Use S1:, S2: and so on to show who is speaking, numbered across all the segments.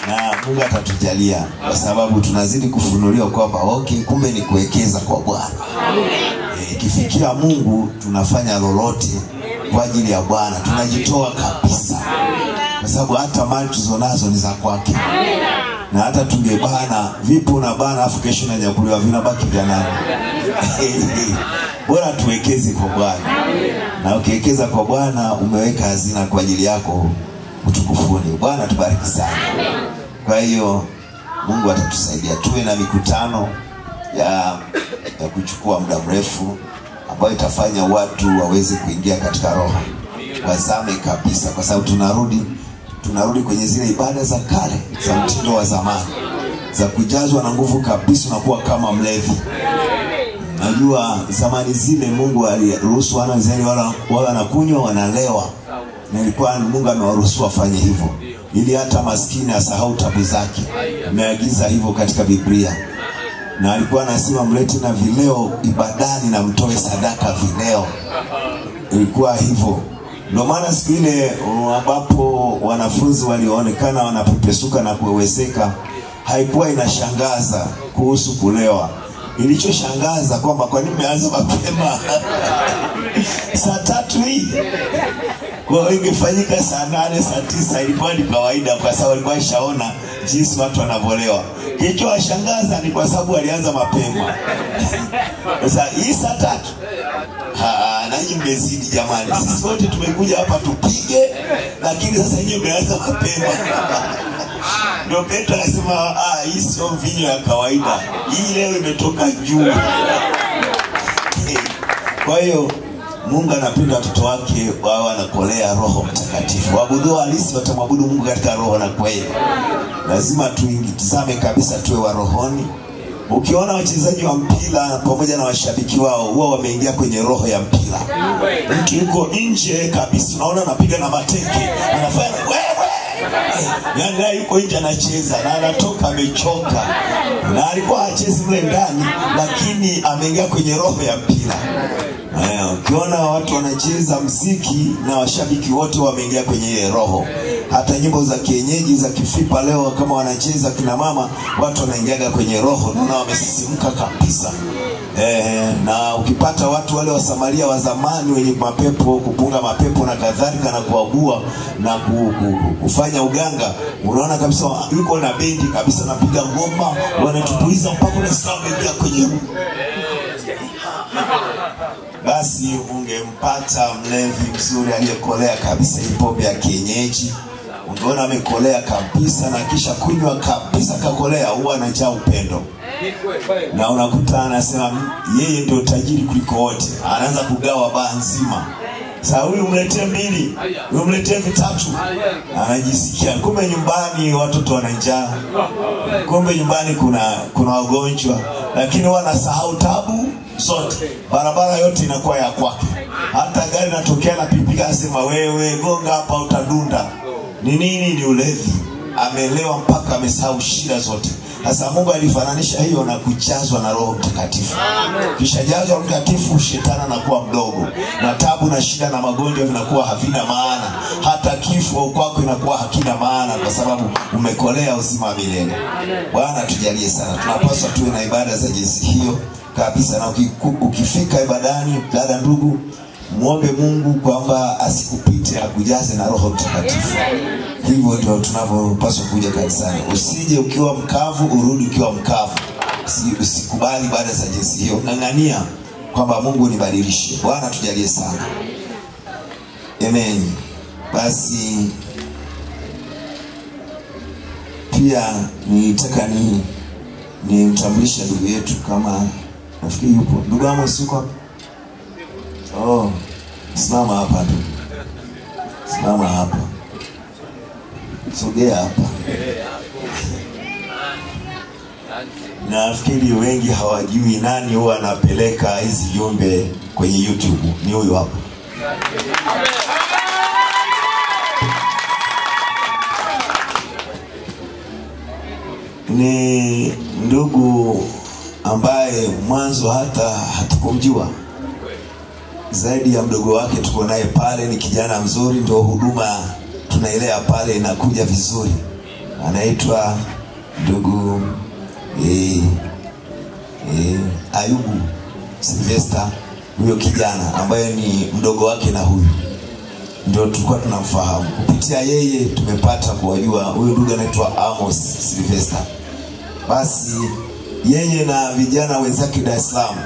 S1: na Mungu atatujalia kwa sababu tunazidi kufunuliwa kwamba okay, kumbe ni kuwekeza kwa Bwana. Eh, Ikifikia Mungu tunafanya lolote kwa ajili ya Bwana, tunajitoa kabisa, kwa sababu hata mali tulizonazo ni za kwake, na hata tungebana vipi, unabana afu kesho nanyakuliwa, vinabaki vya nani? Bora tuwekeze kwa Bwana, na ukiwekeza kwa Bwana umeweka hazina kwa ajili yako utukufuni. Bwana tubariki sana. Kwa hiyo Mungu atatusaidia tuwe na mikutano ya, ya kuchukua muda mrefu ambayo itafanya watu waweze kuingia katika roho, wazame kabisa, kwa sababu tunarudi tunarudi kwenye zile ibada za kale za mtindo wa zamani za kujazwa na nguvu kabisa, unakuwa kama mlevi. Najua zamani zile Mungu aliruhusu wana wa Israeli wala wawe wanakunywa wanalewa, na ilikuwa Mungu amewaruhusu wafanye hivyo ili hata maskini asahau tabu zake. Ameagiza hivyo katika Biblia, na alikuwa anasema mlete na vileo ibadani na mtoe sadaka vileo. Ilikuwa hivyo. Ndio maana siku ile uh, ambapo wanafunzi walioonekana wanapepesuka na kuweweseka, haikuwa inashangaza kuhusu kulewa. Ilichoshangaza kwamba kwa nini mmeanza mapema saa tatu hii kwa hiyo ingefanyika saa nane saa tisa ilikuwa ni kawaida, kwa sababu alikuwa ishaona jinsi watu wanavyolewa. Kilichowashangaza ni kwa sababu walianza mapema. Sasa hii saa tatu Ah, nanyi mmezidi jamani, sisi wote tumekuja hapa tupige, lakini sasa nyinyi mmeanza mapema. Ndio Petro akasema ah, hii sio mvinyo ya kawaida, hii leo imetoka juu. Kwa hiyo Mungu anapenda watoto wake wawe wanakolea Roho Mtakatifu. Waabudu halisi watamwabudu Mungu katika roho na kweli. Lazima tuingitizame kabisa, tuwe wa rohoni. Ukiona wachezaji wa mpira pamoja na washabiki wao huwa wameingia kwenye roho ya mpira. Mtu yuko nje kabisa, unaona anapiga na mateke, anafanya wewe yaani naye yuko nje anacheza na anatoka amechoka, na alikuwa hachezi mle ndani, lakini ameingia kwenye roho ya mpira. Eh, ukiona watu wanacheza mziki na washabiki wote wameingia kwenye ile roho. Hata nyimbo za kienyeji za kifipa leo kama wanacheza kina mama, watu wanaingiaga kwenye roho, naona wamesisimka kabisa. Eh, na ukipata watu wale wa Samaria wa zamani wenye mapepo kupunga mapepo na kadhalika na kuagua na ku, ku, ku, kufanya uganga, unaona kabisa yuko na bendi kabisa, napiga ngoma, wanatupuiza mpaka unasikia wameingia kwenye basi ungempata mlevi mzuri aliyekolea kabisa hii pombe ya kienyeji, ungeona amekolea kabisa, na kisha kunywa kabisa kakolea, huwa anajaa upendo, na unakuta anasema "Mm, yeye ndio tajiri kuliko wote, anaanza kugawa baa nzima. Sasa huyu mletee mbili, huyu mletee vitatu, anajisikia. Kumbe nyumbani watoto wana njaa, kumbe nyumbani kuna kuna wagonjwa, lakini wanasahau tabu zote, barabara yote inakuwa ya kwake. Hata gari natokea na pikipiki, anasema wewe gonga hapa, utadunda. Ni nini? Ni ulevi. Amelewa mpaka amesahau shida zote. Sasa Mungu alifananisha hiyo na kujazwa na Roho Mtakatifu. Kisha jazwa Roho Mtakatifu, shetani anakuwa mdogo, na tabu na shida na magonjwa vinakuwa havina maana, hata kifo kwako inakuwa hakina maana, kwa sababu umekolea uzima wa milele. Bwana tujalie sana, tunapaswa tuwe na ibada za jinsi hiyo kabisa, na ukiku- ukifika ibadani, dada, ndugu, muombe Mungu kwamba asikupite, akujaze na Roho Mtakatifu. Hivyo ndio tunavyopaswa kuja kanisani. Usije ukiwa mkavu, urudi ukiwa mkavu. Usi- Usikubali ibada za jinsi hiyo, ng'ang'ania kwamba Mungu nibadilishe. Bwana tujalie sana, amen. Basi pia nilitaka ni nimtambulishe ndugu yetu kama nafikiri yupo ndugu Amos yuko hapa? Oh, simama hapa ndugu, simama hapa, sogea hapa. Nafikiri wengi hawajui nani huwa anapeleka hizi jumbe kwenye YouTube. Ni huyu hapa. Ni ndugu ambaye mwanzo hata hatukumjua zaidi ya mdogo wake tuko naye pale, ni kijana mzuri, ndio huduma tunailea pale inakuja vizuri. anaitwa ndugu eh, eh, Ayubu Sylvester, huyo kijana ambaye ni mdogo wake na huyu ndio tulikuwa tunamfahamu. Kupitia yeye tumepata kuwajua huyu ndugu anaitwa Amos Sylvester. Basi yeye na vijana wenzake Dar es Salaam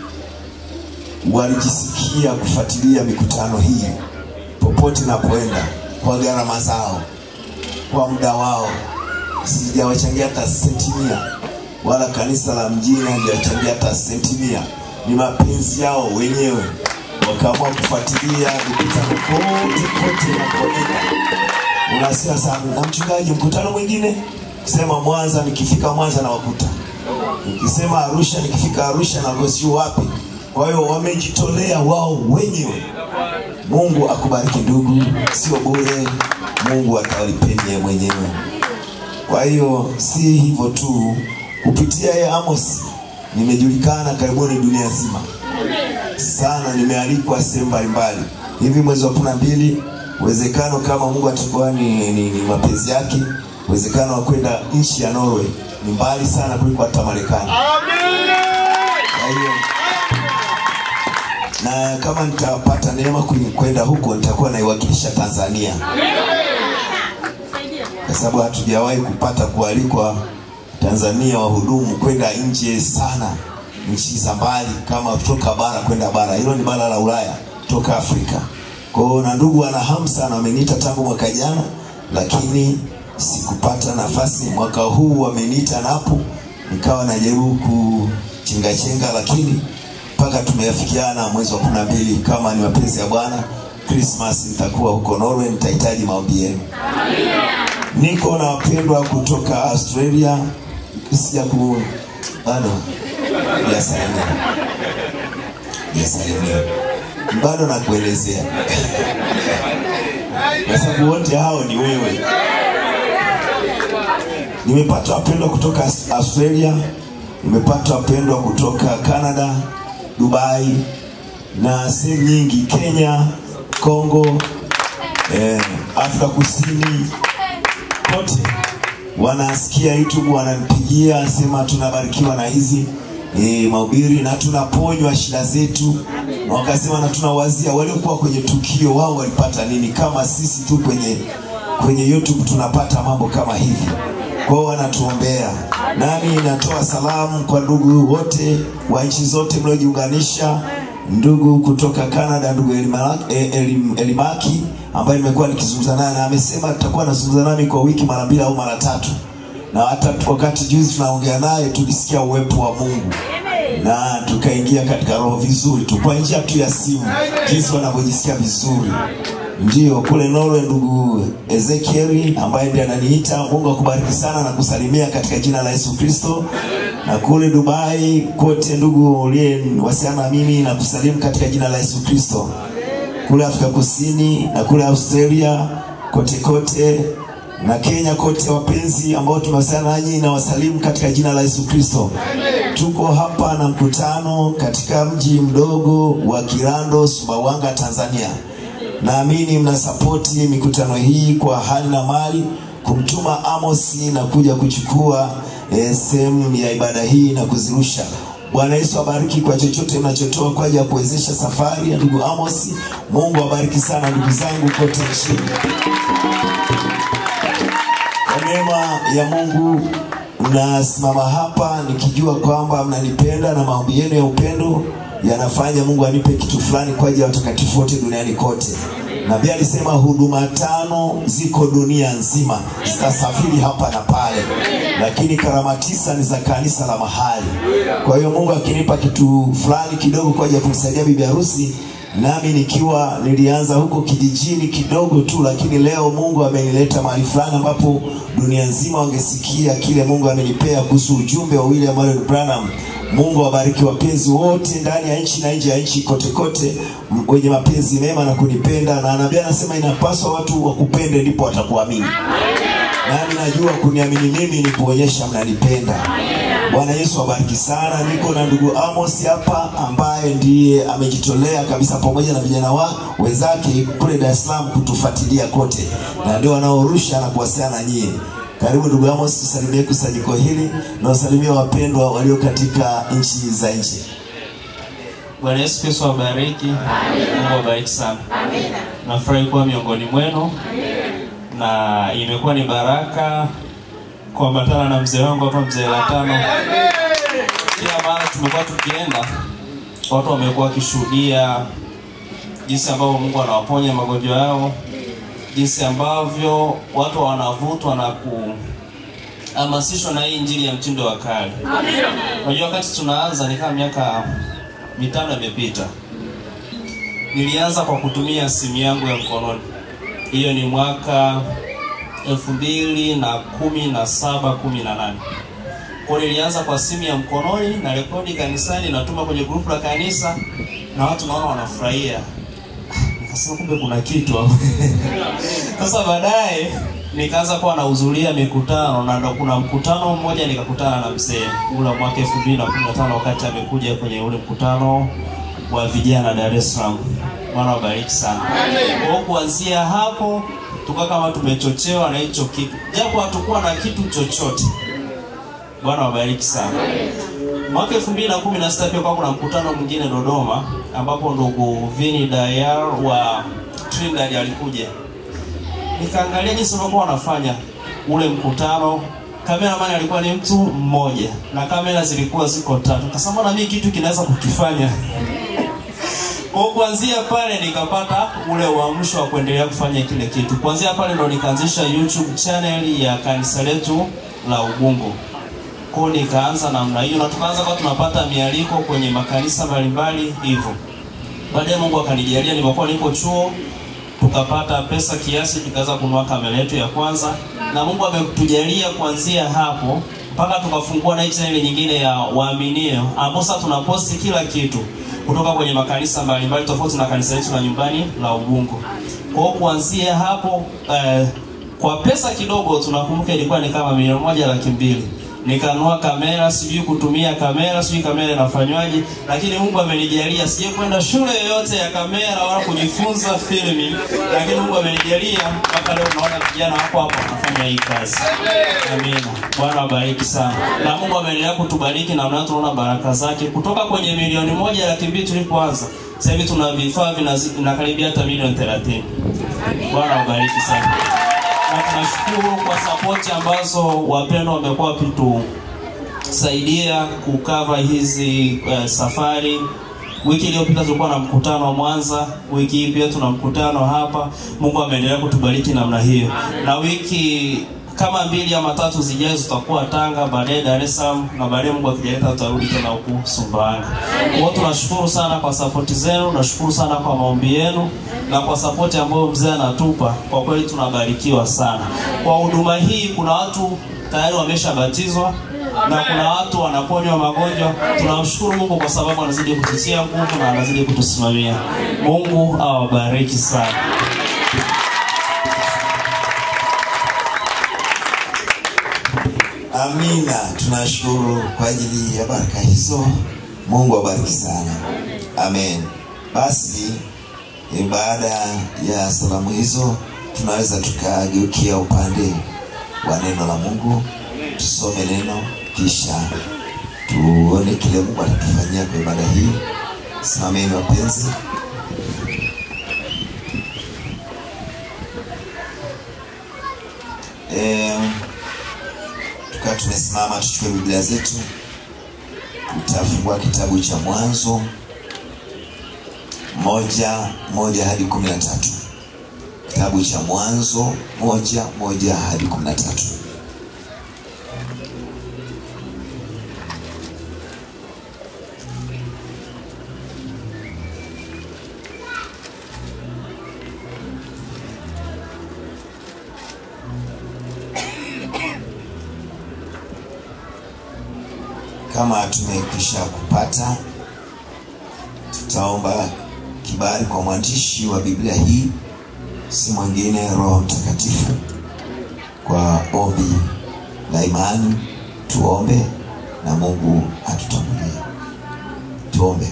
S1: walijisikia kufuatilia mikutano hii popote napoenda kwa gharama zao, kwa muda wao. Sijawachangia hata senti mia, wala kanisa la mjini halijachangia hata senti mia. Ni mapenzi yao wenyewe, wakaamua kufuatilia mikutano kote kote napoenda. Unasikia sana na mchungaji, mkutano mwingine kisema Mwanza, nikifika Mwanza nawakuta, nikisema Arusha, nikifika Arusha na sio wapi. Kwa hiyo wamejitolea wao wenyewe. Mungu akubariki ndugu, sio bure. Mungu atawalipeni mwenyewe. Kwa hiyo si hivyo tu, kupitia yeye Amos nimejulikana karibuni dunia nzima sana, nimealikwa sehemu mbalimbali. Hivi mwezi wa kumi na mbili, uwezekano kama Mungu atakuwa ni, ni, ni mapenzi yake, uwezekano wa kwenda nchi ya Norway ni mbali sana kuliko hata Marekani. Kwa hiyo na kama nitapata neema kwenda huko nitakuwa naiwakilisha Tanzania, kwa sababu hatujawahi kupata kualikwa Tanzania wahudumu kwenda nje sana, nchi za mbali, kama kutoka bara kwenda bara. Hilo ni bara la Ulaya, toka Afrika. Kwa hiyo na ndugu wana hamu sana, wameniita tangu mwaka jana, lakini sikupata nafasi. Mwaka huu wameniita napo, nikawa najaribu kuchengachenga, lakini mpaka tumeafikiana mwezi wa kumi na mbili, kama ni mapenzi ya Bwana, Christmas nitakuwa huko Norway, nitahitaji maombi yenu. Niko na wapendwa kutoka Australia, sija ku bado yasalimia yasalimia, bado nakuelezea kwa sababu wote hao ni wewe. Nimepata wapendwa kutoka Australia, nimepata wapendwa kutoka Canada, Dubai na sehemu nyingi, Kenya, Kongo, eh, Afrika Kusini, kote wanasikia YouTube, wananipigia sema tunabarikiwa na hizi e, mahubiri na tunaponywa shida zetu, na wakasema na tunawazia waliokuwa kwenye tukio wao walipata nini, kama sisi tu kwenye kwenye YouTube tunapata mambo kama hivi. Kwa hiyo wanatuombea, nami natoa salamu kwa ndugu wote wa nchi zote mliojiunganisha, ndugu kutoka Canada, ndugu Elimaki, Elim, Elimaki ambaye nimekuwa nikizungumza naye na amesema tutakuwa nazungumza nami kwa wiki mara mbili au mara tatu, na hata wakati juzi tunaongea naye tulisikia uwepo wa Mungu na tukaingia katika roho vizuri tu kwa njia tu ya simu, jinsi wanavyojisikia vizuri. Ndio kule Norway, ndugu Ezekieli ambaye ndiye ananiita. Mungu akubariki sana na kusalimia katika jina la Yesu Kristo. Na kule Dubai kote, ndugu uliyewasiliana na mimi na kusalimu katika jina la Yesu Kristo. Kule Afrika Kusini na kule Australia kote kote na Kenya kote, wapenzi ambao tumewasiliana nanyi na wasalimu katika jina la Yesu Kristo. Tuko hapa na mkutano katika mji mdogo wa Kirando, Sumbawanga, Tanzania. Naamini mnasapoti mikutano hii kwa hali na mali, kumtuma Amosi na kuja kuchukua eh, sehemu ya ibada hii na kuzirusha. Bwana Yesu abariki kwa chochote mnachotoa kwa ajili ya kuwezesha safari ya ndugu Amosi. Mungu abariki sana ndugu zangu kote nchini. Kwa neema ya Mungu nasimama hapa nikijua kwamba mnanipenda na maombi yenu ya upendo yanafanya Mungu anipe kitu fulani kwa ajili ya watakatifu wote duniani kote. Nabii alisema huduma tano ziko dunia nzima, zitasafiri hapa na pale, lakini karama tisa ni za kanisa la mahali. Kwa hiyo Mungu akinipa kitu fulani kidogo kwa ajili ya kumsaidia bibi harusi, nami nikiwa nilianza huko kijijini kidogo tu, lakini leo Mungu amenileta mahali fulani ambapo dunia nzima wangesikia kile Mungu amenipea kuhusu ujumbe wa William Marion Branham. Mungu awabariki wapenzi wote ndani ya nchi na nje ya nchi kote kote, wenye mapenzi mema na kunipenda, na nabii anasema inapaswa watu wakupende ndipo watakuamini. Nami najua kuniamini mimi ni kuonyesha mnanipenda. Bwana Yesu awabariki sana. Niko na ndugu Amos hapa ambaye ndiye amejitolea kabisa pamoja na vijana wa wenzake kule Dar es Salaam kutufuatilia kote, na ndio wanaorusha na kuwasiliana na nyie. Karibu ndugu Amos, tusalimie kusanyiko hili na usalimie wapendwa walio katika nchi za nje.
S2: Bwana Yesu Kristo awabariki. Mungu awabariki sana. Nafurahi kuwa miongoni mwenu na imekuwa ni baraka kuambatana na mzee wangu hapa, mzee Latano. Kila mara tumekuwa tukienda, watu wamekuwa wakishuhudia jinsi ambavyo Mungu anawaponya magonjwa yao, jinsi ambavyo watu wanavutwa na kuhamasishwa na hii injili ya mtindo wa kale. Unajua, wakati tunaanza ni kama miaka mitano imepita, nilianza kwa kutumia simu yangu ya mkononi. Hiyo ni mwaka elfu mbili na kumi na saba kumi na nane kwa nilianza kwa simu ya mkononi na rekodi kanisani, natuma kwenye grupu la kanisa na watu naona wanafurahia. Nikasema kumbe kuna kitu hapo. Sasa baadaye nikaanza kuwa nahudhuria mikutano na ndo kuna mkutano mmoja nikakutana na mzee ule mwaka 2015 wakati amekuja kwenye ule mkutano wa vijana Dar es Salaam. Bwana wabariki sana. Kwa kuanzia hapo tukawa kama tumechochewa na hicho kitu, japo hatukuwa na kitu chochote. Bwana wabariki sana. Mwaka 2016 pia kwa kuna mkutano mwingine Dodoma ambapo ndugu Vini Dayar wa Trinidad alikuja. Nikaangalia jinsi walikuwa wanafanya ule mkutano. Cameraman alikuwa ni mtu mmoja na kamera zilikuwa ziko tatu. Nikasema na mimi kitu kinaweza kukifanya. Kwa kuanzia pale nikapata ule uamsho wa kuendelea kufanya kile kitu. Kuanzia pale ndo nikaanzisha YouTube channel ya kanisa letu la Ubungo. Kwa nikaanza namna hiyo na tukaanza kwa tunapata mialiko kwenye makanisa mbalimbali hivyo. Baadaye Mungu akanijalia nilipokuwa niko chuo tukapata pesa kiasi tukaweza kununua kamera yetu ya kwanza na Mungu ametujalia kuanzia hapo mpaka tukafungua na hii channel nyingine ya waaminio ambapo sasa tunaposti kila kitu kutoka kwenye makanisa mbalimbali tofauti na kanisa letu la nyumbani la Ubungo. Kwa hiyo kuanzia hapo eh, kwa pesa kidogo tunakumbuka ilikuwa ni kama milioni moja laki mbili nikanunua kamera, sijui kutumia kamera, sijui kamera inafanywaje, lakini Mungu amenijalia. Sijai kwenda shule yoyote ya kamera wala kujifunza filming, lakini Mungu amenijalia mpaka leo unaona vijana wako hapo wanafanya hii kazi. Amina. Bwana wabariki sana, na Mungu ameendelea kutubariki na mnaona tunaona baraka zake kutoka kwenye milioni moja laki mbili tulipoanza, sasa hivi tuna vifaa vinakaribia hata milioni 30. Bwana wabariki sana na tunashukuru kwa sapoti ambazo wapendwa wamekuwa wakitusaidia kukava hizi uh, safari. Wiki iliyopita tulikuwa na mkutano wa Mwanza, wiki hii pia tuna mkutano hapa. Mungu ameendelea kutubariki namna hiyo, na wiki kama mbili ama tatu zijazo tutakuwa Tanga, baadaye Dar es Salaam na baadaye Mungu akijaleta tutarudi tena huku Sumbawanga. Kwa hiyo tunashukuru sana kwa sapoti zenu, nashukuru sana kwa maombi yenu na kwa sapoti ambayo mzee anatupa. Kwa kweli tunabarikiwa sana. Kwa huduma hii kuna watu tayari wameshabatizwa na kuna watu wanaponywa magonjwa. Tunamshukuru Mungu kwa sababu anazidi kututia nguvu na anazidi kutusimamia. Mungu awabariki sana.
S1: Amina, tunashukuru kwa ajili ya baraka hizo. Mungu awabariki sana. Amen. Basi e, baada ya salamu hizo tunaweza tukageukia upande wa neno la Mungu, tusome neno kisha tuone kile Mungu atatufanyia kwa ibada hii. Simameni wapenzi. E, tukawa tumesimama, tuchukue Biblia zetu, tutafungua kitabu cha Mwanzo moja moja hadi kumi na tatu kitabu cha Mwanzo moja moja hadi kumi na tatu Kama tumekwisha kupata, tutaomba kibali kwa mwandishi wa Biblia hii, si mwingine Roho Mtakatifu, kwa ombi la imani. Tuombe na Mungu atutangulie. Tuombe.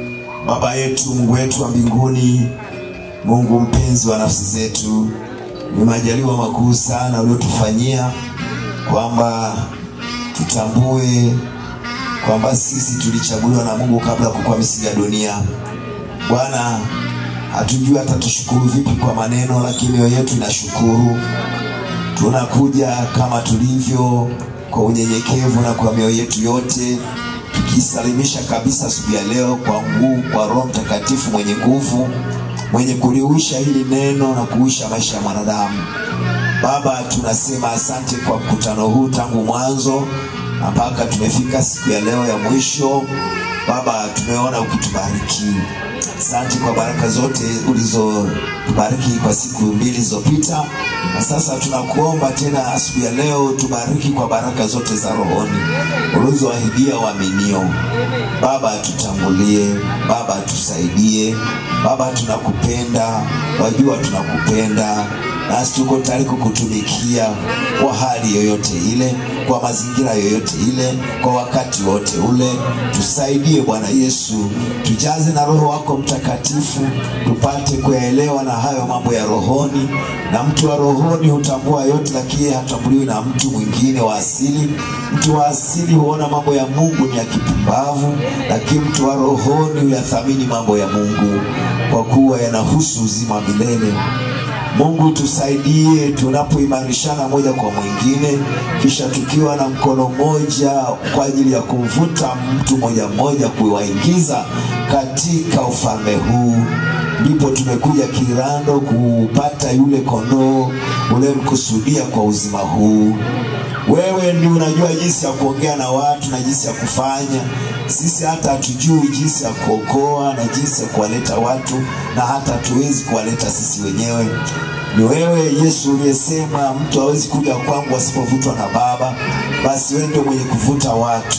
S1: Baba yetu, Mungu wetu wa mbinguni, Mungu mpenzi wa nafsi zetu, Ni majaliwa makuu sana uliotufanyia kwamba tutambue kwamba sisi tulichaguliwa na Mungu kabla ya kukua misingi ya dunia. Bwana, hatujui hata tushukuru vipi kwa maneno, lakini mioyo yetu inashukuru. Tunakuja kama tulivyo kwa unyenyekevu na kwa mioyo yetu yote, tukisalimisha kabisa asubuhi ya leo kwa nguvu, kwa Roho Mtakatifu mwenye nguvu, mwenye kuliuisha hili neno na kuisha maisha ya mwanadamu. Baba, tunasema asante kwa mkutano huu tangu mwanzo mpaka tumefika siku ya leo ya mwisho. Baba, tumeona ukitubariki. Asante kwa baraka zote ulizotubariki kwa siku mbili zilizopita, na sasa tunakuomba tena asubuhi ya leo tubariki kwa baraka zote za rohoni ulizoahidia waaminio. Baba, tutangulie. Baba, tusaidie. Baba, tunakupenda, wajua tunakupenda nasi tuko tayari kukutumikia kwa hali yoyote ile, kwa mazingira yoyote ile, kwa wakati wote ule. Tusaidie Bwana Yesu, tujaze na Roho wako Mtakatifu, tupate kuyaelewa na hayo mambo ya rohoni. Na mtu wa rohoni hutambua yote, lakini hatambuliwi na mtu mwingine wa asili. Mtu wa asili huona mambo ya Mungu ni ya kipumbavu, lakini mtu wa rohoni huyathamini mambo ya Mungu kwa kuwa yanahusu uzima wa milele. Mungu tusaidie tunapoimarishana moja kwa mwingine, kisha tukiwa na mkono mmoja kwa ajili ya kumvuta mtu mmoja mmoja kuwaingiza katika ufalme huu. Ndipo tumekuja kirando kupata yule kondoo ulemkusudia kwa uzima huu. Wewe ndio unajua jinsi ya kuongea na watu na jinsi ya kufanya. Sisi hata hatujui jinsi ya kuokoa na jinsi ya kuwaleta watu, na hata hatuwezi kuwaleta sisi wenyewe. Ni wewe Yesu uliyesema mtu hawezi kuja kwangu asipovutwa na Baba. Basi wewe ndio mwenye kuvuta watu.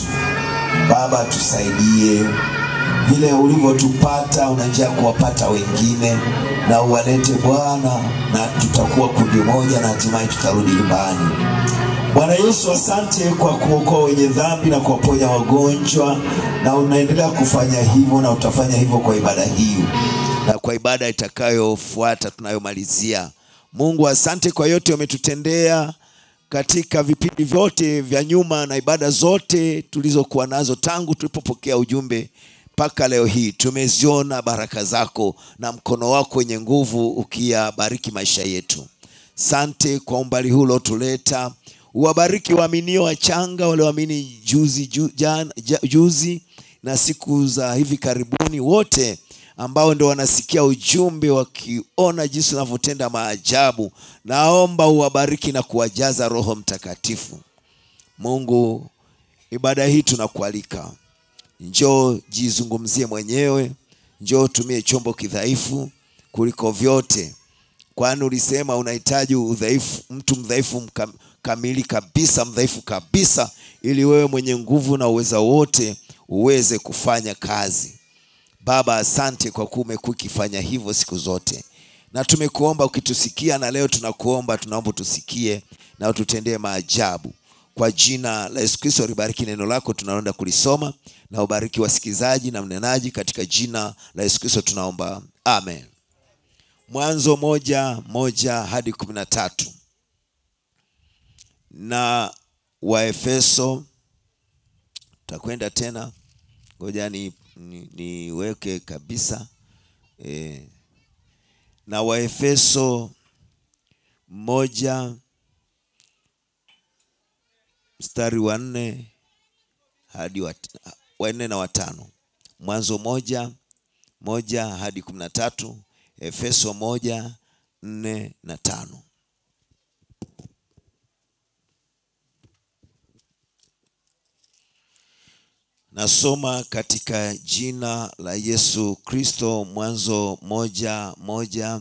S1: Baba, tusaidie vile ulivyotupata, una njia ya kuwapata wengine, na uwalete Bwana, na tutakuwa kundi moja, na hatimaye tutarudi nyumbani. Bwana Yesu, asante kwa kuokoa wenye dhambi na kuwaponya wagonjwa, na unaendelea kufanya hivyo na utafanya hivyo kwa ibada hii na kwa ibada itakayofuata tunayomalizia. Mungu, asante kwa yote umetutendea katika vipindi vyote vya nyuma na ibada zote tulizokuwa nazo tangu tulipopokea ujumbe mpaka leo hii. Tumeziona baraka zako na mkono wako wenye nguvu ukiyabariki maisha yetu. Sante kwa umbali huu uliotuleta uwabariki waaminio wachanga walioamini juzi, ju, jan, ja, juzi na siku za hivi karibuni, wote ambao ndo wanasikia ujumbe wakiona jinsi unavyotenda maajabu. Naomba uwabariki na kuwajaza Roho Mtakatifu. Mungu, ibada hii tunakualika, njoo jizungumzie mwenyewe, njoo tumie chombo kidhaifu kuliko vyote, kwani ulisema unahitaji udhaifu, mtu mdhaifu mkam, kamili kabisa, mdhaifu kabisa, ili wewe mwenye nguvu na uweza wote uweze kufanya kazi. Baba, asante kwa kuwa umekuwa ukifanya hivyo siku zote, na tumekuomba ukitusikia, na leo tunakuomba, tunaomba tusikie na ututendee maajabu. Kwa jina la Yesu Kristo, libariki neno lako tunaenda kulisoma, na ubariki wasikilizaji na mnenaji, katika jina la Yesu Kristo tunaomba, amen. Mwanzo moja moja hadi kumi na tatu na Waefeso. Takwenda tena, ngoja ni niweke ni kabisa e, na Waefeso moja mstari wa nne hadi wa nne na watano. Mwanzo moja moja hadi kumi na tatu. Efeso moja nne na tano. Nasoma katika jina la Yesu Kristo, Mwanzo moja moja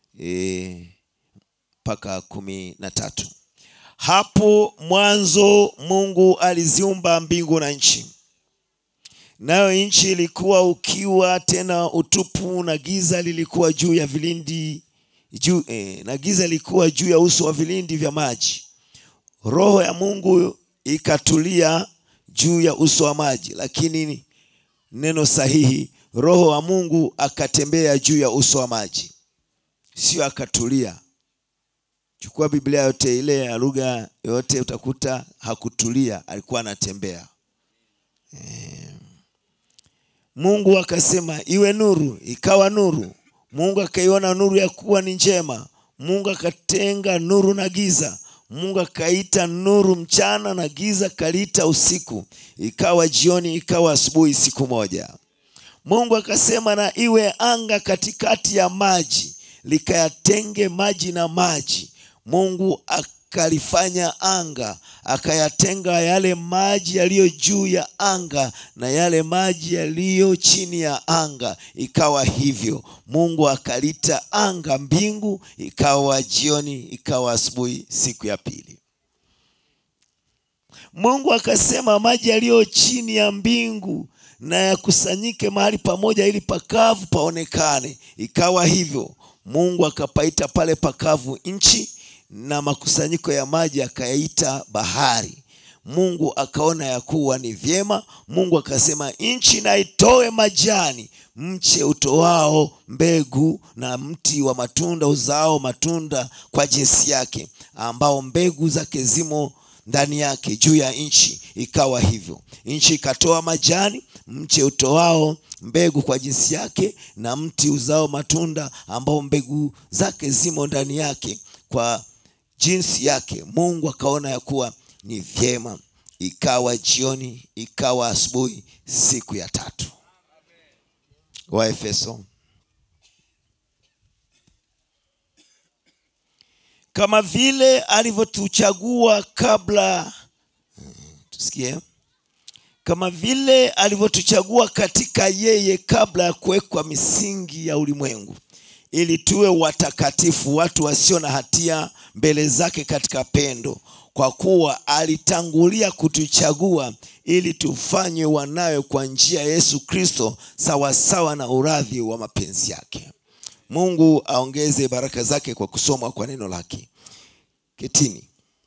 S1: mpaka e, kumi na tatu. Hapo mwanzo Mungu aliziumba mbingu na nchi, nayo nchi ilikuwa ukiwa tena utupu, na giza lilikuwa juu ya vilindi juu, e, na giza lilikuwa juu ya uso wa vilindi vya maji. Roho ya Mungu ikatulia juu ya uso wa maji, lakini neno sahihi, roho wa Mungu akatembea juu ya uso wa maji, sio akatulia. chukua biblia yote ile ya lugha yote utakuta hakutulia alikuwa anatembea Eh. mungu akasema iwe nuru ikawa nuru mungu akaiona nuru ya kuwa ni njema mungu akatenga nuru na giza mungu akaita nuru mchana na giza kaliita usiku ikawa jioni ikawa asubuhi siku moja mungu akasema na iwe anga katikati ya maji likayatenge maji na maji mungu akalifanya anga akayatenga yale maji yaliyo juu ya anga na yale maji yaliyo chini ya anga ikawa hivyo mungu akalita anga mbingu ikawa jioni ikawa asubuhi siku ya pili mungu akasema maji yaliyo chini ya mbingu na yakusanyike mahali pamoja ili pakavu paonekane ikawa hivyo mungu akapaita pale pakavu nchi na makusanyiko ya maji akayaita bahari mungu akaona ya kuwa ni vyema mungu akasema nchi na itoe majani mche utoao mbegu na mti wa matunda uzao matunda kwa jinsi yake ambao mbegu zake zimo ndani yake juu ya nchi ikawa hivyo nchi ikatoa majani mche utoao mbegu kwa jinsi yake na mti uzao matunda ambao mbegu zake zimo ndani yake kwa jinsi yake mungu akaona ya kuwa ni vyema ikawa jioni ikawa asubuhi siku ya tatu waefeso kama vile alivyotuchagua kabla tusikie kama vile alivyotuchagua katika yeye kabla ya kuwekwa misingi ya ulimwengu ili tuwe watakatifu watu wasio na hatia mbele zake katika pendo kwa kuwa alitangulia kutuchagua ili tufanywe wanawe kwa njia ya yesu kristo sawasawa na uradhi wa mapenzi yake mungu aongeze baraka zake kwa kusomwa kwa neno lake ketini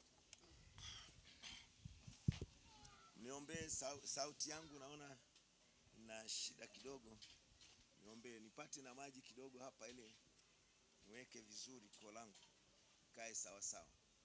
S1: niombee sauti yangu naona na shida kidogo niombee nipate na maji kidogo hapa ili niweke vizuri koo langu kae sawasawa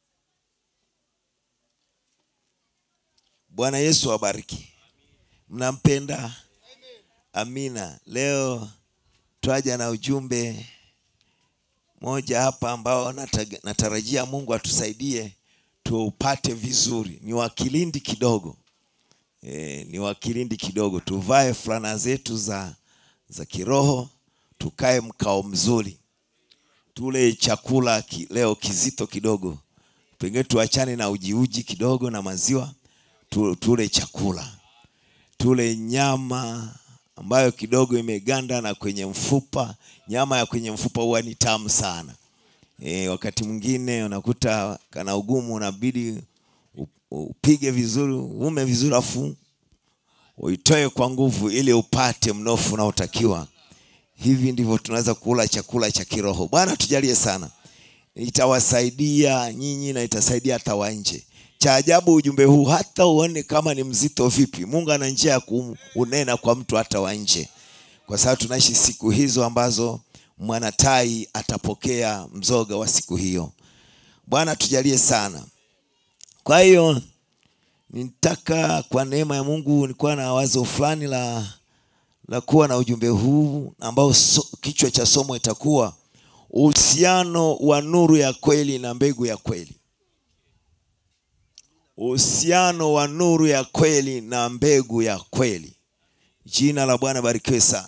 S1: bwana yesu awabariki mnampenda amina leo twaja na ujumbe moja hapa ambao nataga- natarajia mungu atusaidie tuupate vizuri ni wakilindi kidogo e, ni wakilindi kidogo tuvae fulana zetu za za kiroho tukae mkao mzuri tule chakula ki, leo kizito kidogo pengine tuachane na ujiuji kidogo na maziwa tu, tule chakula tule nyama ambayo kidogo imeganda na kwenye mfupa nyama ya kwenye mfupa huwa ni tamu sana e, wakati mwingine unakuta kana ugumu unabidi u- upige vizuri ume vizuri afu uitoe kwa nguvu ili upate mnofu unaotakiwa hivi ndivyo tunaweza kula chakula cha kiroho bwana tujalie sana itawasaidia nyinyi na itasaidia hata wa nje cha ajabu ujumbe huu hata uone kama ni mzito vipi mungu ana njia ya kuunena kwa mtu hata wa nje kwa sababu tunaishi siku hizo ambazo mwanatai atapokea mzoga wa siku hiyo bwana tujalie sana kwa hiyo nitaka kwa neema ya mungu nilikuwa na wazo fulani la la kuwa na ujumbe huu ambao so, kichwa cha somo itakuwa uhusiano wa nuru ya kweli na mbegu ya kweli uhusiano wa nuru ya kweli na mbegu ya kweli jina la bwana barikiwe sana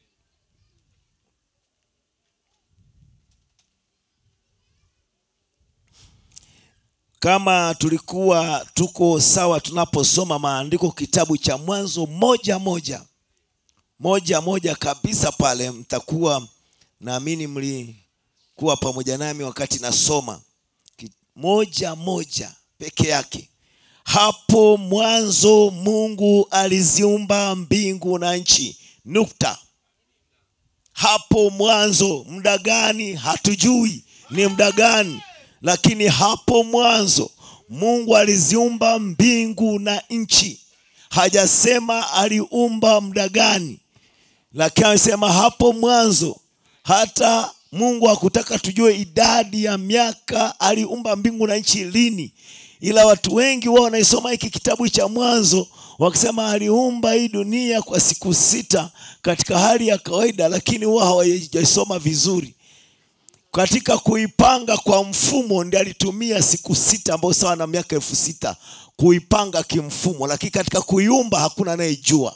S1: kama tulikuwa tuko sawa tunaposoma maandiko kitabu cha mwanzo moja moja moja moja kabisa pale mtakuwa naamini mlikuwa pamoja nami wakati nasoma Ki- moja moja peke yake hapo mwanzo mungu aliziumba mbingu na nchi nukta hapo mwanzo muda gani hatujui ni muda gani lakini hapo mwanzo mungu aliziumba mbingu na nchi hajasema aliumba muda gani lakini amesema hapo mwanzo hata
S3: mungu hakutaka tujue idadi ya miaka aliumba mbingu na nchi lini ila watu wengi wao wanaisoma hiki kitabu cha mwanzo wakisema aliumba hii dunia kwa siku sita katika hali ya kawaida lakini huwa hawajaisoma vizuri katika kuipanga kwa mfumo ndi alitumia siku sita ambayo sawa na miaka elfu sita kuipanga kimfumo lakini katika kuiumba hakuna anayejua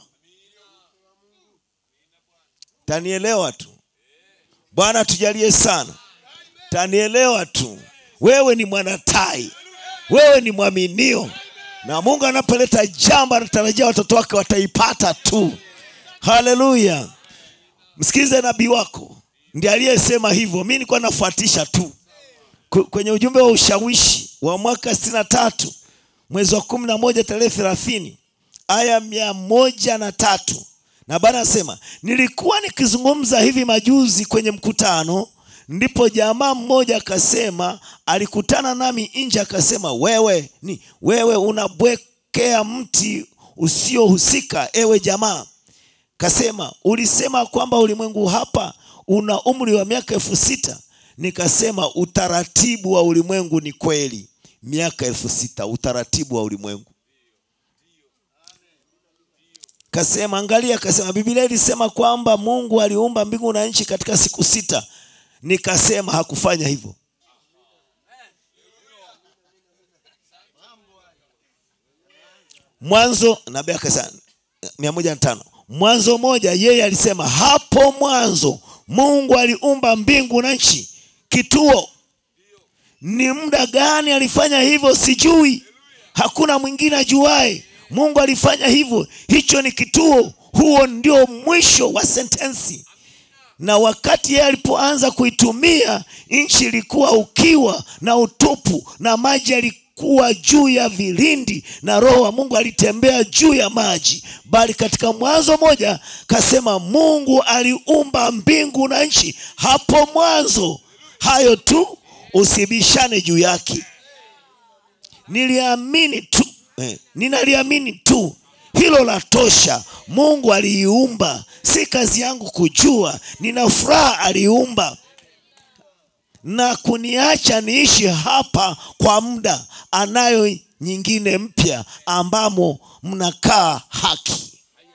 S3: tanielewa tu bwana tujalie sana tanielewa tu wewe ni mwanatai wewe ni mwaminio na mungu anapoleta jambo anatarajia watoto wake wataipata tu haleluya msikilize nabii wako ndi aliyesema hivyo mi nilikuwa nafuatisha tu Ku- kwenye ujumbe wa ushawishi wa mwaka sitini na tatu mwezi wa kumi na moja tarehe thelathini aya mia moja na tatu na bana anasema nilikuwa nikizungumza hivi majuzi kwenye mkutano ndipo jamaa mmoja akasema alikutana nami nje akasema wewe ni wewe unabwekea mti usiohusika ewe jamaa kasema ulisema kwamba ulimwengu hapa una umri wa miaka elfu sita nikasema utaratibu wa ulimwengu ni kweli miaka elfu sita utaratibu wa ulimwengu kasema angalia kasema biblia ilisema kwamba mungu aliumba mbingu na nchi katika siku sita nikasema hakufanya hivyo mwanzo nabii akasema mia moja na tano mwanzo moja yeye alisema hapo mwanzo mungu aliumba mbingu na nchi kituo ni muda gani alifanya hivyo sijui hakuna mwingine ajuae mungu alifanya hivyo hicho ni kituo huo ndio mwisho wa sentensi na wakati yeye alipoanza kuitumia nchi ilikuwa ukiwa na utupu na maji yalikuwa juu ya vilindi na roho wa mungu alitembea juu ya maji bali katika mwanzo moja kasema mungu aliumba mbingu na nchi hapo mwanzo hayo tu usibishane juu yake niliamini tu eh, ninaliamini tu hilo la tosha mungu aliiumba si kazi yangu kujua nina furaha aliumba na kuniacha niishi hapa kwa muda anayo nyingine mpya ambamo mnakaa haki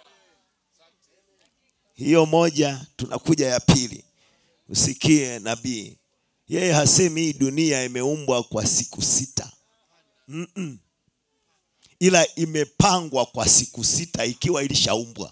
S3: hiyo moja tunakuja ya pili usikie nabii yeye hasemi hii dunia imeumbwa kwa siku sita Mm-mm. ila imepangwa kwa siku sita ikiwa ilishaumbwa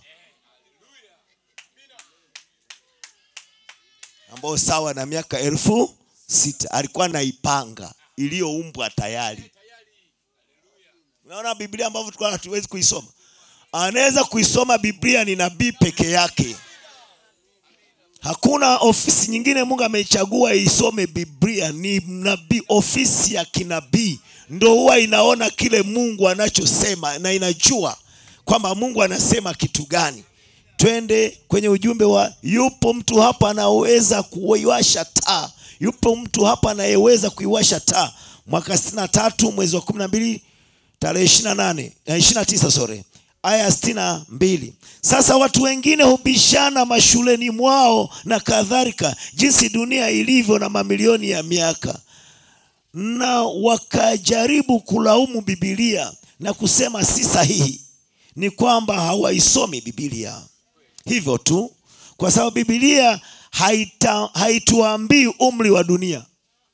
S3: ambayo sawa na miaka elfu sita alikuwa naipanga iliyoumbwa tayari unaona biblia ambavyo tulikuwa hatuwezi kuisoma anaweza kuisoma biblia ni nabii peke yake hakuna ofisi nyingine mungu ameichagua isome biblia ni nabii ofisi ya kinabii ndo huwa inaona kile mungu anachosema na inajua kwamba mungu anasema kitu gani twende kwenye ujumbe wa yupo mtu hapa anaweza kuiwasha taa yupo mtu hapa anayeweza kuiwasha taa mwaka sitini na tatu mwezi wa kumi na mbili tarehe ishiri na nane ishiri na tisa sore aya sitini na mbili sasa watu wengine hubishana mashuleni mwao na kadhalika jinsi dunia ilivyo na mamilioni ya miaka na wakajaribu kulaumu bibilia na kusema si sahihi ni kwamba hawaisomi bibilia hivyo tu kwa sababu bibilia haita- haituambii umri wa dunia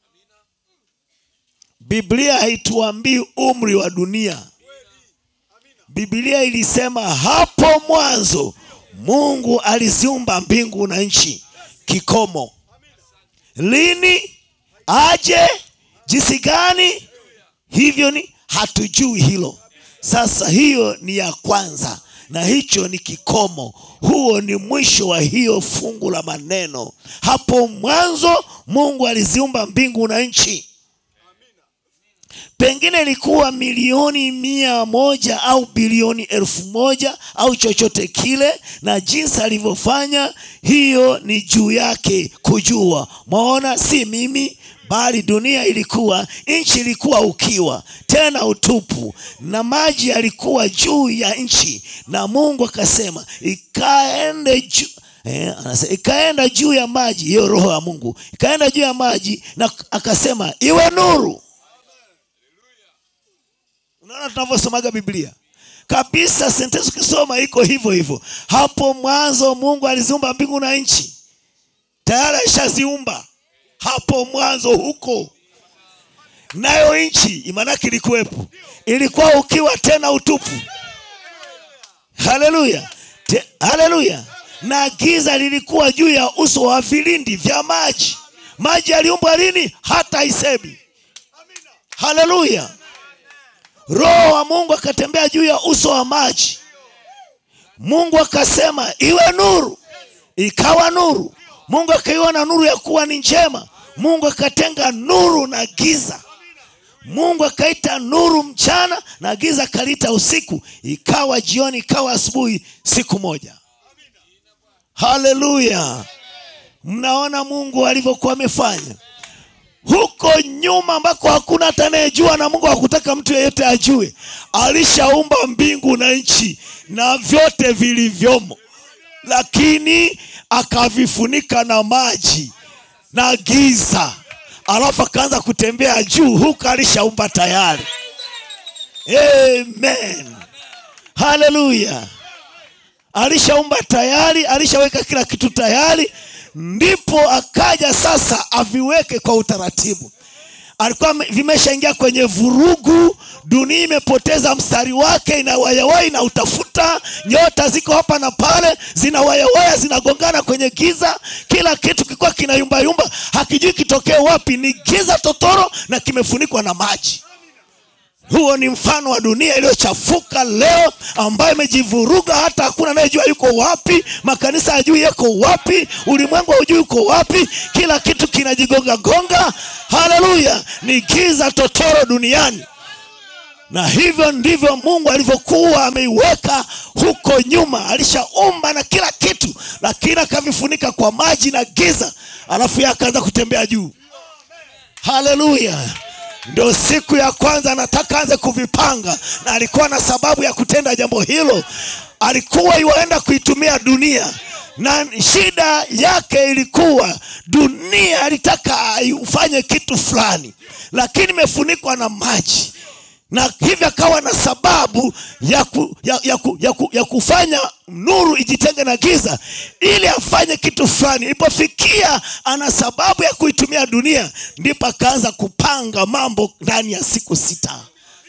S3: biblia haituambii umri wa dunia biblia ilisema hapo mwanzo mungu aliziumba mbingu na nchi kikomo lini aje jinsi gani hivyo ni hatujui hilo sasa hiyo ni ya kwanza na hicho ni kikomo huo ni mwisho wa hiyo fungu la maneno hapo mwanzo mungu aliziumba mbingu na nchi pengine ilikuwa milioni mia moja au bilioni elfu moja au chochote kile na jinsi alivyofanya hiyo ni juu yake kujua mwaona si mimi bali dunia ilikuwa nchi ilikuwa ukiwa tena utupu na maji yalikuwa juu ya nchi na mungu akasema ikaende juu eh, anasema ikaenda juu ya maji hiyo roho ya mungu ikaenda juu ya maji na akasema iwe nuru unaona tunavyosomaga biblia kabisa sentensi ukisoma iko hivyo hivyo hapo mwanzo mungu aliziumba mbingu na nchi tayari alishaziumba hapo mwanzo huko nayo nchi maanake ilikuwepo ilikuwa ukiwa tena utupu haleluya Te- haleluya na giza lilikuwa juu ya uso wa vilindi vya maji maji yaliumbwa lini hata isemi haleluya roho wa mungu akatembea juu ya uso wa maji mungu akasema iwe nuru ikawa nuru mungu akaiona nuru ya kuwa ni njema mungu akatenga nuru na giza mungu akaita nuru mchana na giza akaliita usiku ikawa jioni ikawa asubuhi siku moja haleluya mnaona mungu alivyokuwa amefanya huko nyuma ambako hakuna hata anayejua na mungu hakutaka mtu yeyote ajue alishaumba mbingu na nchi na vyote vilivyomo lakini akavifunika na maji na giza alafu akaanza kutembea juu huku alishaumba tayari amen haleluya alishaumba tayari alishaweka kila kitu tayari ndipo akaja sasa aviweke kwa utaratibu alikuwa ame- vimeshaingia kwenye vurugu dunia imepoteza mstari wake inawayawai na utafuta nyota ziko hapa na pale zinawayawaya zinagongana kwenye giza kila kitu kilikuwa kinayumbayumba hakijui kitokee wapi ni giza totoro na kimefunikwa na maji huo ni mfano wa dunia iliyochafuka leo ambayo imejivuruga hata hakuna anayejua yuko wapi makanisa hajui yako wapi ulimwengu haujui yuko wapi kila kitu kinajigonga gonga haleluya ni giza totoro duniani na hivyo ndivyo mungu alivyokuwa ameiweka huko nyuma alishaumba na kila kitu lakini akavifunika kwa maji na giza alafu yeye akaanza kutembea juu haleluya ndio siku ya kwanza anataka anze kuvipanga na alikuwa na sababu ya kutenda jambo hilo alikuwa iwaenda kuitumia dunia na shida yake ilikuwa dunia alitaka ufanye kitu fulani lakini imefunikwa na maji na hivyo akawa na sababu ya, ku, ya, ya, ku, ya, ku, ya kufanya nuru ijitenge na giza ili afanye kitu fulani ilipofikia ana sababu ya kuitumia dunia ndipo akaanza kupanga mambo ndani ya siku sita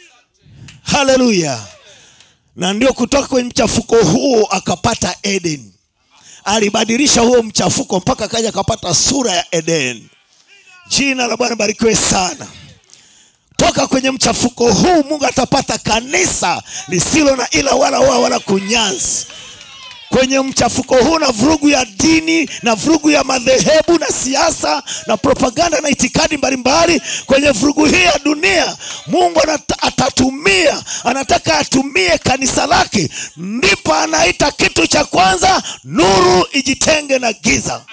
S3: haleluya na ndio kutoka kwenye mchafuko huo akapata eden alibadilisha huo mchafuko mpaka akaja akapata sura ya eden jina la bwana barikiwe sana toka kwenye mchafuko huu mungu atapata kanisa lisilo na ila wala waa wala kunyanzi kwenye mchafuko huu na vurugu ya dini na vurugu ya madhehebu na siasa na propaganda na itikadi mbalimbali kwenye vurugu hii ya dunia mungu anata, atatumia anataka atumie kanisa lake ndipo anaita kitu cha kwanza nuru ijitenge na giza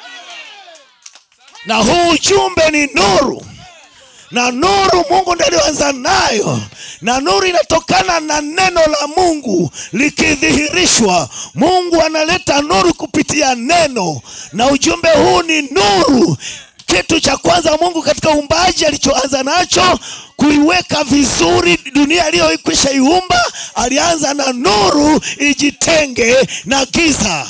S3: na huu ujumbe ni nuru na nuru mungu ndiye alioanza nayo na nuru inatokana na neno la mungu likidhihirishwa mungu analeta nuru kupitia neno na ujumbe huu ni nuru kitu cha kwanza mungu katika uumbaji alichoanza nacho kuiweka vizuri dunia aliyokwisha iumba alianza na nuru ijitenge na giza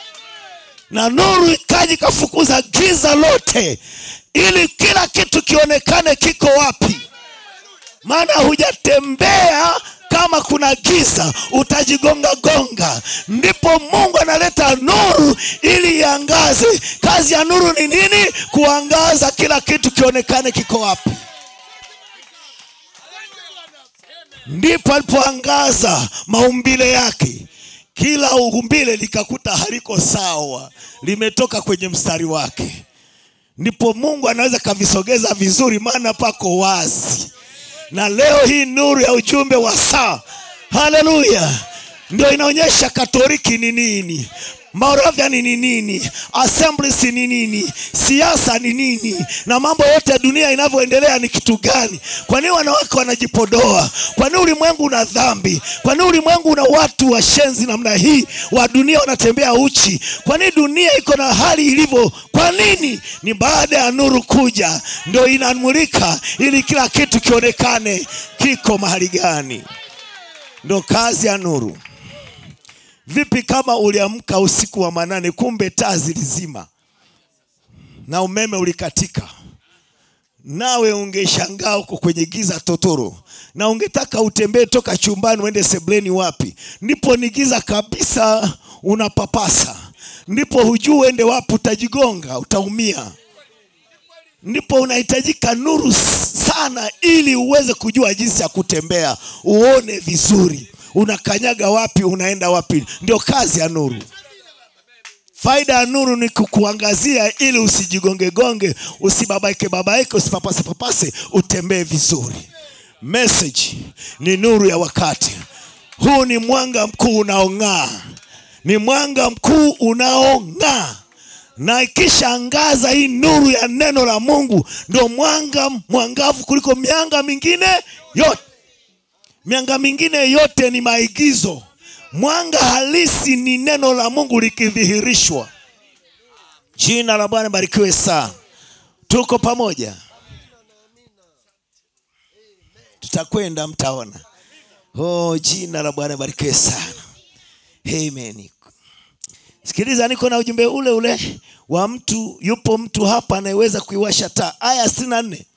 S3: na nuru ikaja ikafukuza giza lote ili kila kitu kionekane kiko wapi maana hujatembea kama kuna giza utajigonga gonga ndipo mungu analeta nuru ili iangaze kazi ya nuru ni nini kuangaza kila kitu kionekane kiko wapi ndipo alipoangaza maumbile yake kila umbile likakuta haliko sawa limetoka kwenye mstari wake ndipo mungu anaweza kavisogeza vizuri maana pako wazi na leo hii nuru ya ujumbe wa saa haleluya ndio inaonyesha katoliki ni nini Moravia ni nini, assemblies ni nini, siasa ni nini, na mambo yote ya dunia inavyoendelea ni kitu gani? Kwa nini wanawake wanajipodoa? Kwa nini ulimwengu una dhambi? Kwa nini ulimwengu una watu washenzi namna hii wa dunia wanatembea uchi? Kwa nini dunia iko na hali ilivyo? Kwa nini? Ni baada ya nuru kuja ndio inamulika, ili kila kitu kionekane kiko mahali gani. Ndo kazi ya nuru. Vipi kama uliamka usiku wa manane, kumbe taa zilizima na umeme ulikatika, nawe ungeshangaa uko kwenye giza totoro, na ungetaka utembee toka chumbani uende sebleni wapi, ndipo ni giza kabisa, unapapasa, ndipo hujui uende wapi, utajigonga, utaumia. Ndipo unahitajika nuru sana, ili uweze kujua jinsi ya kutembea, uone vizuri unakanyaga wapi, unaenda wapi. Ndio kazi ya nuru. Faida ya nuru ni kukuangazia ili usijigongegonge, usibabaike babaike, usipapase papase, utembee vizuri. Message ni nuru ya wakati huu, ni mwanga mkuu unaong'aa, ni mwanga mkuu unaong'aa na ikishaangaza hii nuru ya neno la Mungu, ndio mwanga mwangavu kuliko mianga mingine yote. Mianga mingine yote ni maigizo. Mwanga halisi ni neno la Mungu likidhihirishwa. Jina la Bwana barikiwe sana. Tuko pamoja, tutakwenda mtaona. Oh, jina la Bwana barikiwe sana. Amen. Sikiliza, niko na ujumbe ule ule wa mtu. Yupo mtu hapa anayeweza kuiwasha taa. Aya sitini na nne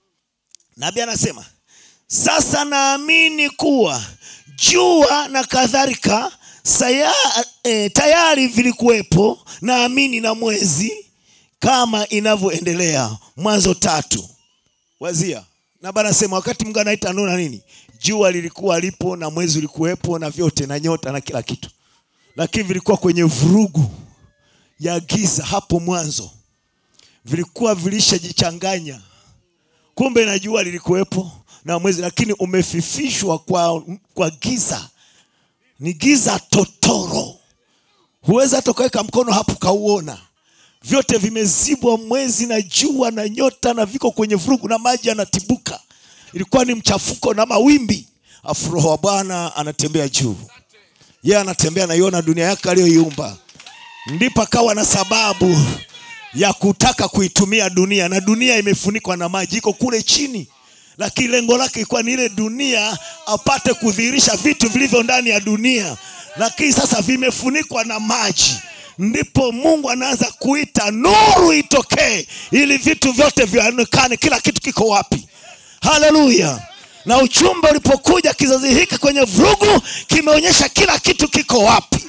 S3: nabii anasema sasa naamini kuwa jua na kadhalika saya, e, tayari vilikuwepo, naamini na mwezi kama inavyoendelea. Mwanzo tatu. Wazia na Bwana sema, wakati Mungu anaita nuru na nini, jua lilikuwa lipo na mwezi ulikuwepo na vyote na nyota na kila kitu, lakini vilikuwa kwenye vurugu ya giza hapo mwanzo, vilikuwa vilishajichanganya. Kumbe na jua lilikuwepo na mwezi lakini umefifishwa kwa, kwa giza. Ni giza totoro, huwezi hata ukaweka mkono hapo kauona. Vyote vimezibwa, mwezi na jua na nyota, na viko kwenye vurugu na maji yanatibuka. Ilikuwa ni mchafuko na mawimbi, afu Roho wa Bwana anatembea juu, yeye anatembea, naiona dunia yake aliyoiumba. Ndipo akawa na sababu ya kutaka kuitumia dunia, na dunia imefunikwa na maji, iko kule chini lakini lengo lake ilikuwa ni ile dunia apate kudhihirisha vitu vilivyo ndani ya dunia, lakini sasa vimefunikwa na maji. Ndipo Mungu anaanza kuita nuru itokee, ili vitu vyote vionekane, kila kitu kiko wapi. Haleluya! Na uchumba ulipokuja kizazi hiki kwenye vurugu, kimeonyesha kila kitu kiko wapi,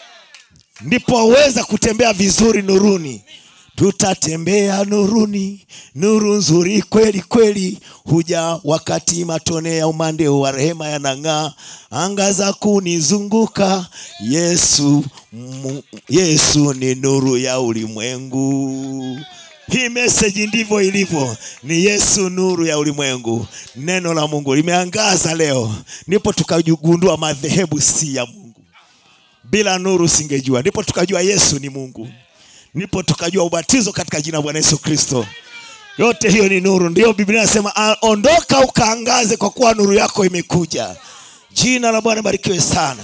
S3: ndipo waweza kutembea vizuri nuruni. Tutatembea nuruni, nuru nzuri kweli kweli, huja wakati matone ya umande wa rehema yanang'aa, anga za kunizunguka. Yesu, mu, Yesu ni nuru ya ulimwengu. Hii meseji ndivyo ilivyo, ni Yesu nuru ya ulimwengu. Neno la Mungu limeangaza leo, ndipo tukagundua madhehebu si ya Mungu. Bila nuru singejua, ndipo tukajua Yesu ni Mungu ndipo tukajua ubatizo katika jina la Bwana Yesu Kristo. Yote hiyo ni nuru, ndiyo Biblia inasema ondoka ukaangaze, kwa kuwa nuru yako imekuja. Jina la Bwana barikiwe sana.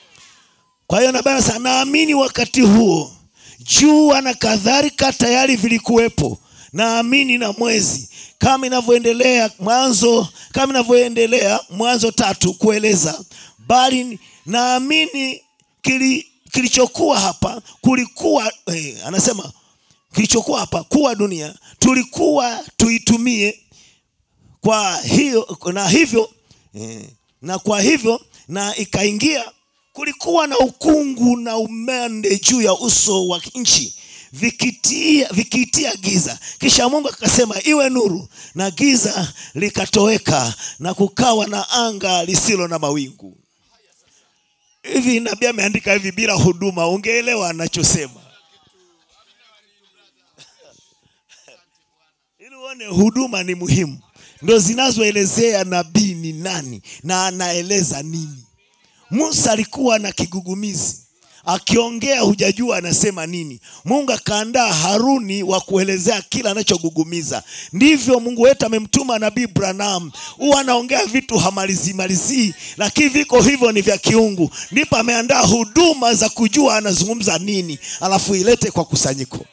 S3: Kwa hiyo nabii anasema naamini wakati huo jua na kadhalika tayari vilikuwepo, naamini na mwezi, kama inavyoendelea Mwanzo, kama inavyoendelea Mwanzo tatu kueleza, bali naamini kili kilichokuwa hapa kulikuwa eh, anasema kilichokuwa hapa kuwa dunia tulikuwa tuitumie kwa hiyo na hivyo eh, na kwa hivyo na ikaingia kulikuwa na ukungu na umande juu ya uso wa nchi vikitia, vikiitia giza kisha mungu akasema iwe nuru na giza likatoweka na kukawa na anga lisilo na mawingu hivi nabii ameandika hivi bila huduma ungeelewa anachosema ili uone huduma ni muhimu ndo zinazoelezea nabii ni nani na anaeleza nini musa alikuwa na kigugumizi akiongea hujajua anasema nini mungu akaandaa haruni wa kuelezea kila anachogugumiza ndivyo mungu wetu amemtuma nabii branam huwa anaongea vitu hamalizimalizii lakini viko hivyo ni vya kiungu ndipo ameandaa huduma za kujua anazungumza nini alafu ilete kwa kusanyiko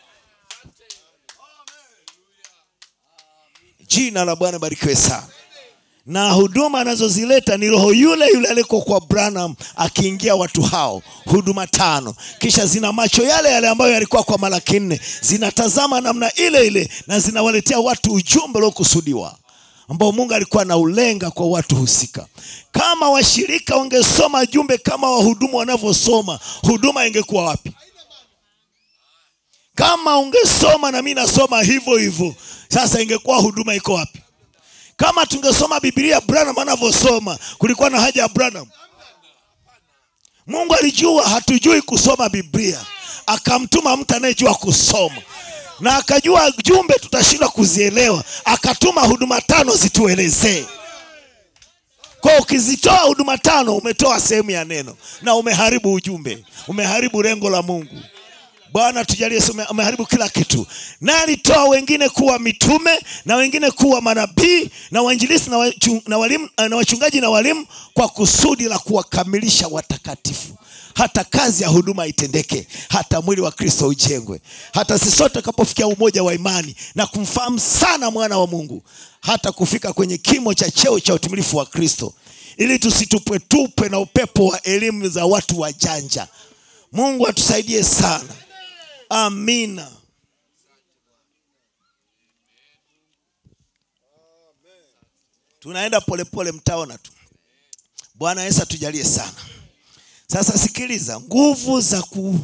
S3: jina la bwana barikiwe sana na huduma anazozileta ni roho yule yule aliko kwa branham akiingia watu hao huduma tano kisha zina macho yale yale ambayo yalikuwa kwa malaki nne zinatazama namna ile ile na zinawaletea watu ujumbe uliokusudiwa ambao mungu alikuwa anaulenga kwa watu husika kama washirika wangesoma jumbe kama wahudumu wanavyosoma huduma ingekuwa wapi kama ungesoma na mi nasoma hivyo hivyo sasa ingekuwa huduma iko wapi kama tungesoma bibilia branham anavyosoma kulikuwa na haja ya branham mungu alijua hatujui kusoma biblia akamtuma mtu anayejua kusoma na akajua jumbe tutashindwa kuzielewa akatuma huduma tano zituelezee kwa ukizitoa huduma tano umetoa sehemu ya neno na umeharibu ujumbe umeharibu lengo la mungu bwana tujalie ume- umeharibu kila kitu naye alitoa wengine kuwa mitume na wengine kuwa manabii na wainjilisi na, wachu, na, walimu, na wachungaji na walimu kwa kusudi la kuwakamilisha watakatifu hata kazi ya huduma itendeke hata mwili wa kristo ujengwe hata sisi sote tutakapofikia umoja wa imani na kumfahamu sana mwana wa mungu hata kufika kwenye kimo cha cheo cha utimilifu wa kristo ili tusitupwetupwe na upepo wa elimu za watu wajanja mungu atusaidie sana amina tunaenda polepole mtaona tu bwana yesu atujalie sana sasa sikiliza nguvu za ku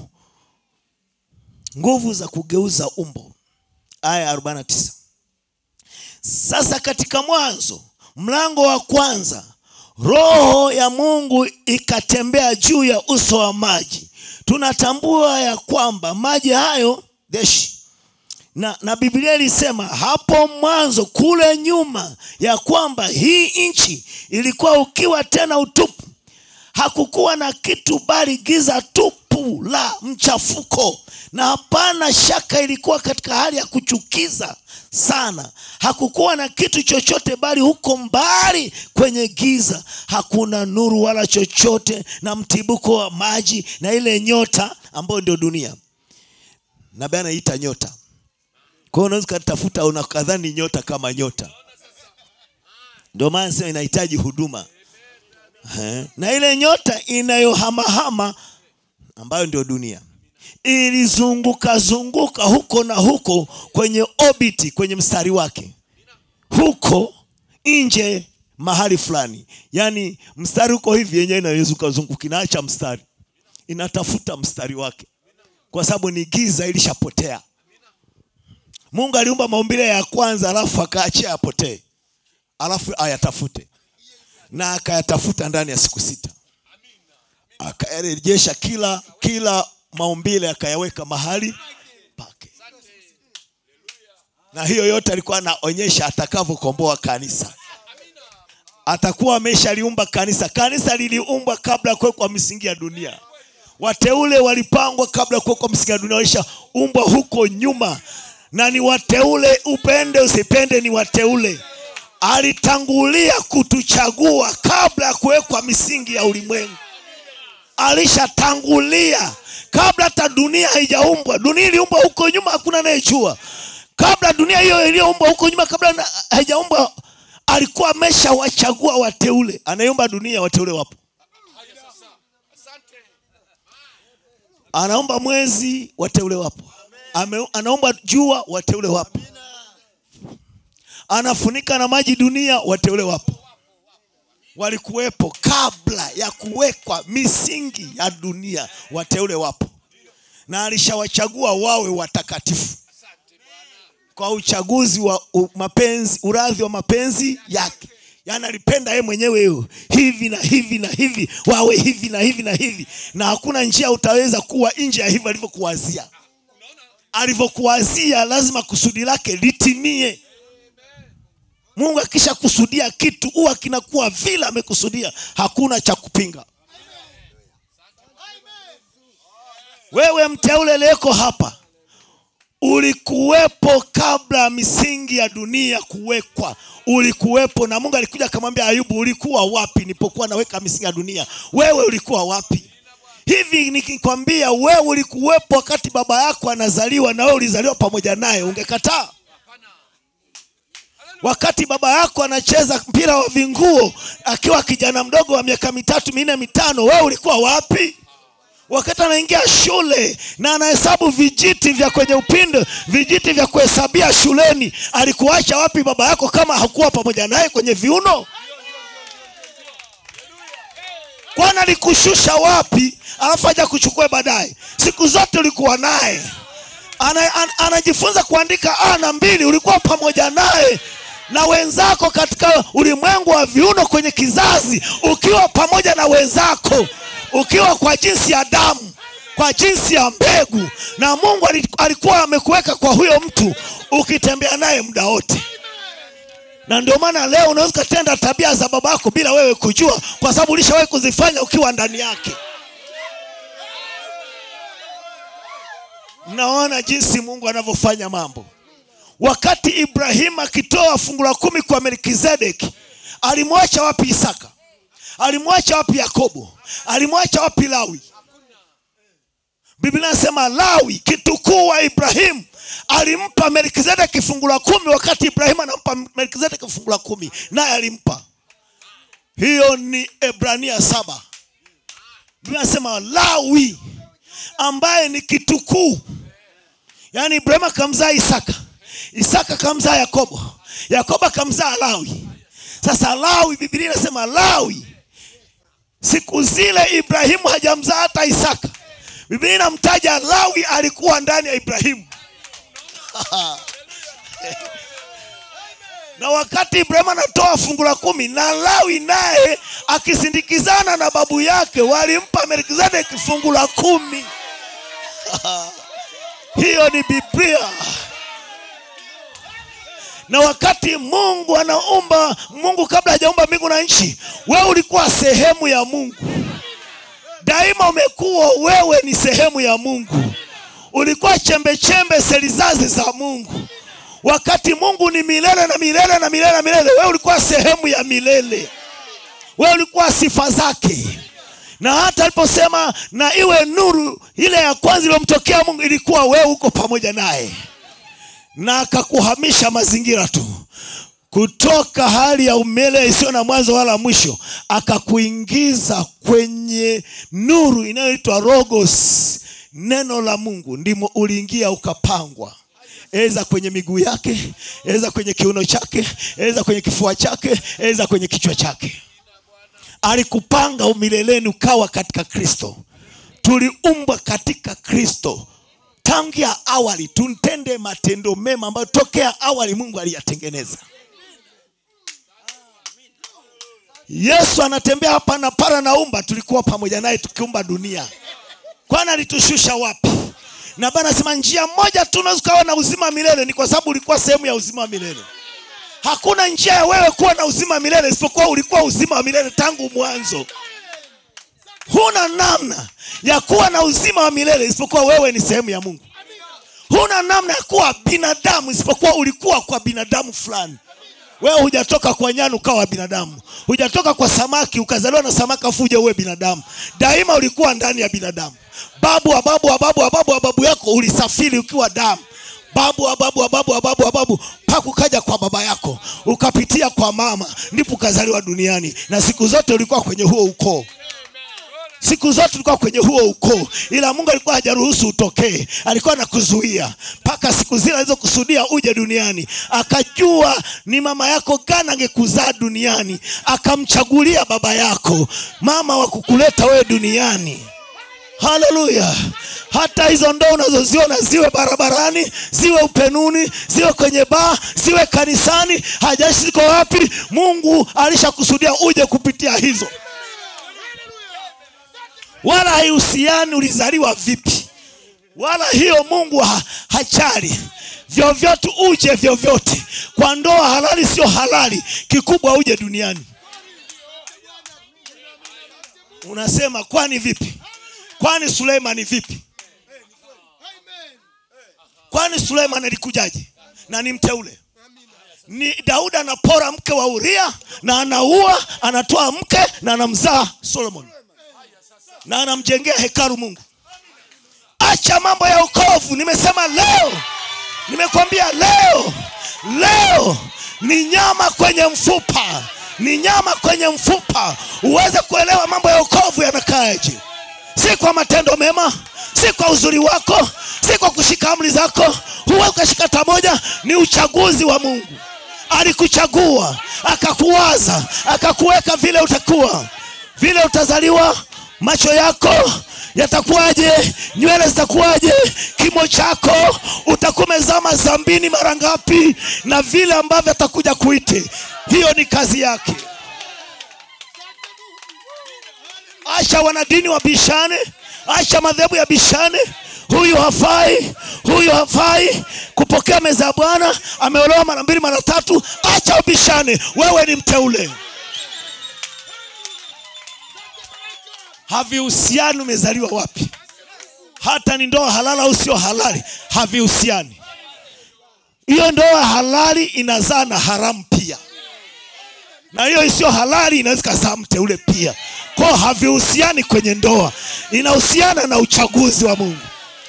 S3: nguvu za kugeuza umbo aya ya 49 sasa katika mwanzo mlango wa kwanza roho ya mungu ikatembea juu ya uso wa maji tunatambua ya kwamba maji hayo deshi na, na biblia ilisema hapo mwanzo kule nyuma ya kwamba hii nchi ilikuwa ukiwa tena utupu hakukuwa na kitu bali giza tupu la mchafuko na hapana shaka ilikuwa katika hali ya kuchukiza sana hakukuwa na kitu chochote bali huko mbali kwenye giza hakuna nuru wala chochote na mtibuko wa maji na ile nyota ambayo ndio dunia nabii anaita nyota kwa hiyo unaweza ukatafuta unakadhani nyota kama nyota ndio maana sema inahitaji huduma Eh, na ile nyota inayohamahama ambayo ndio dunia ilizunguka zunguka huko na huko kwenye obiti kwenye mstari wake huko nje mahali fulani yaani mstari uko hivi yenyewe inawezuka zunguka inaacha mstari inatafuta mstari wake kwa sababu ni giza ilishapotea mungu aliumba maumbile ya kwanza alafu akaachia yapotee alafu ayatafute na akayatafuta ndani ya siku sita akayarejesha kila kila maumbile akayaweka mahali pake na hiyo yote alikuwa anaonyesha atakavyokomboa kanisa atakuwa ameshaliumba kanisa kanisa liliumbwa kabla ya kuwekwa misingi ya dunia wateule walipangwa kabla ya kuwekwa misingi ya dunia walishaumbwa huko nyuma na ni wateule upende usipende ni wateule alitangulia kutuchagua kabla ya kuwekwa misingi ya ulimwengu alishatangulia kabla hata dunia haijaumbwa dunia iliumbwa huko nyuma hakuna anayejua kabla dunia hiyo iliyoumbwa huko nyuma kabla na- haijaumbwa alikuwa ameshawachagua wateule anayeumba dunia wateule wapo anaomba mwezi wateule wapo Ame, anaomba jua wateule wapo anafunika na maji dunia wateule wapo walikuwepo kabla ya kuwekwa misingi ya dunia wateule wapo na alishawachagua wawe watakatifu kwa uchaguzi wa u, mapenzi uradhi wa mapenzi yake yaani alipenda yeye mwenyewe hiyo hivi na hivi na hivi wawe hivi na hivi na hivi na hakuna njia utaweza kuwa nje ya hivyo alivyokuwazia alivyokuwazia lazima kusudi lake litimie mungu akisha kusudia kitu huwa kinakuwa vile amekusudia hakuna cha kupinga wewe mteule leko hapa ulikuwepo kabla ya misingi ya dunia kuwekwa ulikuwepo na mungu alikuja akamwambia ayubu ulikuwa wapi nipokuwa naweka misingi ya dunia wewe ulikuwa wapi hivi nikikwambia wewe ulikuwepo wakati baba yako anazaliwa na wewe ulizaliwa pamoja naye ungekataa wakati baba yako anacheza mpira wa vinguo akiwa kijana mdogo wa miaka mitatu minne mitano wewe ulikuwa wapi wakati anaingia shule na anahesabu vijiti vya kwenye upindo vijiti vya kuhesabia shuleni alikuacha wapi baba yako kama hakuwa pamoja naye kwenye viuno kwana alikushusha wapi alafu aja kuchukua baadaye siku zote ulikuwa naye ana, an, anajifunza kuandika a na mbili ulikuwa pamoja naye na wenzako katika ulimwengu wa viuno kwenye kizazi ukiwa pamoja na wenzako ukiwa kwa jinsi ya damu kwa jinsi ya mbegu na mungu ali- alikuwa amekuweka kwa huyo mtu ukitembea naye muda wote na ndio maana leo unaweza ukatenda tabia za babako bila wewe kujua kwa sababu ulishawahi kuzifanya ukiwa ndani yake mnaona jinsi mungu anavyofanya mambo wakati ibrahimu akitoa fungu la kumi kwa melkizedeki alimwacha wapi isaka alimwacha wapi yakobo alimwacha wapi lawi biblia inasema lawi kitukuu wa ibrahimu alimpa melkizedeki fungu la kumi wakati ibrahimu anampa melkizedeki fungu la kumi naye alimpa hiyo ni ebrania saba biblia inasema lawi ambaye ni kitukuu yaani ibrahimu akamzaa isaka isaka akamzaa yakobo yakobo akamzaa lawi sasa lawi biblia inasema lawi siku zile ibrahimu hajamzaa hata isaka biblia inamtaja lawi alikuwa ndani ya ibrahimu na wakati ibrahimu anatoa fungu la kumi na lawi naye akisindikizana na babu yake walimpa melkizedeki fungu la kumi hiyo ni biblia na wakati mungu anaumba mungu kabla hajaumba mbingu na nchi wewe ulikuwa sehemu ya mungu daima umekuwa wewe ni sehemu ya mungu ulikuwa chembe chembe selizazi za mungu wakati mungu ni milele na milele na milele na milele wewe ulikuwa sehemu ya milele wewe ulikuwa sifa zake na hata aliposema na iwe nuru ile ya kwanza iliyomtokea mungu ilikuwa wewe uko pamoja naye na akakuhamisha mazingira tu kutoka hali ya umele isiyo na mwanzo wala mwisho akakuingiza kwenye nuru inayoitwa rogos neno la mungu ndimo uliingia ukapangwa eza kwenye miguu yake eza kwenye kiuno chake eza kwenye kifua chake eza kwenye kichwa chake alikupanga umileleni ukawa katika kristo tuliumbwa katika kristo tangia awali tutende matendo mema ambayo tokea awali mungu aliyatengeneza yesu anatembea hapa na para naumba tulikuwa pamoja naye tukiumba dunia kwani alitushusha wapi na bana anasema njia moja tu unaweza ukawa na uzima milele ni kwa sababu ulikuwa sehemu ya uzima wa milele hakuna njia ya wewe kuwa na uzima wa milele isipokuwa ulikuwa uzima wa milele tangu mwanzo huna namna ya kuwa na uzima wa milele isipokuwa wewe ni sehemu ya mungu huna namna ya kuwa binadamu isipokuwa ulikuwa kwa binadamu fulani wewe hujatoka kwa nyani ukawa binadamu hujatoka kwa samaki ukazaliwa na samaki afu uje uwe binadamu daima ulikuwa ndani ya binadamu babu wa babu wa babu wa babu wa babu yako ulisafiri ukiwa damu babu wa babu wa babu wa babu wa babu mpaka ukaja kwa baba yako ukapitia kwa mama ndipo ukazaliwa duniani na siku zote ulikuwa kwenye huo ukoo siku zote ulikuwa kwenye huo ukoo ila mungu alikuwa hajaruhusu utokee alikuwa anakuzuia mpaka siku zile alizokusudia uje duniani akajua ni mama yako gani angekuzaa duniani akamchagulia baba yako mama wa kukuleta wewe duniani haleluya hata hizo ndoo unazoziona ziwe barabarani ziwe upenuni ziwe kwenye baa ziwe kanisani hajashi ziko wapi mungu alishakusudia uje kupitia hizo wala haihusiani ulizaliwa vipi wala hiyo mungu ha, hachali vyovyote uje vyovyote kwa ndoa halali sio halali kikubwa uje duniani unasema kwani vipi kwani suleimani vipi kwani suleiman alikujaje na ni mteule ni daudi anapora mke wa uria na anaua anatoa mke na anamzaa solomon na anamjengea hekalu mungu acha mambo ya ukovu nimesema leo nimekwambia leo leo ni nyama kwenye mfupa ni nyama kwenye mfupa uweze kuelewa mambo ya ukovu yanakaaje si kwa matendo mema si kwa uzuri wako si kwa kushika amri zako huwe ukashika tamoja ni uchaguzi wa mungu alikuchagua akakuwaza akakuweka vile utakuwa vile utazaliwa macho yako yatakuwaje nywele zitakuwaje kimo chako utakuwa umezama zambini mara ngapi na vile ambavyo atakuja kuite hiyo ni kazi yake acha wanadini wabishane acha madhehebu ya bishane huyu hafai huyu hafai kupokea meza ya bwana ameolewa mara mbili mara tatu acha ubishane wewe ni mteule havihusiani umezaliwa wapi hata ni ndoa halali au sio halali havihusiani hiyo ndoa halali inazaa na haramu pia na hiyo isiyo halali inaweza ikazaa mteule pia kwao havihusiani kwenye ndoa inahusiana na uchaguzi wa mungu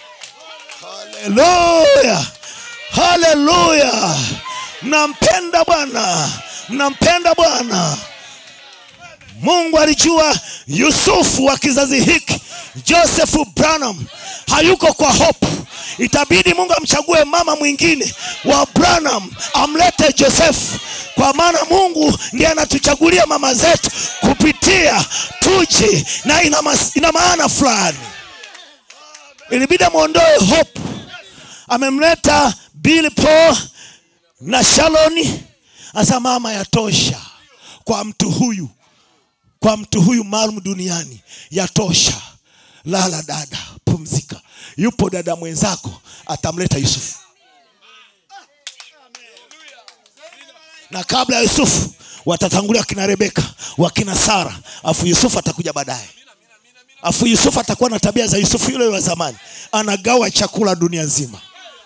S3: haleluya haleluya mnampenda bwana mnampenda bwana mungu alijua yusufu wa kizazi hiki josefu branham hayuko kwa hope itabidi mungu amchague mama mwingine wa branham amlete josefu kwa maana mungu ndiye anatuchagulia mama zetu kupitia tuje na ina, mas, ina maana fulani ilibidi amwondoe hope amemleta bill paul na shaloni asa mama yatosha kwa mtu huyu kwa mtu huyu maalum duniani yatosha lala dada pumzika yupo dada mwenzako atamleta yusufu na kabla ya yusufu watatangulia wakina rebeka wakina sara afu yusufu atakuja baadaye afu yusufu atakuwa na tabia za yusufu yule wa zamani anagawa chakula dunia nzima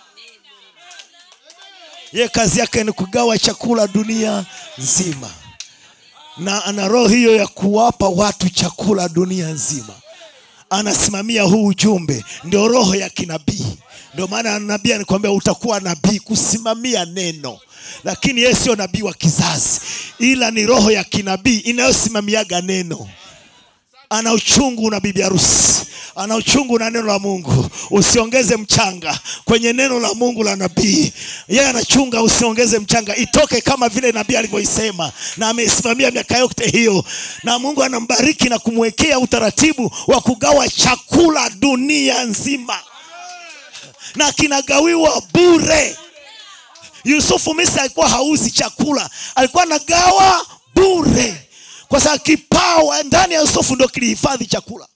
S3: ye kazi yake ni kugawa chakula dunia nzima na ana roho hiyo ya kuwapa watu chakula dunia nzima anasimamia huu ujumbe ndio roho ya kinabii ndio maana nabii anikwambia utakuwa nabii kusimamia neno lakini yeye sio nabii wa kizazi ila ni roho ya kinabii inayosimamiaga neno ana uchungu na bibi harusi ana uchungu na neno la mungu usiongeze mchanga kwenye neno la mungu la nabii yeye anachunga usiongeze mchanga itoke kama vile nabii alivyoisema na ameisimamia miaka yote hiyo na mungu anambariki na kumwekea utaratibu wa kugawa chakula dunia nzima na kinagawiwa bure yusufu misri alikuwa hauzi chakula alikuwa anagawa bure kwa sababu kipawa ndani ya yusufu ndio kilihifadhi chakula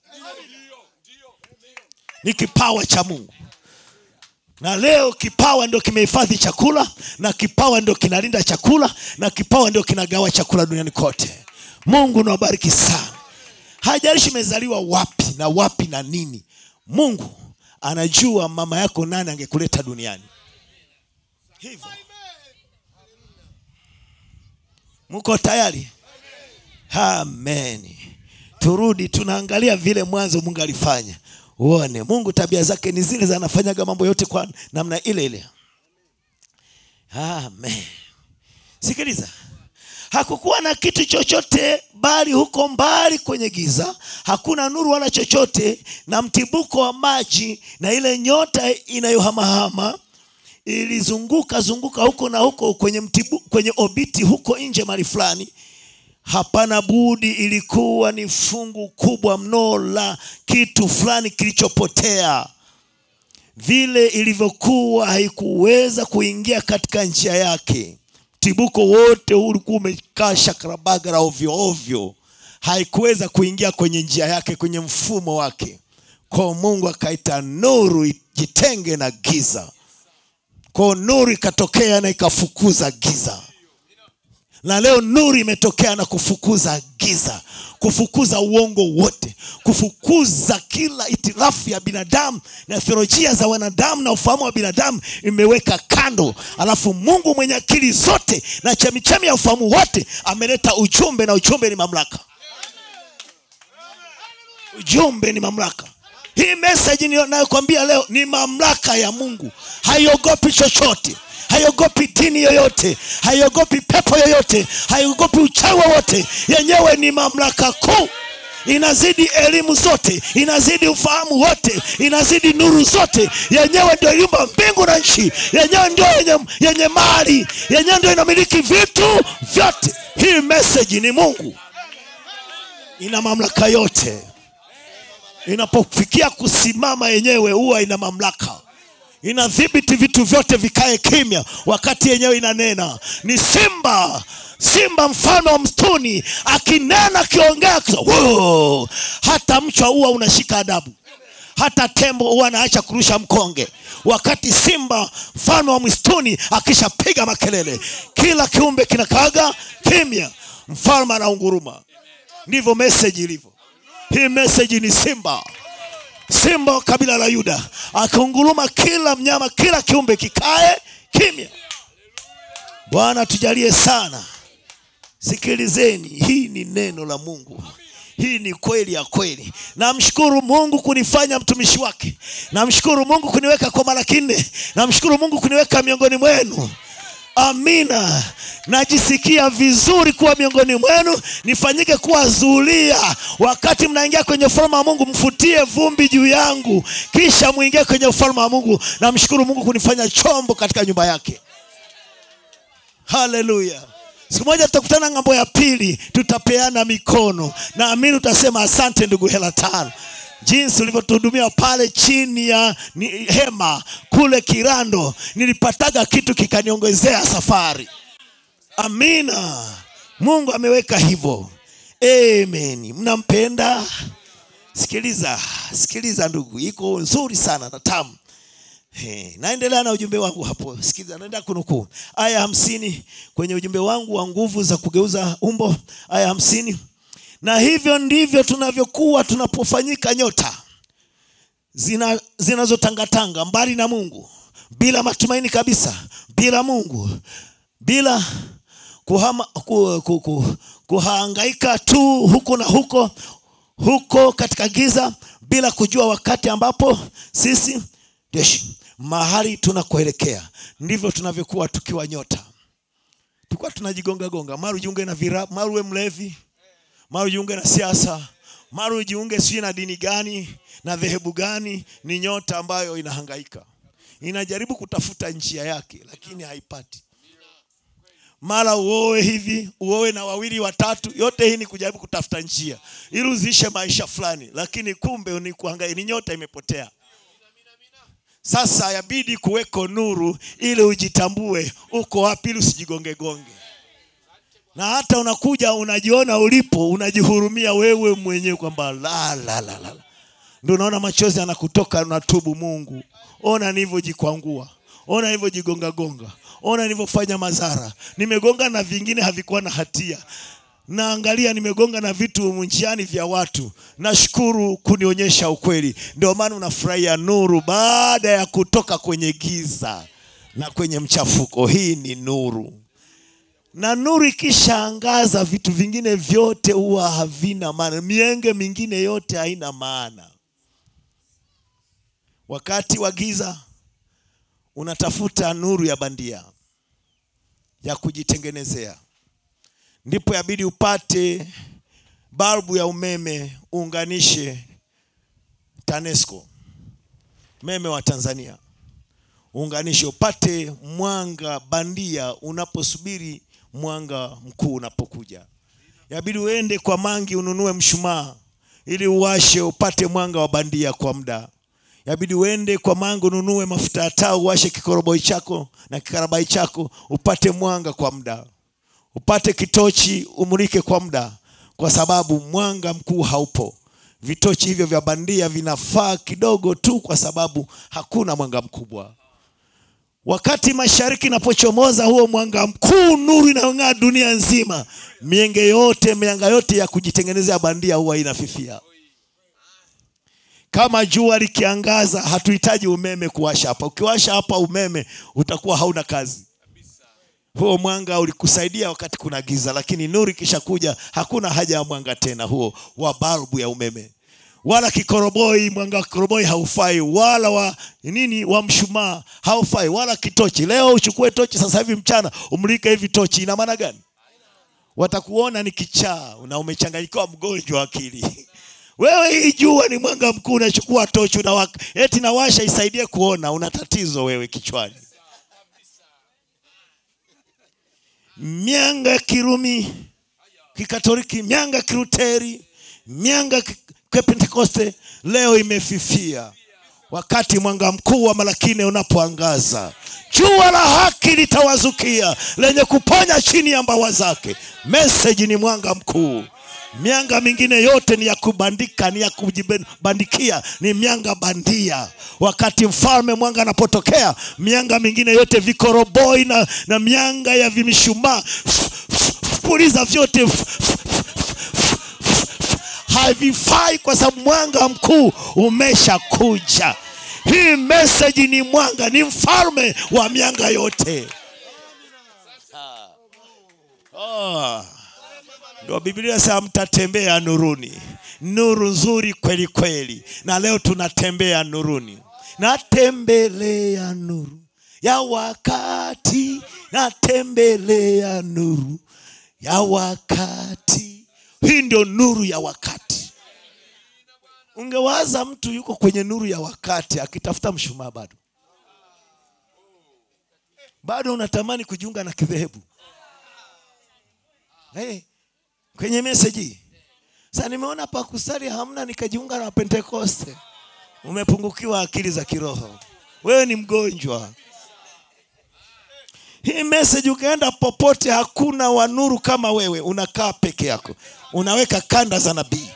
S3: ni kipawa cha mungu na leo kipawa ndio kimehifadhi chakula na kipawa ndio kinalinda chakula na kipawa ndio kinagawa chakula duniani kote mungu nawabariki sana hajalishi imezaliwa wapi na wapi na nini mungu anajua mama yako nani angekuleta duniani hivyo mko tayari amen turudi tunaangalia vile mwanzo mungu alifanya uone mungu tabia zake ni zile zanafanyaga mambo yote kwa namna ile ile amen sikiliza hakukuwa na kitu chochote bali huko mbali kwenye giza hakuna nuru wala chochote na mtibuko wa maji na ile nyota inayohamahama ilizunguka zunguka huko na huko kwenye, mtibu, kwenye obiti huko nje mali fulani hapana budi ilikuwa ni fungu kubwa mno la kitu fulani kilichopotea vile ilivyokuwa haikuweza kuingia katika njia yake mtibuko wote huu ulikuwa umekaa shakarabagara ovyo ovyo haikuweza kuingia kwenye njia yake kwenye mfumo wake kwao mungu akaita nuru ijitenge na giza kwao nuru ikatokea na ikafukuza giza na leo nuru imetokea na kufukuza giza kufukuza uongo wote kufukuza kila itilafu ya binadamu na theolojia za wanadamu na ufahamu wa binadamu imeweka kando alafu mungu mwenye akili zote na chemichemi ya ufahamu wote ameleta ujumbe na ujumbe ni mamlaka ujumbe ni mamlaka hii meseji nayokwambia leo ni mamlaka ya mungu haiogopi chochote haiogopi dini yoyote haiogopi pepo yoyote haiogopi uchawi wowote yenyewe ni mamlaka kuu inazidi elimu zote inazidi ufahamu wote inazidi nuru zote yenyewe ndio iliumba mbingu na nchi yenyewe ndio yenye, yenye mali yenyewe ndio inamiliki vitu vyote hii meseji ni mungu ina mamlaka yote inapofikia kusimama yenyewe huwa ina mamlaka inadhibiti vitu vyote vikae kimya wakati yenyewe inanena ni simba simba mfano wa mstuni akinena akiongea wow! hata mchwa huwa unashika adabu hata tembo huwa anaacha kurusha mkonge wakati simba mfano wa msituni akishapiga makelele kila kiumbe kinakaaga kimya mfalme anaunguruma ndivyo meseji ilivyo hii meseji ni simba simba wa kabila la yuda akiunguruma kila mnyama kila kiumbe kikae kimya bwana tujalie sana sikilizeni hii ni neno la mungu hii ni kweli ya kweli namshukuru mungu kunifanya mtumishi wake namshukuru mungu kuniweka kwa mara kinne namshukuru mungu kuniweka miongoni mwenu amina najisikia vizuri kuwa miongoni mwenu nifanyike kuwa zulia wakati mnaingia kwenye ufalme wa mungu mfutie vumbi juu yangu kisha mwingie kwenye ufalme wa mungu namshukuru mungu kunifanya chombo katika nyumba yake haleluya siku moja tutakutana ng'ambo ya pili tutapeana mikono naamini utasema asante ndugu hela tano jinsi ulivyotuhudumia pale chini ya ni, hema kule kirando nilipataga kitu kikaniongezea safari amina mungu ameweka hivyo amen mnampenda sikiliza sikiliza ndugu iko nzuri sana na tamu He, naendelea na ujumbe wangu hapo sikiliza naenda kunukuu aya hamsini kwenye ujumbe wangu wa nguvu za kugeuza umbo aya hamsini na hivyo ndivyo tunavyokuwa tunapofanyika nyota zina zinazotangatanga mbali na mungu bila matumaini kabisa bila mungu bila kuhama, ku, ku, ku, kuhangaika tu huko na huko huko katika giza bila kujua wakati ambapo sisi jeshi mahali tunakoelekea ndivyo tunavyokuwa tukiwa nyota tulikuwa tunajigonga gonga mara ujiunge na vira mara uwe mlevi mara ujiunge na siasa mara ujiunge sijui na dini gani na dhehebu gani ni nyota ambayo inahangaika inajaribu kutafuta njia yake lakini haipati mara uoe hivi uoe na wawili watatu yote hii ni kujaribu kutafuta njia ili uziishe maisha fulani lakini kumbe ni kuhangaika ni nyota imepotea sasa yabidi kuweko nuru ili ujitambue uko wapi ili usijigongegonge na hata unakuja unajiona ulipo unajihurumia wewe mwenyewe kwamba la la la la ndio unaona machozi anakutoka unatubu mungu ona nilivyojikwangua ona nilivyojigongagonga ona nilivyofanya madhara nimegonga na vingine havikuwa na hatia naangalia nimegonga na vitu njiani vya watu nashukuru kunionyesha ukweli ndio maana unafurahia nuru baada ya kutoka kwenye giza na kwenye mchafuko hii ni nuru na nuru ikishaangaza vitu vingine vyote huwa havina maana mienge mingine yote haina maana wakati wa giza unatafuta nuru ya bandia ya kujitengenezea ndipo yabidi upate balbu ya umeme uunganishe tanesco umeme wa tanzania uunganishe upate mwanga bandia unaposubiri mwanga mkuu unapokuja yabidi uende kwa mangi ununue mshumaa ili uwashe upate mwanga wa bandia kwa muda yabidi uende kwa mangi ununue mafuta ya taa uwashe kikoroboi chako na kikarabai chako upate mwanga kwa muda upate kitochi umulike kwa muda kwa sababu mwanga mkuu haupo vitochi hivyo vya bandia vinafaa kidogo tu kwa sababu hakuna mwanga mkubwa wakati mashariki inapochomoza huo mwanga mkuu nuru inayong'aa dunia nzima mienge yote mianga yote ya kujitengenezea bandia huwa inafifia kama jua likiangaza hatuhitaji umeme kuwasha hapa ukiwasha hapa umeme utakuwa hauna kazi huo mwanga ulikusaidia wakati kuna giza lakini nuru ikishakuja hakuna haja ya mwanga tena huo wa balbu ya umeme wala kikoroboi mwanga wa kikoroboi haufai wala wa nini wa mshumaa haufai wala kitochi leo uchukue tochi sasa hivi mchana umlike hivi tochi ina maana gani watakuona ni kichaa na umechanganyikiwa mgonjwa wa akili wewe hii jua ni mwanga mkuu unachukua tochi unawaka eti nawasha isaidie kuona una tatizo wewe kichwani mianga ya kirumi kikatoliki mianga ya kiruteri mianga ya pentekoste leo imefifia wakati mwanga mkuu wa malakine unapoangaza jua la haki litawazukia lenye kuponya chini ya mbawa zake meseji ni mwanga mkuu mianga mingine yote ni ya kubandika ni ya kujibandikia ni mianga bandia wakati mfalme mwanga anapotokea mianga mingine yote vikoroboi na, na mianga ya vimishumaa puliza vyote havifai kwa sababu mwanga mkuu umeshakuja hii meseji ni mwanga ni mfalme wa mianga yote oh. ndo biblia sema mtatembea nuruni nuru nzuri kweli kweli na leo tunatembea nuruni natembelea nuru ya wakati natembelea nuru ya wakati hii ndio nuru ya wakati ungewaza mtu yuko kwenye nuru ya wakati akitafuta mshumaa bado bado unatamani kujiunga na kidhehebu hey, kwenye meseji sa nimeona pakusali hamna nikajiunga na pentekoste umepungukiwa akili za kiroho wewe ni mgonjwa hii message ukaenda popote hakuna wanuru kama wewe unakaa peke yako unaweka kanda za nabii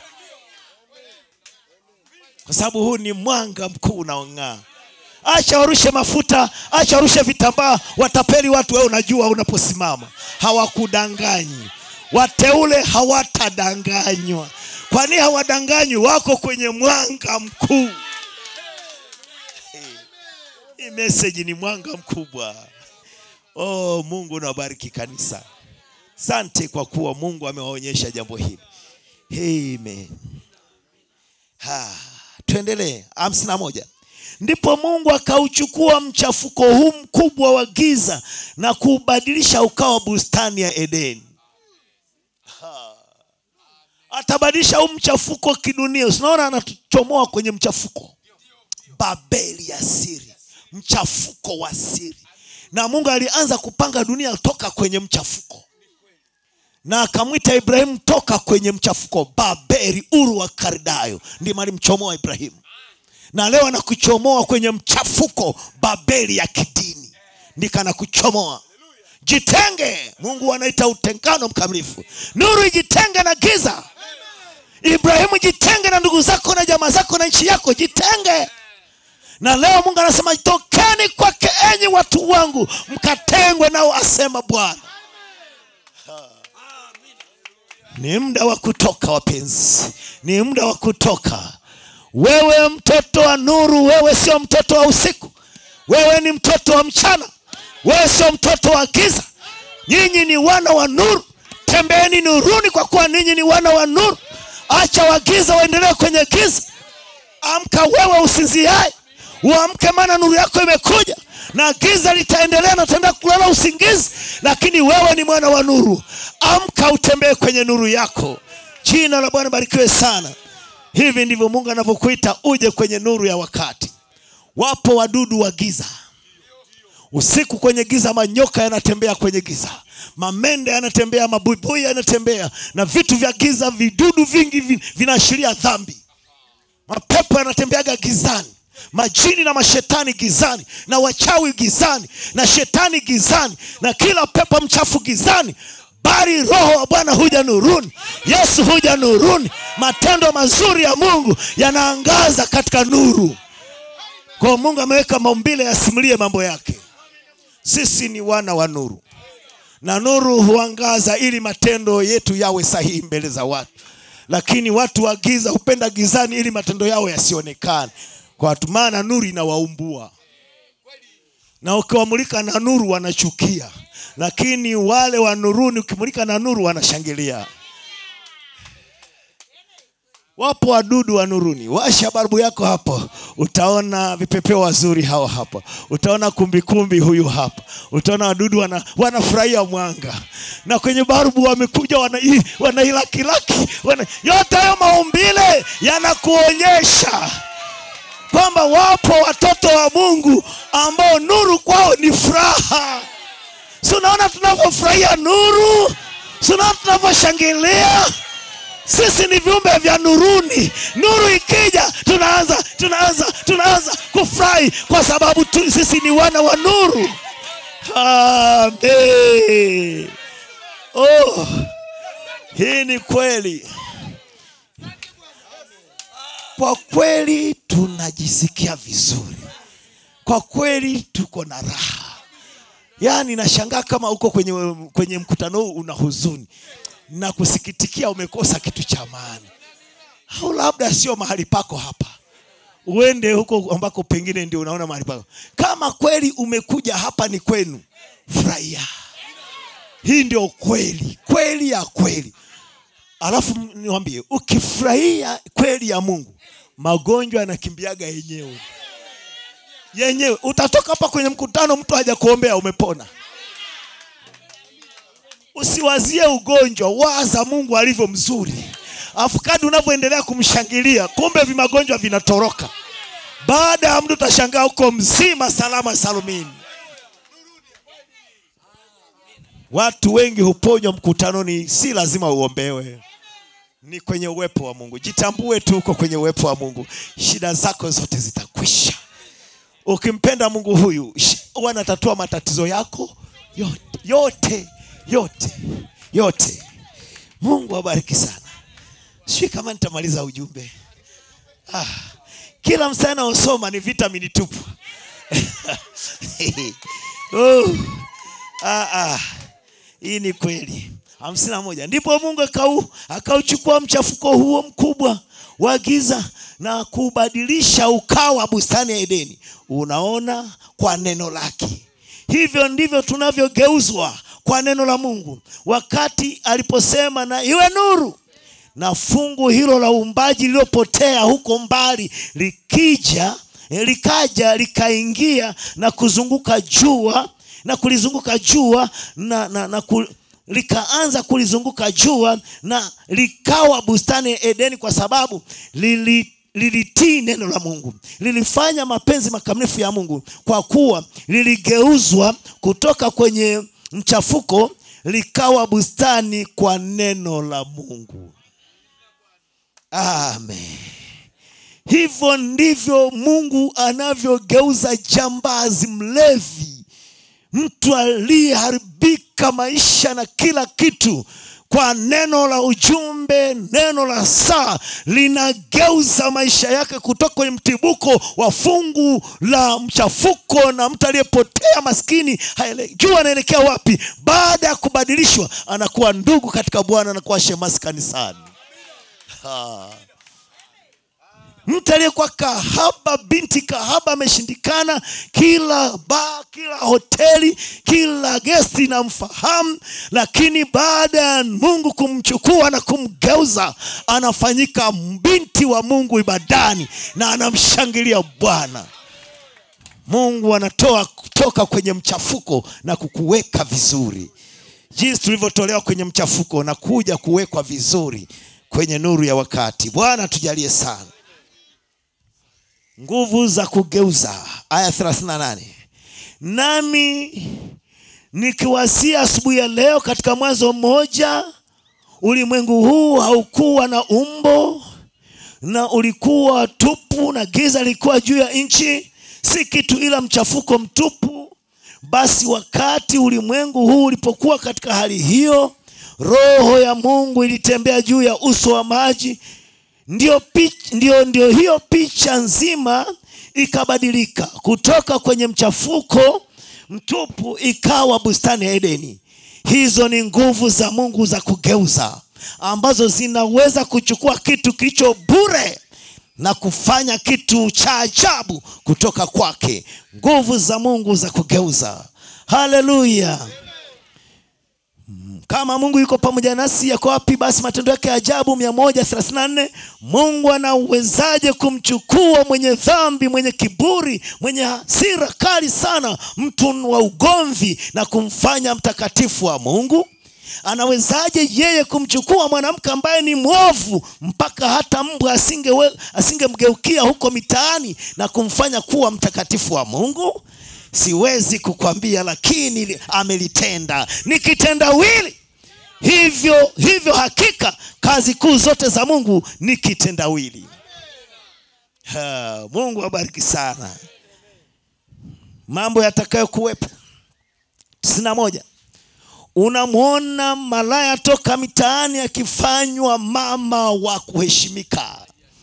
S3: kwa sababu huu ni mwanga mkuu unaong'aa acha warushe mafuta acha warushe vitambaa watapeli watu wewe unajua unaposimama hawakudanganyi wateule hawatadanganywa kwani hawadanganywi wako kwenye mwanga mkuu hii meseji ni mwanga mkubwa oh mungu nawabariki kanisa sante kwa kuwa mungu amewaonyesha jambo hili amen ha, tuendelee hamsini na moja ndipo mungu akauchukua mchafuko huu mkubwa wa giza na kuubadilisha ukawa bustani ya edeni Ha. atabadilisha huu mchafuko kidunia unaona anatuchomoa kwenye mchafuko babeli ya siri mchafuko wa siri na mungu alianza kupanga dunia toka kwenye mchafuko na akamwita ibrahimu toka kwenye mchafuko babeli uru wa kardayo ndimo alimchomoa ibrahimu na leo anakuchomoa kwenye mchafuko babeli ya kidini ndika anakuchomoa jitenge mungu anaita utengano mkamilifu nuru ijitenge na giza ibrahimu jitenge na ndugu zako na jamaa zako na nchi yako jitenge na leo mungu anasema tokeni kwake enyi watu wangu mkatengwe nao asema bwana ni muda wa kutoka wapenzi ni muda wa kutoka wewe mtoto wa nuru wewe sio mtoto wa usiku wewe ni mtoto wa mchana wewe sio mtoto wa giza nyinyi ni wana wa nuru tembeeni nuruni kwa kuwa ninyi ni wana wa nuru acha wagiza waendelee kwenye giza amka wewe usinziae uamke maana nuru yako imekuja na giza litaendelea na utaenda kulala usingizi lakini wewe ni mwana wa nuru amka utembee kwenye nuru yako jina la bwana barikiwe sana hivi ndivyo mungu anavyokuita uje kwenye nuru ya wakati wapo wadudu wa giza usiku kwenye giza manyoka yanatembea kwenye giza mamende yanatembea mabuibui yanatembea na vitu vya giza vidudu vingi vi- vinaashiria dhambi mapepo yanatembeaga gizani majini na mashetani gizani na wachawi gizani na shetani gizani na kila pepo mchafu gizani bali roho wa bwana huja nuruni yesu huja nuruni matendo mazuri ya mungu yanaangaza katika nuru kwa mungu ameweka maumbile yasimulie mambo yake sisi ni wana wa nuru na nuru huangaza ili matendo yetu yawe sahihi mbele za watu lakini watu wa giza hupenda gizani ili matendo yao yasionekane kwa watu maana nuru inawaumbua na ukiwamulika na nuru wanachukia lakini wale wa nuruni ukimulika na nuru wanashangilia wapo wadudu wa nuruni washa barbu yako hapo utaona vipepeo wazuri hao hapo utaona kumbikumbi huyu hapa utaona wadudu wana, wanafurahia mwanga na kwenye barbu wamekuja wana- wanailakilaki wana, yote hayo maumbile yanakuonyesha kwamba wapo watoto wa mungu ambao nuru kwao ni furaha si unaona tunavyofurahia nuru si unaona tunavyoshangilia sisi ni viumbe vya nuruni nuru ikija tunaanza tunaanza tunaanza kufurahi kwa sababu tu, sisi ni wana wa nuru Amen. oh, hii ni kweli kwa kweli tunajisikia vizuri kwa kweli tuko na raha yaani nashangaa kama uko kwenye, kwenye mkutano huu una huzuni na kusikitikia umekosa kitu cha maana au labda sio mahali pako hapa uende huko ambako pengine ndio unaona mahali pako kama kweli umekuja hapa ni kwenu furahia hii ndio kweli kweli ya kweli alafu niwambie ukifurahia kweli ya mungu magonjwa yanakimbiaga yenyewe yenyewe utatoka hapa kwenye mkutano mtu haja kuombea umepona usiwazie ugonjwa waza mungu alivyo mzuri alafu kadi unavyoendelea kumshangilia kumbe vimagonjwa vinatoroka baada ya mtu utashangaa uko mzima salama salumini watu wengi huponywa mkutanoni si lazima uombewe ni kwenye uwepo wa mungu jitambue tu uko kwenye uwepo wa mungu shida zako zote zitakwisha ukimpenda mungu huyu sh- huwa anatatua matatizo yako yote yote yote yote mungu abariki sana sijui kama nitamaliza ujumbe ah, kila msana usoma ni vitamini tupu oh, ah, ah, hii ni kweli hamsini na moja ndipo mungu akau akauchukua mchafuko huo mkubwa wa giza na kubadilisha ukawa bustani ya edeni unaona kwa neno lake hivyo ndivyo tunavyogeuzwa kwa neno la mungu wakati aliposema na iwe nuru na fungu hilo la uumbaji lililopotea huko mbali likija eh, likaja likaingia na kuzunguka jua na kulizunguka jua na, na, na ku, likaanza kulizunguka jua na likawa bustani ya edeni kwa sababu lili lilitii neno la mungu lilifanya mapenzi makamilifu ya mungu kwa kuwa liligeuzwa kutoka kwenye mchafuko likawa bustani kwa neno la mungu amen hivyo ndivyo mungu anavyogeuza jambazi mlevi mtu aliyeharibika maisha na kila kitu kwa neno la ujumbe neno la saa linageuza maisha yake kutoka kwenye mtibuko wa fungu la mchafuko na mtu aliyepotea maskini haele- jua anaelekea wapi baada ya kubadilishwa anakuwa ndugu katika bwana anakuwa shemasi kanisani ha mtu aliyekuwa kahaba binti kahaba ameshindikana kila ba kila hoteli kila gesti namfahamu lakini baada ya mungu kumchukua na kumgeuza anafanyika binti wa mungu ibadani na anamshangilia bwana mungu anatoa kutoka kwenye mchafuko na kukuweka vizuri jinsi tulivyotolewa kwenye mchafuko na kuja kuwekwa vizuri kwenye nuru ya wakati bwana tujalie sana nguvu za kugeuza aya 38 nami nikiwasia asubuhi ya leo katika mwanzo mmoja ulimwengu huu haukuwa na umbo na ulikuwa tupu na giza lilikuwa juu ya nchi si kitu ila mchafuko mtupu basi wakati ulimwengu huu ulipokuwa katika hali hiyo roho ya mungu ilitembea juu ya uso wa maji ndio, pich, ndio, ndio hiyo picha nzima ikabadilika kutoka kwenye mchafuko mtupu ikawa bustani ya edeni hizo ni nguvu za mungu za kugeuza ambazo zinaweza kuchukua kitu kilicho bure na kufanya kitu cha ajabu kutoka kwake nguvu za mungu za kugeuza haleluya kama mungu yuko pamoja nasi yako wapi basi matendo yake ya ajabu 134 mungu anawezaje kumchukua mwenye dhambi mwenye kiburi mwenye hasira kali sana mtu wa ugomvi na kumfanya mtakatifu wa mungu anawezaje yeye kumchukua mwanamke ambaye ni mwovu mpaka hata mbwa asingewe- asingemgeukia huko mitaani na kumfanya kuwa mtakatifu wa mungu siwezi kukwambia lakini li- amelitenda ni kitendawili hivyo hivyo hakika kazi kuu zote za mungu ni kitendawili Ha, mungu abariki sana mambo yatakayokuwepo tisini na moja unamwona malaya toka mitaani akifanywa mama wa kuheshimika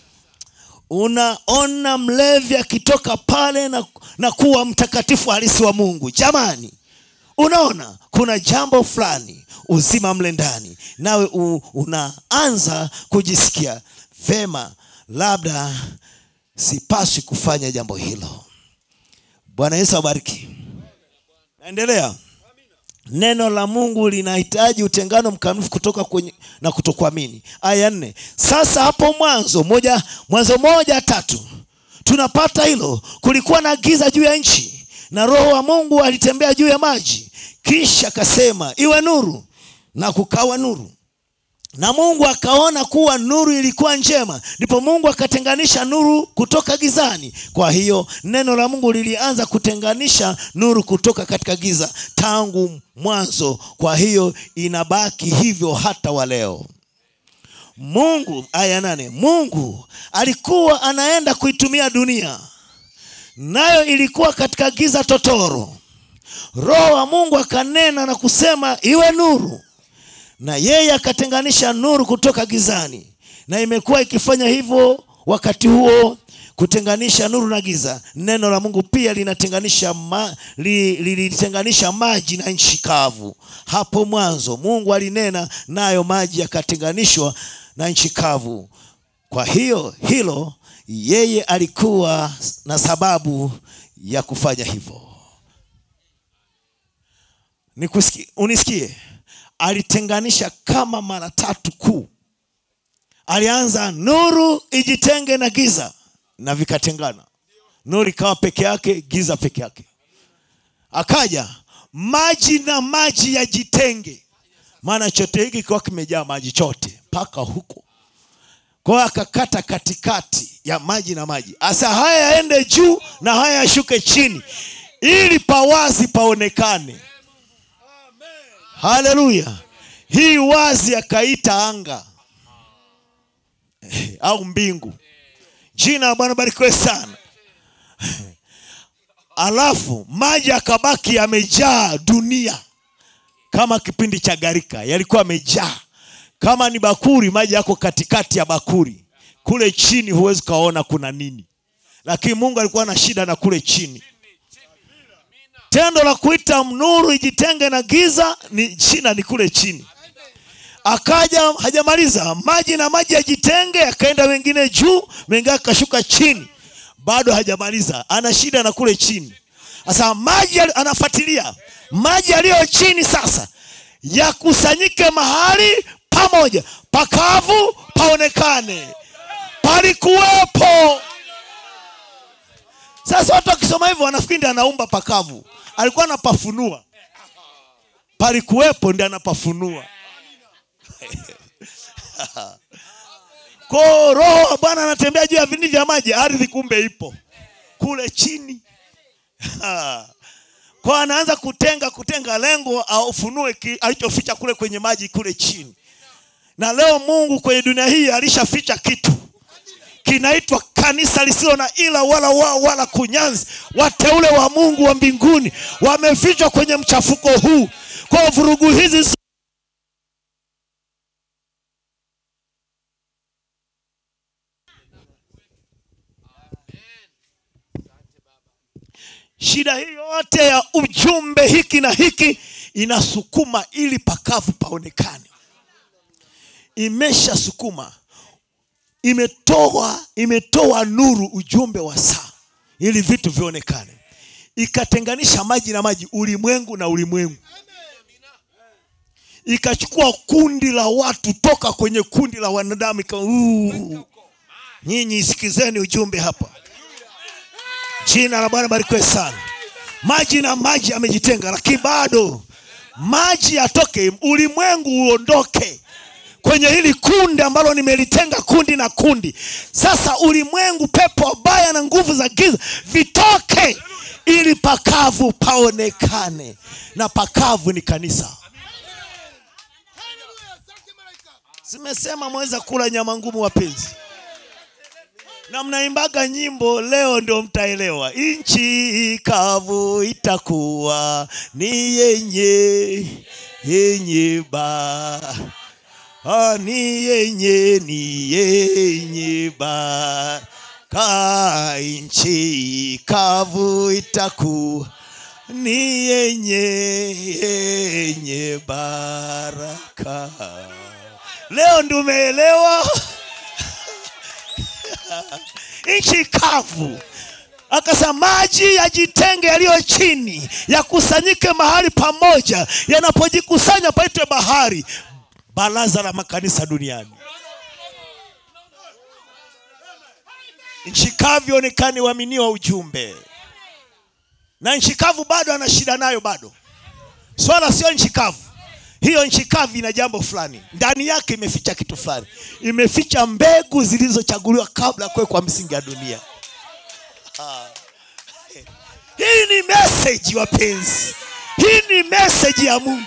S3: unaona mlevi akitoka pale na, na kuwa mtakatifu halisi wa mungu jamani unaona kuna jambo fulani uzima mle ndani nawe u, unaanza kujisikia vema labda sipaswi kufanya jambo hilo bwana yesu abariki naendelea neno la mungu linahitaji utengano mkamilifu kutoka kwenye na kutokuamini aya nne sasa hapo mwanzo moja mwanzo moja tatu tunapata hilo kulikuwa na giza juu ya nchi na roho wa mungu alitembea juu ya maji kisha akasema iwe nuru na kukawa nuru na mungu akaona kuwa nuru ilikuwa njema ndipo mungu akatenganisha nuru kutoka gizani kwa hiyo neno la mungu lilianza kutenganisha nuru kutoka katika giza tangu mwanzo kwa hiyo inabaki hivyo hata wa leo mungu aya nane mungu alikuwa anaenda kuitumia dunia nayo ilikuwa katika giza totoro roho wa mungu akanena na kusema iwe nuru na yeye akatenganisha nuru kutoka gizani na imekuwa ikifanya hivyo wakati huo kutenganisha nuru na giza neno la mungu pia linatenganisha ma, li, lilitenganisha maji na nchi kavu hapo mwanzo mungu alinena nayo maji yakatenganishwa na nchi kavu kwa hiyo hilo yeye alikuwa na sababu ya kufanya hivyo Nikusikie- unisikie alitenganisha kama mara tatu kuu alianza nuru ijitenge na giza na vikatengana nuru ikawa peke yake giza peke yake akaja maji na maji yajitenge maana chote hiki kikiwa kimejaa maji chote mpaka huko kwa hiyo akakata katikati ya maji na maji asa haya yaende juu na haya yashuke chini ili pawazi paonekane haleluya hii wazi akaita anga au mbingu jina la bwana barikiwe sana alafu maji akabaki yamejaa dunia kama kipindi cha garika yalikuwa yamejaa kama ni bakuri maji yako katikati ya bakuri kule chini huwezi ukaona kuna nini lakini mungu alikuwa na shida na kule chini tendo la kuita nuru ijitenge na giza ni china ni kule chini akaja hajamaliza maji na maji yajitenge yakaenda wengine juu mengine akashuka chini bado hajamaliza ana shida na kule chini sasa maji yali- anafuatilia maji yaliyo chini sasa yakusanyike mahali pamoja pakavu paonekane palikuwepo sasa watu wakisoma hivyo wanafikiri ndi anaumba pakavu alikuwa anapafunua palikuwepo ndi anapafunua ko roho wa bwana anatembea juu ya vindi vya maji ardhi kumbe ipo kule chini kwa anaanza kutenga kutenga lengo aufunue ki- alichoficha kule kwenye maji kule chini na leo mungu kwenye dunia hii alishaficha kitu kinaitwa kanisa lisilo na ila wala wao wala kunyanzi wateule wa mungu wa mbinguni wamefichwa kwenye mchafuko huu kwa vurugu hizi shida hii yote ya ujumbe hiki na hiki inasukuma ili pakavu paonekane imeshasukuma imetoa imetoa nuru ujumbe wa saa ili vitu vionekane ikatenganisha maji na maji ulimwengu na ulimwengu ikachukua kundi la watu toka kwenye kundi la wanadamu ika "Uu, nyinyi sikizeni ujumbe hapa jina la bwana barikiwe sana maji na maji amejitenga lakini bado maji yatoke ulimwengu uondoke kwenye hili kundi ambalo nimelitenga kundi na kundi sasa ulimwengu pepo wabaya na nguvu za giza vitoke ili pakavu paonekane na pakavu ni kanisa zimesema mweza kula nyama ngumu wapenzi na mnaimbaga nyimbo leo ndio mtaelewa nchi kavu itakuwa ni yenye yenye ba Ah, ni yenye ni yenye ba ka nchi kavu itakuwa ni yenye yenye baraka leo ndio umeelewa nchi kavu akasema maji yajitenge yaliyo chini yakusanyike mahali pamoja yanapojikusanya paitwe bahari baraza la makanisa duniani nchi kavu onekani uaminiwa ujumbe na nchi kavu bado ana shida nayo bado swala sio nchi kavu hiyo nchi kavu ina jambo fulani ndani yake imeficha kitu fulani imeficha mbegu zilizochaguliwa kabla ya kuwekwa msingi ya dunia Ah. hii ni meseji wapenzi hii ni meseji ya mungu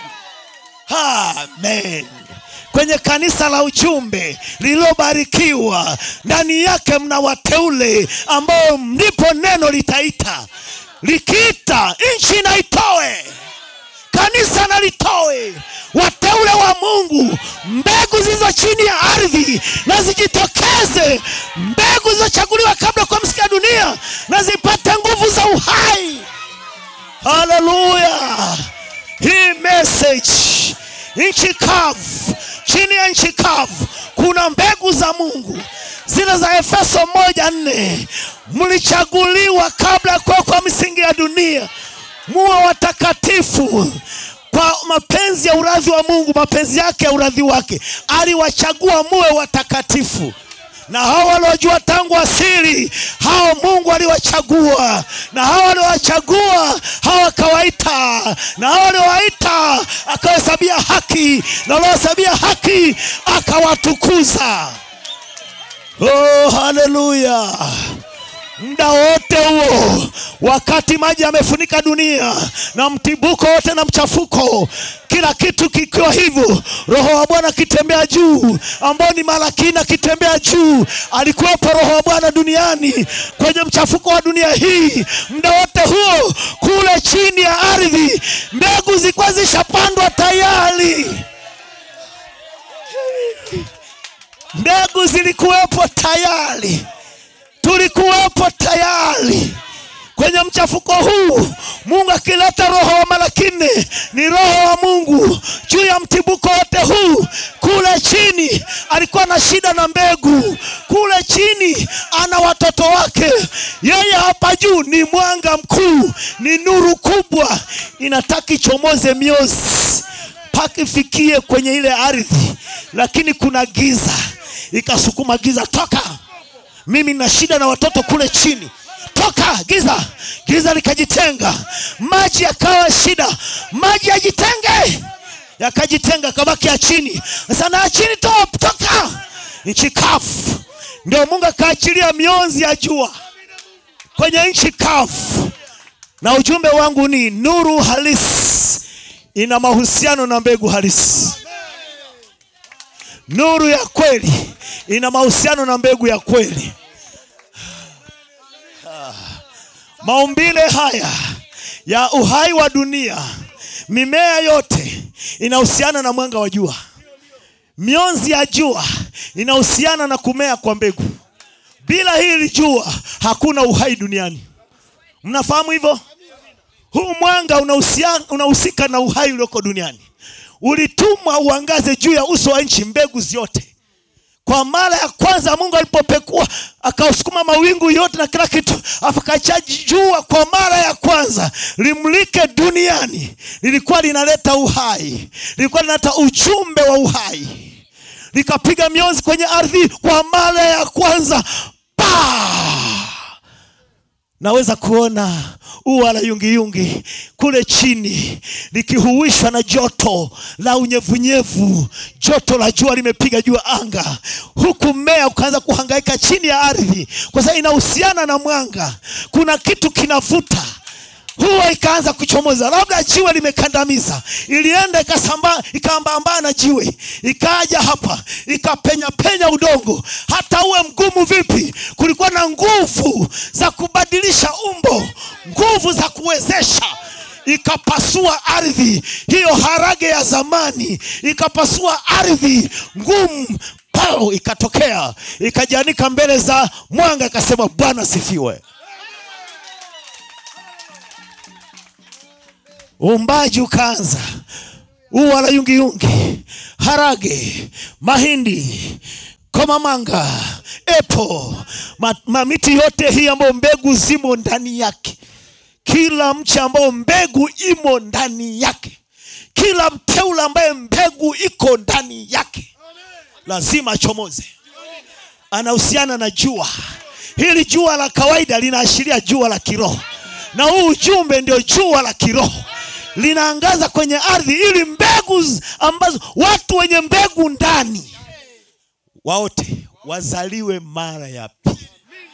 S3: amen kwenye kanisa la ujumbe lililobarikiwa ndani yake mna wateule ambao ndipo neno litaita likiita nchi na itoe kanisa na litoe wateule wa mungu mbegu zilizo chini ya ardhi na zijitokeze mbegu zilizochaguliwa kabla kwa msiki ya dunia na zipate nguvu za uhai haleluya hii message nchi kavu chini ya nchi kavu kuna mbegu za mungu zile za efeso moja nne mlichaguliwa kabla ya kuwekwa misingi ya dunia muwe watakatifu kwa mapenzi ya uradhi wa mungu mapenzi yake ya uradhi wake aliwachagua muwe watakatifu na hao waliojua tangu asili hao mungu aliwachagua na hao waliowachagua hao akawaita na hao waliowaita akawahesabia haki na waliohesabia haki akawatukuza oh, haleluya muda wote huo wakati maji yamefunika dunia na mtibuko wote na mchafuko kila kitu kikiwa hivyo roho wa bwana akitembea juu ambao ni malakini akitembea juu alikuwepo roho wa bwana duniani kwenye mchafuko wa dunia hii muda wote huo kule chini ya ardhi mbegu zilikuwa zishapandwa tayari mbegu zilikuwepo tayari tulikuwepo tayari kwenye mchafuko huu mungu akileta roho wa malakini ni roho wa mungu juu ya mtibuko wote huu kule chini alikuwa na shida na mbegu kule chini ana watoto wake yeye hapa juu ni mwanga mkuu ni nuru kubwa inataka ichomoze miozi mpaka ifikie kwenye ile ardhi lakini kuna giza ikasukuma giza toka mimi nina shida na watoto kule chini toka giza giza likajitenga maji yakawa shida maji yajitenge yakajitenga kabaki ya chini sasa na ya chini to, toka nchi kavu ndio mungu akaachilia mionzi ya jua kwenye nchi kavu na ujumbe wangu ni nuru halisi ina mahusiano na mbegu halisi nuru ya kweli ina mahusiano na mbegu ya kweli maumbile haya ya uhai wa dunia mimea yote inahusiana na mwanga wa jua mionzi ya jua inahusiana na kumea kwa mbegu bila hili jua hakuna uhai duniani mnafahamu hivyo huu mwanga unahusia- unahusika na uhai ulioko duniani ulitumwa uangaze juu ya uso wa nchi mbegu zote kwa mara ya kwanza mungu alipopekua akausukuma mawingu yote na kila kitu akachaji jua kwa mara ya kwanza limlike duniani lilikuwa linaleta uhai lilikuwa linaleta ujumbe wa uhai likapiga mionzi kwenye ardhi kwa mara ya kwanza pa naweza kuona ua la yungiyungi kule chini likihuishwa na joto la unyevunyevu joto la jua limepiga juu ya anga huku mmea ukaanza kuhangaika chini ya ardhi kwa sababu inahusiana na mwanga kuna kitu kinavuta huwa ikaanza kuchomoza labda jiwe limekandamiza ilienda ikasambaa ikaambaambaa na jiwe ikaja hapa ikapenya penya udongo hata uwe mgumu vipi kulikuwa na nguvu za kubadilisha umbo nguvu za kuwezesha ikapasua ardhi hiyo harage ya zamani ikapasua ardhi ngumu pao ikatokea ikajianika mbele za mwanga ikasema bwana sifiwe uumbaji ukaanza ua la yungiyungi harage mahindi komamanga epo ma, mamiti yote hii ambayo mbegu zimo ndani yake kila mche ambao mbegu imo ndani yake kila mteule ambaye mbegu iko ndani yake lazima achomoze anahusiana na jua hili jua la kawaida linaashiria jua la kiroho na huu ujumbe ndio jua la kiroho linaangaza kwenye ardhi ili mbegu z- ambazo watu wenye mbegu ndani waote wazaliwe mara ya pili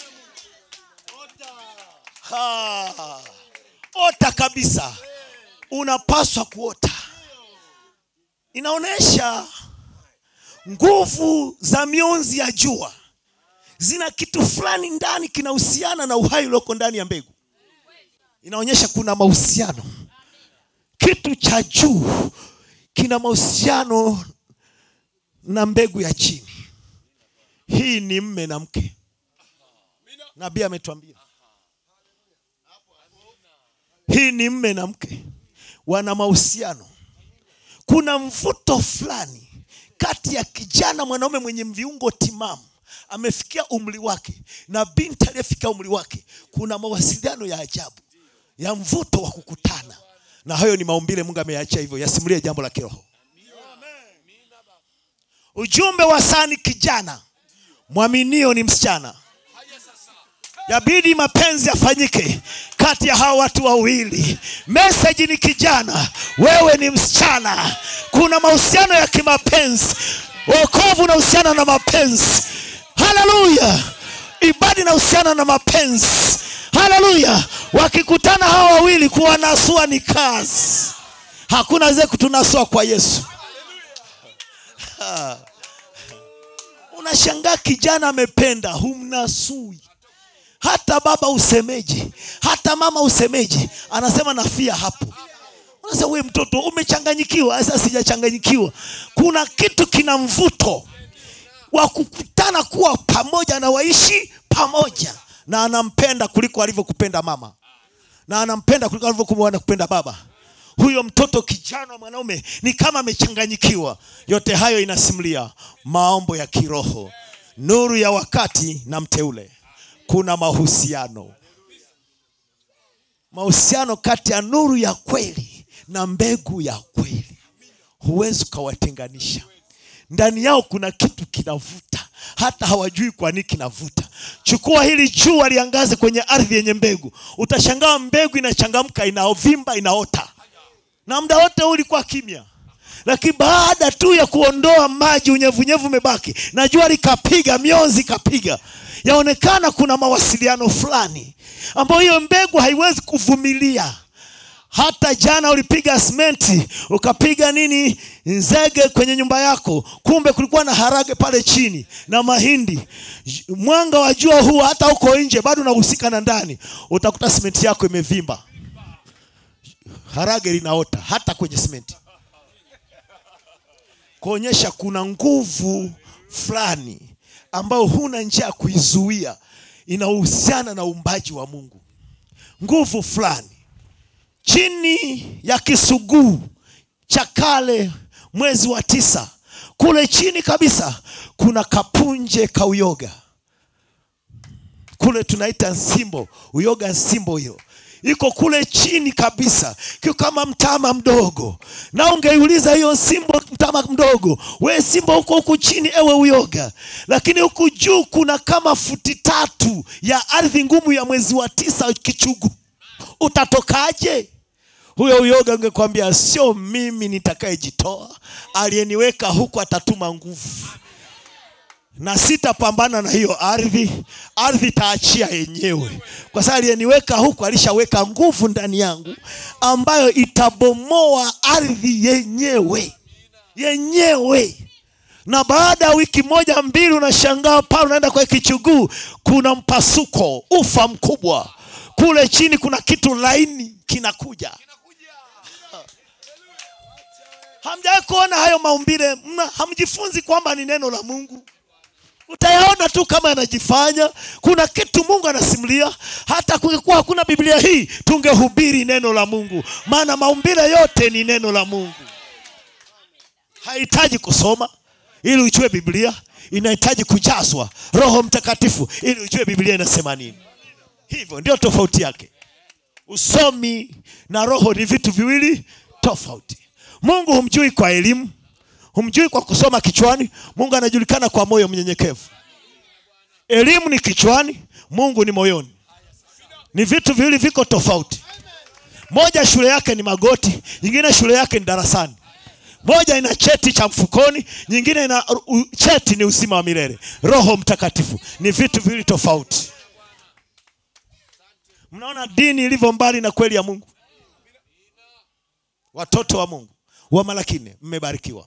S3: Ha. ota kabisa unapaswa kuota inaonyesha nguvu za mionzi ya jua zina kitu fulani ndani kinahusiana na uhai ulioko ndani ya mbegu inaonyesha kuna mahusiano kitu cha juu kina mahusiano na mbegu ya chini hii ni mme na mke nabii ametuambia hii ni mme na mke wana mahusiano kuna mvuto fulani kati ya kijana mwanaume mwenye viungo timamu amefikia umri wake na binti aliyefikia umri wake kuna mawasiliano ya ajabu ya mvuto wa kukutana na hayo ni maumbile mungu ameyaachia hivyo yasimulie jambo la kiroho ujumbe wa saa ni kijana mwaminio ni msichana yabidi mapenzi yafanyike kati ya hawa watu wawili meseji ni kijana wewe ni msichana kuna mahusiano ya kimapenzi wokovu unahusiana na mapenzi haleluya ibada inahusiana na mapenzi haleluya wakikutana hawa wawili kuwanasua ni kazi hakuna ze kutunasua kwa yesu Ha. unashangaa kijana amependa humnasui hata baba usemeji hata mama usemeji anasema nafia hapo unasema we mtoto umechanganyikiwa sasa sijachanganyikiwa kuna kitu kina mvuto wa kukutana kuwa pamoja na waishi pamoja na anampenda kuliko alivyokupenda mama na anampenda kuliko alivyokuwa kupenda baba huyo mtoto kijana wa mwanaume ni kama amechanganyikiwa yote hayo inasimulia maombo ya kiroho nuru ya wakati na mteule kuna mahusiano mahusiano kati ya nuru ya kweli na mbegu ya kweli huwezi ukawatenganisha ndani yao kuna kitu kinavuta hata hawajui kwa nini kinavuta chukua hili jua liangaze kwenye ardhi yenye mbegu utashangaa mbegu inachangamka inaovimba inaota na muda wote huu ulikuwa kimya lakini baada tu ya kuondoa maji unyevunyevu umebaki na jua likapiga mionzi ikapiga yaonekana kuna mawasiliano fulani ambayo hiyo mbegu haiwezi kuvumilia hata jana ulipiga simenti ukapiga nini nzege kwenye nyumba yako kumbe kulikuwa na harage pale chini na mahindi J- mwanga wa jua huu hata uko nje bado unahusika na ndani utakuta simenti yako imevimba harage linaota hata kwenye simenti kuonyesha kuna nguvu fulani ambayo huna njia ya kuizuia inahusiana na uumbaji wa mungu nguvu fulani chini ya kisuguu cha kale mwezi wa tisa kule chini kabisa kuna kapunje ka uyoga kule tunaita nsimbo uyoga nsimbo hiyo iko kule chini kabisa kio kama mtama mdogo na ungeiuliza hiyo simbo mtama mdogo we simbo huko huku chini ewe uyoga lakini huku juu kuna kama futi tatu ya ardhi ngumu ya mwezi wa tisa kichugu utatokaje huyo uyoga ungekwambia sio mimi nitakayejitoa aliyeniweka huku atatuma nguvu na sitapambana na hiyo ardhi ardhi itaachia yenyewe kwa sababu aliyeniweka huku alishaweka nguvu ndani yangu ambayo itabomoa ardhi yenyewe yenyewe na baada ya wiki moja mbili unashangaa pale unaenda kwa kichuguu kuna mpasuko ufa mkubwa kule chini kuna kitu laini kinakuja hamjawahi kuona hayo maumbile mna hamjifunzi kwamba ni neno la mungu utayaona tu kama yanajifanya kuna kitu mungu anasimulia hata kungekuwa hakuna biblia hii tungehubiri neno la mungu maana maumbile yote ni neno la mungu hahitaji kusoma ili ujue biblia inahitaji kujazwa roho mtakatifu ili ujue biblia inasema nini hivyo ndio tofauti yake usomi na roho ni vitu viwili tofauti mungu humjui kwa elimu humjui kwa kusoma kichwani mungu anajulikana kwa moyo mnyenyekevu elimu ni kichwani mungu ni moyoni ni vitu viwili viko tofauti moja shule yake ni magoti nyingine shule yake ni darasani moja ina cheti cha mfukoni nyingine ina u, cheti ni uzima wa milele roho mtakatifu ni vitu viwili tofauti mnaona dini ilivyo mbali na kweli ya mungu watoto wa mungu wa malakine mmebarikiwa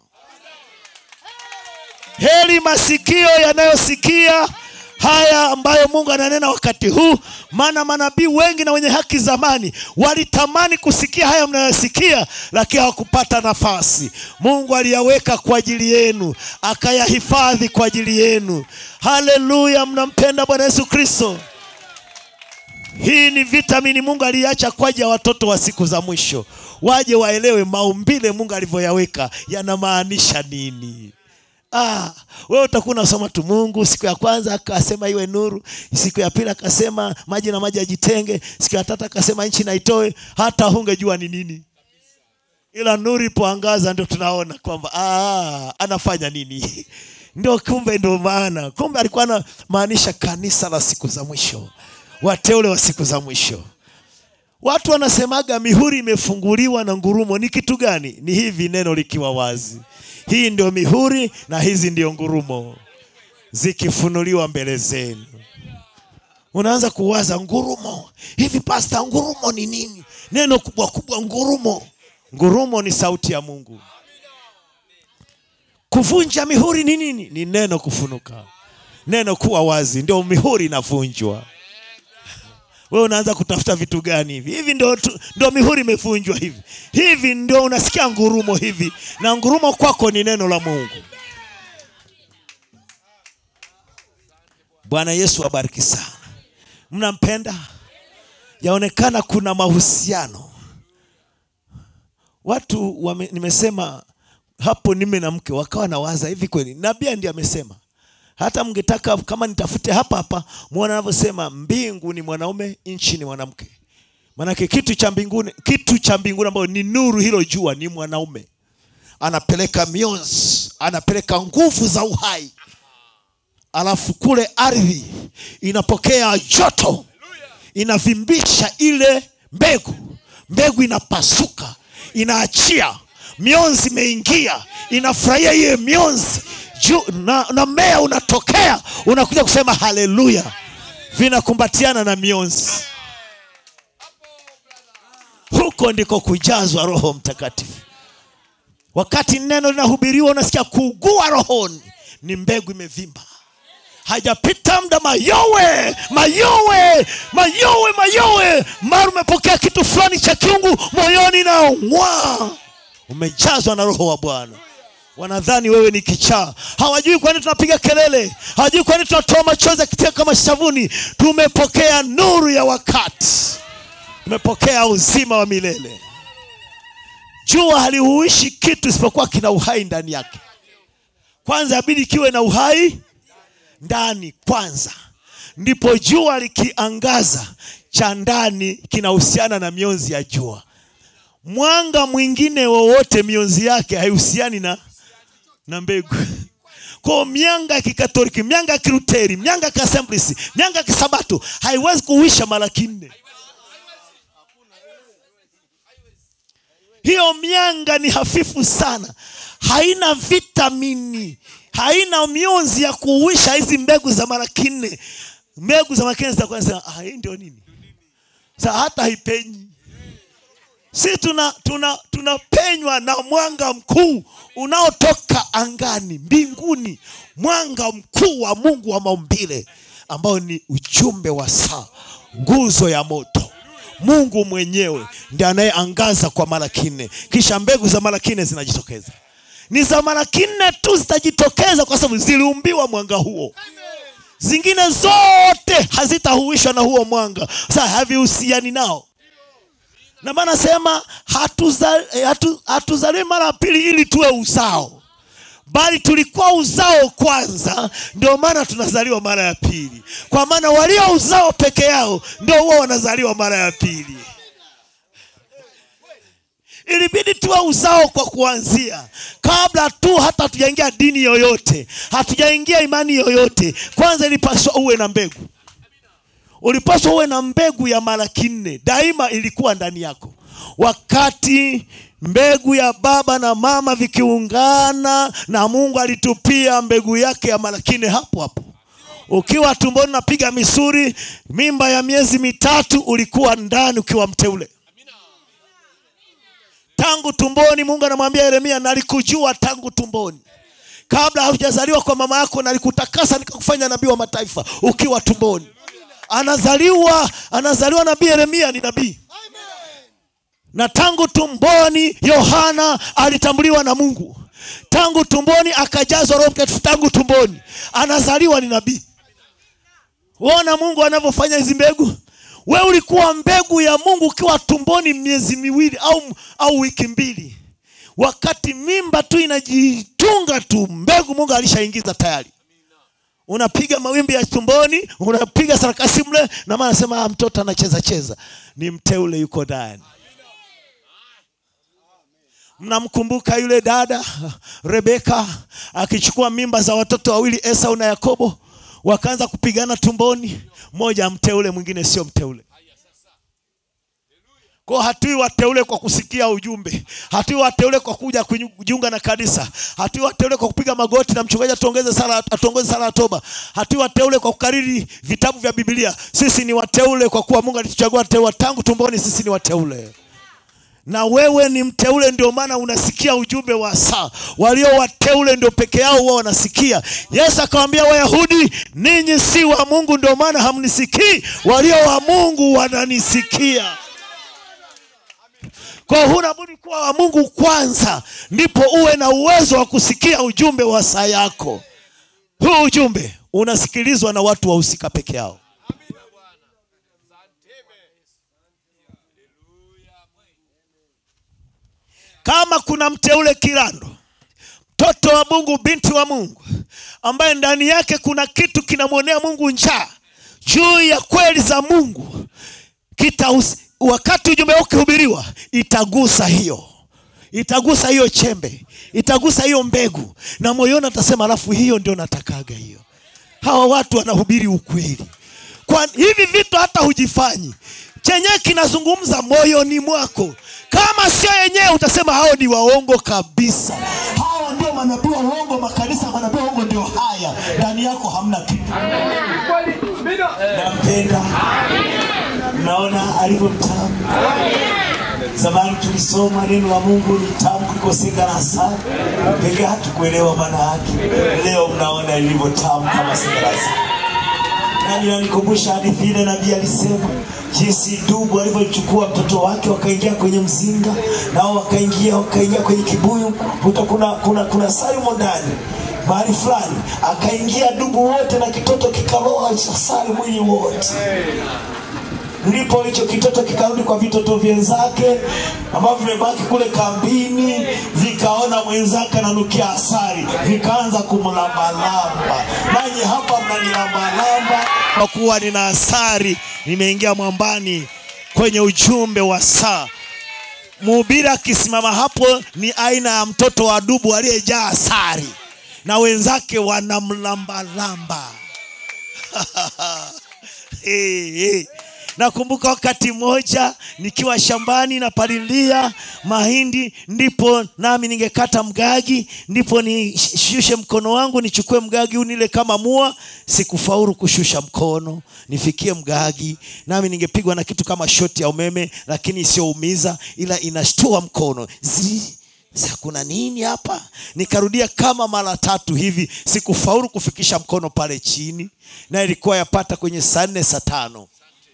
S3: heri masikio yanayosikia haya ambayo mungu ananena wakati huu maana manabii wengi na wenye haki zamani walitamani kusikia haya mnayosikia lakini hawakupata nafasi mungu aliyaweka kwa ajili yenu akayahifadhi kwa ajili yenu haleluya mnampenda bwana yesu kristo hii ni vitamini mungu aliacha kwa ajili ya watoto wa siku za mwisho waje waelewe maumbile mungu alivyoyaweka yanamaanisha nini Ah, wewe utakuwa unasoma tu Mungu. Siku ya kwanza akasema iwe nuru, siku ya pili akasema maji na maji yajitenge, siku ya tatu akasema nchi na itoe. Hata hungejua ni nini, ila nuru ipoangaza ndio tunaona kwamba ah, anafanya nini ndio kumbe, ndio maana kumbe alikuwa anamaanisha kanisa la siku za mwisho, wateule wa siku za mwisho. Watu wanasemaga mihuri imefunguliwa na ngurumo. Ni kitu gani? Ni hivi neno likiwa wazi hii ndio mihuri na hizi ndio ngurumo zikifunuliwa mbele zenu unaanza kuwaza ngurumo hivi pasta ngurumo ni nini neno kubwa kubwa ngurumo ngurumo ni sauti ya mungu kuvunja mihuri ni nini ni neno kufunuka neno kuwa wazi ndio mihuri inavunjwa wewe unaanza kutafuta vitu gani hivi hivi ndio, tu- ndio mihuri imevunjwa hivi hivi ndio unasikia ngurumo hivi na ngurumo kwako ni neno la mungu bwana yesu abariki sana mnampenda yaonekana kuna mahusiano watu wame, nimesema hapo nime na mke wakawa nawaza hivi kweli nabii ndiye amesema hata mngetaka kama nitafute hapa hapa muone anavyosema mbingu ni mwanaume nchi ni mwanamke maanake kitu cha mbinguni kitu cha mbinguni ambayo ni nuru hilo jua ni mwanaume anapeleka mionzi anapeleka nguvu za uhai alafu kule ardhi inapokea joto inavimbisha ile mbegu mbegu inapasuka inaachia mionzi imeingia inafurahia iye mionzi juu na, na mmea unatokea unakuja kusema haleluya vinakumbatiana na mionzi huko ndiko kujazwa roho mtakatifu wakati neno linahubiriwa unasikia kuugua rohoni ni mbegu imevimba hajapita muda mayowe mayowe mayowe mayowe mara umepokea kitu fulani cha kiungu moyoni na ng'waa umejazwa na roho wa bwana wanadhani wewe ni kichaa hawajui kwani tunapiga kelele hawajui kwani tunatoa machozi akitia kama shavuni tumepokea nuru ya wakati tumepokea uzima wa milele jua halihuishi kitu isipokuwa kina uhai ndani yake kwanza abidi kiwe na uhai ndani kwanza ndipo jua likiangaza cha ndani kinahusiana na mionzi ya jua mwanga mwingine wowote mionzi yake haihusiani na na mbegu kwa mianga ya kikatoliki mianga ya kiruteri mianga ya kiassemblies mianga ya kisabato haiwezi kuhuisha mara kinne hiyo mianga ni hafifu sana haina vitamini haina mionzi ya kuuisha hizi mbegu za mara kinne mbegu za mara kinne zitakuwa nasema ah, hii ndio nini sa hata haipenyi si tuna tuna tunapenywa na mwanga mkuu unaotoka angani mbinguni mwanga mkuu wa mungu wa maumbile ambao ni ujumbe wa saa nguzo ya moto mungu mwenyewe ndi anayeangaza kwa mara kinne kisha mbegu za mara kinne zinajitokeza ni za mara kinne tu zitajitokeza kwa sababu ziliumbiwa mwanga huo zingine zote hazitahuishwa na huo mwanga sasa havihusiani nao na maana sema hatuzaliwi hatu, hatuzaliwi mara ya pili ili tuwe uzao bali tulikuwa uzao kwanza ndio maana tunazaliwa mara ya pili kwa maana walio uzao peke yao ndio huwa wanazaliwa mara ya pili ilibidi tuwe uzao kwa kuanzia kabla tu hata hatujaingia dini yoyote hatujaingia imani yoyote kwanza ilipaswa uwe na mbegu ulipaswa uwe na mbegu ya mara kinne daima ilikuwa ndani yako wakati mbegu ya baba na mama vikiungana na mungu alitupia mbegu yake ya mara kinne hapo hapo ukiwa tumboni napiga misuri mimba ya miezi mitatu ulikuwa ndani ukiwa mteule tangu tumboni mungu anamwambia yeremia nalikujua tangu tumboni kabla haujazaliwa kwa mama yako nalikutakasa nikakufanya nabii wa mataifa ukiwa tumboni anazaliwa anazaliwa nabii yeremia ni nabii na tangu tumboni yohana alitambuliwa na mungu tangu tumboni akajazwa roho mtakatifu tangu tumboni anazaliwa ni nabii uona mungu anavyofanya hizi mbegu we ulikuwa mbegu ya mungu ukiwa tumboni miezi miwili au, au wiki mbili wakati mimba tu inajitunga tu mbegu mungu alishaingiza tayari unapiga mawimbi ya tumboni unapiga sarakasi mle na maana anasema mtoto anacheza cheza ni mteule yuko ndani mnamkumbuka yule dada rebeka akichukua mimba za watoto wawili esau na yakobo wakaanza kupigana tumboni mmoja mteule mwingine sio mteule kwa hatui wateule kwa kusikia ujumbe hatui wateule kwa kuja kujiunga na kanisa hatui wateule kwa kupiga magoti na mchungaji atuongeze sala atuongoze sala ya toba hatui wateule kwa kukariri vitabu vya biblia sisi ni wateule kwa kuwa mungu alituchagua teua tangu tumboni sisi ni wateule na wewe ni mteule ndio maana unasikia ujumbe wa saa walio wateule ndio peke yao huwa wanasikia yesu akawambia wayahudi ninyi si wa mungu ndio maana hamnisikii walio wa mungu wananisikia kwa huna budi kuwa wa mungu kwanza ndipo uwe na uwezo wa kusikia ujumbe wa saa yako huu ujumbe unasikilizwa na watu wahusika peke yao kama kuna mteule kirando mtoto wa mungu binti wa mungu ambaye ndani yake kuna kitu kinamwonea mungu njaa juu ya kweli za mungu Kitahus, wakati ujumbe huu ukihubiriwa itagusa hiyo itagusa hiyo chembe itagusa hiyo mbegu na moyoni atasema alafu hiyo ndio natakaga hiyo hawa watu wanahubiri ukweli kwa hivi vitu hata hujifanyi chenyewe kinazungumza moyoni mwako kama sio yenyewe utasema hao ni waongo kabisa hao ndio manabii wa uongo makanisa manabii wa uongo ndio haya ndani yako hamna kitu nampenda naona alivyo mtamu zamani tulisoma neno la mungu ni tamu kuliko singa na asali pengine hatukuelewa maana yake leo mnaona lilivyo tamu kama singa na asali nani nanikumbusha hadithi ile nabii alisema jinsi dubu alivyochukua mtoto wake wakaingia kwenye mzinga nao wakaingia wakaingia kwenye kibuyu kuta kuna, kuna, kuna salimo ndani mahali fulani akaingia dubu wote na kitoto kikaloa asali mwili wote ndipo hicho kitoto kikarudi kwa vitoto vyenzake ambavyo vimebaki kule kambini vikaona mwenzake ananukia asari vikaanza kumlambalamba nanyi hapa mnanilambalamba kwa kuwa nina asari nimeingia mwambani kwenye ujumbe wa saa mhubiri akisimama hapo ni aina ya mtoto wa dubu aliyejaa asari na wenzake wanamlambalamba hey, hey. nakumbuka wakati mmoja nikiwa shambani napalilia mahindi ndipo nami ningekata mgagi ndipo nishushe mkono wangu nichukue mgagi unile kama mua sikufaulu kushusha mkono nifikie mgagi nami ningepigwa na kitu kama shoti ya umeme lakini isiyoumiza ila inashtua mkono Zii. Sasa kuna nini hapa nikarudia kama mara tatu hivi sikufaulu kufikisha mkono pale chini na ilikuwa yapata kwenye saa nne saa tano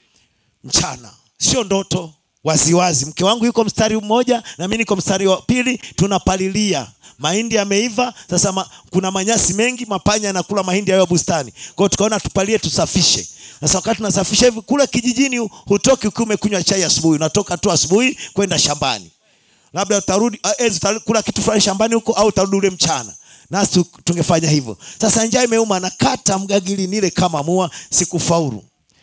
S3: mchana sio ndoto waziwazi mke wangu yuko mstari mmoja na mi niko mstari wa pili tunapalilia mahindi yameiva sasa ma, kuna manyasi mengi mapanya yanakula mahindi yayo bustani kwao tukaona tupalie tusafishe sasa wakati tunasafisha hivi kule kijijini hutoki ukiwa umekunywa chai asubuhi unatoka tu asubuhi kwenda shambani labda utarudi uh, ezi utakula kitu fulani shambani huko au utarudi ule mchana nasi tu- tungefanya hivyo sasa njaa imeuma nakata mgagili nile kama mua sikufaulu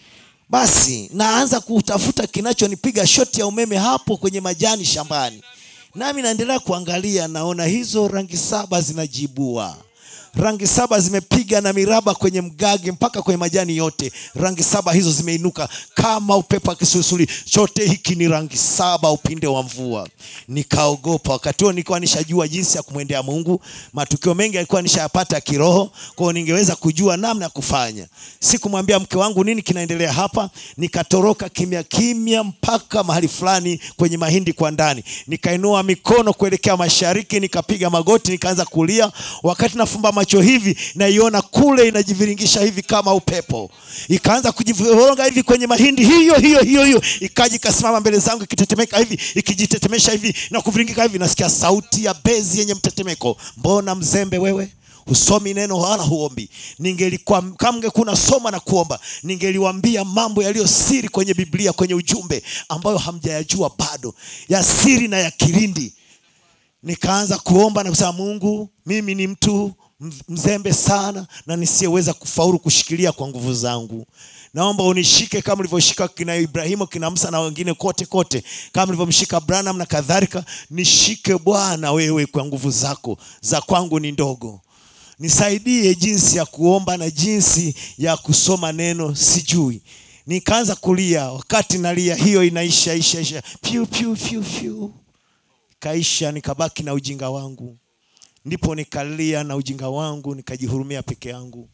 S3: basi naanza kutafuta kinachonipiga shoti ya umeme hapo kwenye majani shambani nami naendelea kuangalia naona hizo rangi saba zinajibua rangi saba zimepiga na miraba kwenye mgage mpaka kwenye majani yote rangi saba hizo zimeinuka kama upepo wa kisulisuli chote hiki ni rangi saba upinde wa mvua nikaogopa wakati huo nilikuwa nishajua jinsi ya kumwendea mungu matukio mengi alikuwa nishayapata kiroho kwao ningeweza kujua namna ya kufanya sikumwambia mke wangu nini kinaendelea hapa nikatoroka kimya kimya mpaka mahali fulani kwenye mahindi kwa ndani nikainua mikono kuelekea mashariki nikapiga magoti nikaanza kulia wakati nafumba macho hivi naiona kule inajiviringisha hivi kama upepo ikaanza kujivironga hivi kwenye mahindi hiyo hiyo hiyo hiyo ikaja ikasimama mbele zangu ikitetemeka hivi ikijitetemesha hivi na kuviringika hivi nasikia sauti ya bezi yenye mtetemeko mbona mzembe wewe husomi neno wala huombi ningelikuwa kama ungekuwa soma na kuomba ningeliwambia mambo yaliyo siri kwenye biblia kwenye ujumbe ambayo hamjayajua bado ya siri na ya kilindi nikaanza kuomba na kusema mungu mimi ni mtu mz- mzembe sana na nisiyeweza kufaulu kushikilia kwa nguvu zangu naomba unishike kama ulivyoshika kina ibrahimu kina msa na wengine kote kote kama ulivyomshika branham na kadhalika nishike bwana wewe kwa nguvu zako za kwangu ni ndogo nisaidie jinsi ya kuomba na jinsi ya kusoma neno sijui nikaanza kulia wakati nalia hiyo inaisha isha isha piu piu piu piu kaisha nikabaki na ujinga wangu ndipo nikalia na ujinga wangu nikajihurumia peke yangu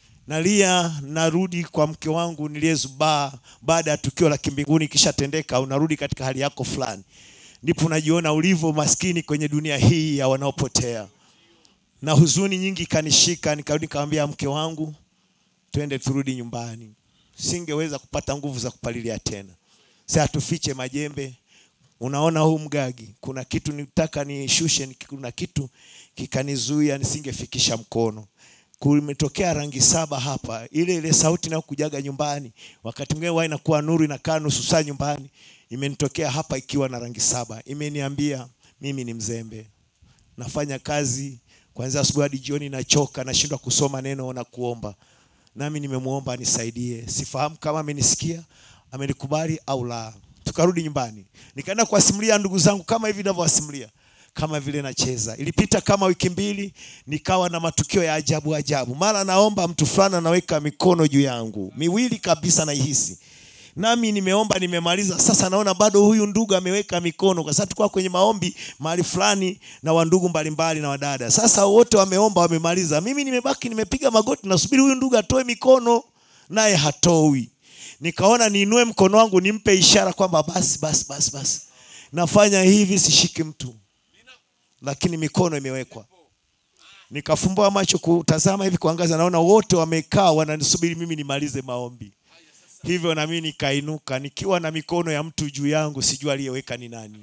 S3: nalia narudi kwa mke wangu niliyezubaa baada ya tukio la kimbinguni kishatendeka unarudi katika hali yako fulani ndipo unajiona ulivyo maskini kwenye dunia hii ya wanaopotea na huzuni nyingi ikanishika nikarudi nikamwambia mke wangu twende turudi nyumbani singeweza kupata nguvu za kupalilia tena sasa tufiche majembe unaona huu mgagi kuna kitu nitaka nishushe ni- kuna kitu kikanizuia nisingefikisha mkono kumetokea rangi saba hapa ile ile sauti inayokujaga nyumbani wakati mwingine huwa inakuwa nuru inakaa nusu saa nyumbani imenitokea hapa ikiwa na rangi saba imeniambia mimi ni mzembe nafanya kazi kwanzia asubuhi hadi jioni nachoka nashindwa kusoma neno na kuomba nami nimemwomba anisaidie sifahamu kama amenisikia amenikubali au la tukarudi nyumbani nikaenda kuwasimulia ndugu zangu kama hivi navyowasimulia kama vile nacheza ilipita kama wiki mbili nikawa na matukio ya ajabu ajabu mara naomba mtu fulani anaweka mikono juu yangu miwili kabisa naihisi nami nimeomba nimemaliza sasa naona bado huyu ndugu ameweka mikono kwa sababu tulikuwa kwenye maombi mahali fulani na wandugu mbalimbali na wadada sasa wote wameomba wamemaliza mimi nimebaki nimepiga magoti nasubiri huyu ndugu atoe mikono naye hatoi nikaona niinue mkono wangu nimpe ishara kwamba basi basi basi basi nafanya hivi sishiki mtu lakini mikono imewekwa nikafumbua macho kutazama hivi kuangaza naona wote wamekaa wananisubiri mimi nimalize maombi hivyo nami nikainuka nikiwa na mikono ya mtu juu yangu sijua aliyeweka ni nani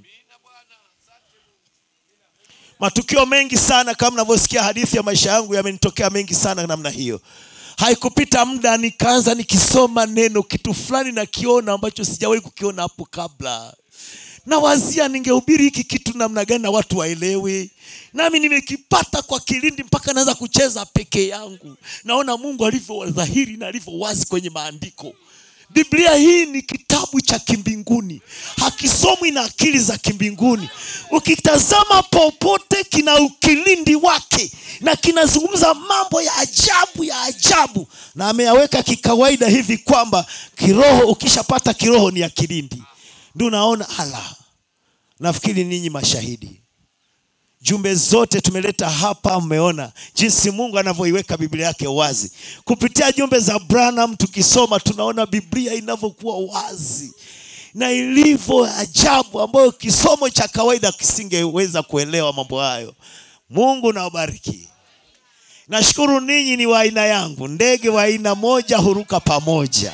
S3: matukio mengi sana kama mnavyosikia hadithi ya maisha yangu yamenitokea mengi sana namna hiyo haikupita muda nikaanza nikisoma neno kitu fulani nakiona ambacho sijawahi kukiona hapo kabla nawazia ningehubiri hiki kitu namna gani na watu waelewe nami nimekipata kwa kilindi mpaka naweza kucheza peke yangu naona mungu alivyo dhahiri na alivyo wazi kwenye maandiko biblia hii ni kitabu cha kimbinguni hakisomwi na akili za kimbinguni ukitazama popote kina ukilindi wake na kinazungumza mambo ya ajabu ya ajabu na ameyaweka kikawaida hivi kwamba kiroho ukishapata kiroho ni ya kilindi ndio unaona ala nafikiri ninyi mashahidi jumbe zote tumeleta hapa mmeona jinsi mungu anavyoiweka biblia yake wazi kupitia jumbe za branham tukisoma tunaona biblia inavyokuwa wazi na ilivyo ajabu ambayo kisomo cha kawaida kisingeweza kuelewa mambo hayo mungu nawabariki nashukuru ninyi ni wa aina yangu ndege wa aina moja huruka pamoja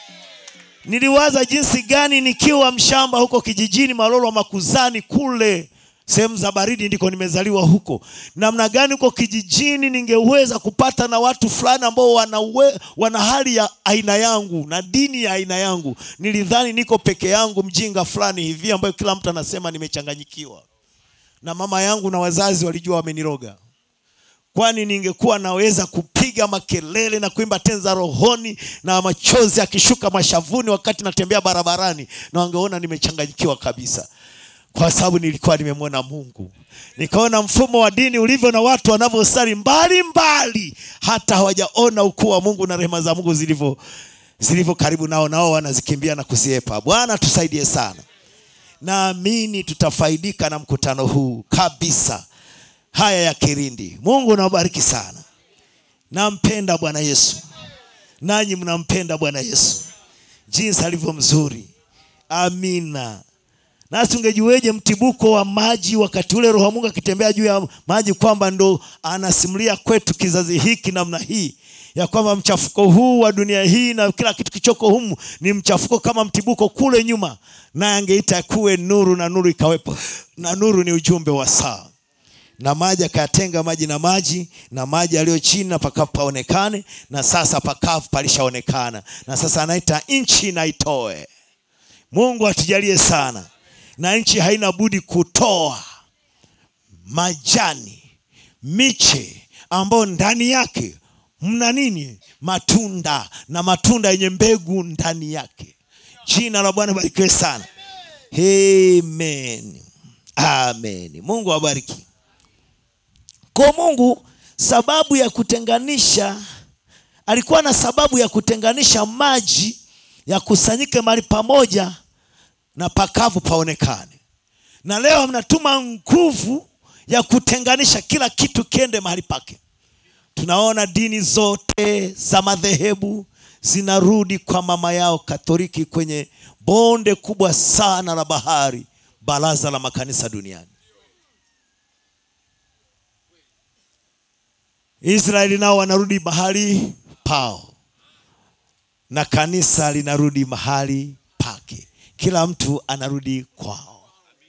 S3: niliwaza jinsi gani nikiwa mshamba huko kijijini malolo makuzani kule sehemu za baridi ndiko nimezaliwa huko namna gani huko kijijini ningeweza kupata na watu fulani ambao wana, uwe, wana hali ya aina yangu na dini ya aina yangu nilidhani niko peke yangu mjinga fulani hivi ambayo kila mtu anasema nimechanganyikiwa na mama yangu na wazazi walijua wameniroga kwani ningekuwa naweza kupiga makelele na kuimba tenza rohoni na machozi akishuka mashavuni wakati natembea barabarani na wangeona nimechanganyikiwa kabisa kwa sababu nilikuwa nimemwona mungu nikaona mfumo wa dini ulivyo na watu wanavyosali mbali mbali hata hawajaona ukuu wa mungu na rehema za mungu zilivyo zilivyo karibu nao nao wanazikimbia na kuziepa bwana tusaidie sana naamini tutafaidika na mkutano huu kabisa haya ya kirindi mungu nawabariki sana nampenda bwana yesu nanyi mnampenda bwana yesu jinsi alivyo mzuri amina nasi ungejueje mtibuko wa maji wakati ule roho wa mungu akitembea juu ya maji kwamba ndo anasimulia kwetu kizazi hiki namna hii ya kwamba mchafuko huu wa dunia hii na kila kitu kichoko humu ni mchafuko kama mtibuko kule nyuma naye angeita kuwe nuru na nuru ikawepo na nuru ni ujumbe wa saa na maji akayatenga maji na maji na maji yaliyo chini na pakavu paonekane na sasa pakavu palishaonekana na sasa anaita nchi na itoe mungu atujalie sana na nchi haina budi kutoa majani miche ambayo ndani yake mna nini matunda na matunda yenye mbegu ndani yake jina la bwana barikiwe sana amen amen mungu awabariki kwa mungu sababu ya kutenganisha alikuwa na sababu ya kutenganisha maji yakusanyike mahali pamoja na pakavu paonekane na leo mnatuma nguvu ya kutenganisha kila kitu kiende mahali pake tunaona dini zote za madhehebu zinarudi kwa mama yao katoliki kwenye bonde kubwa sana la bahari baraza la makanisa duniani israeli nao wanarudi mahali pao na kanisa linarudi mahali pake kila mtu anarudi kwao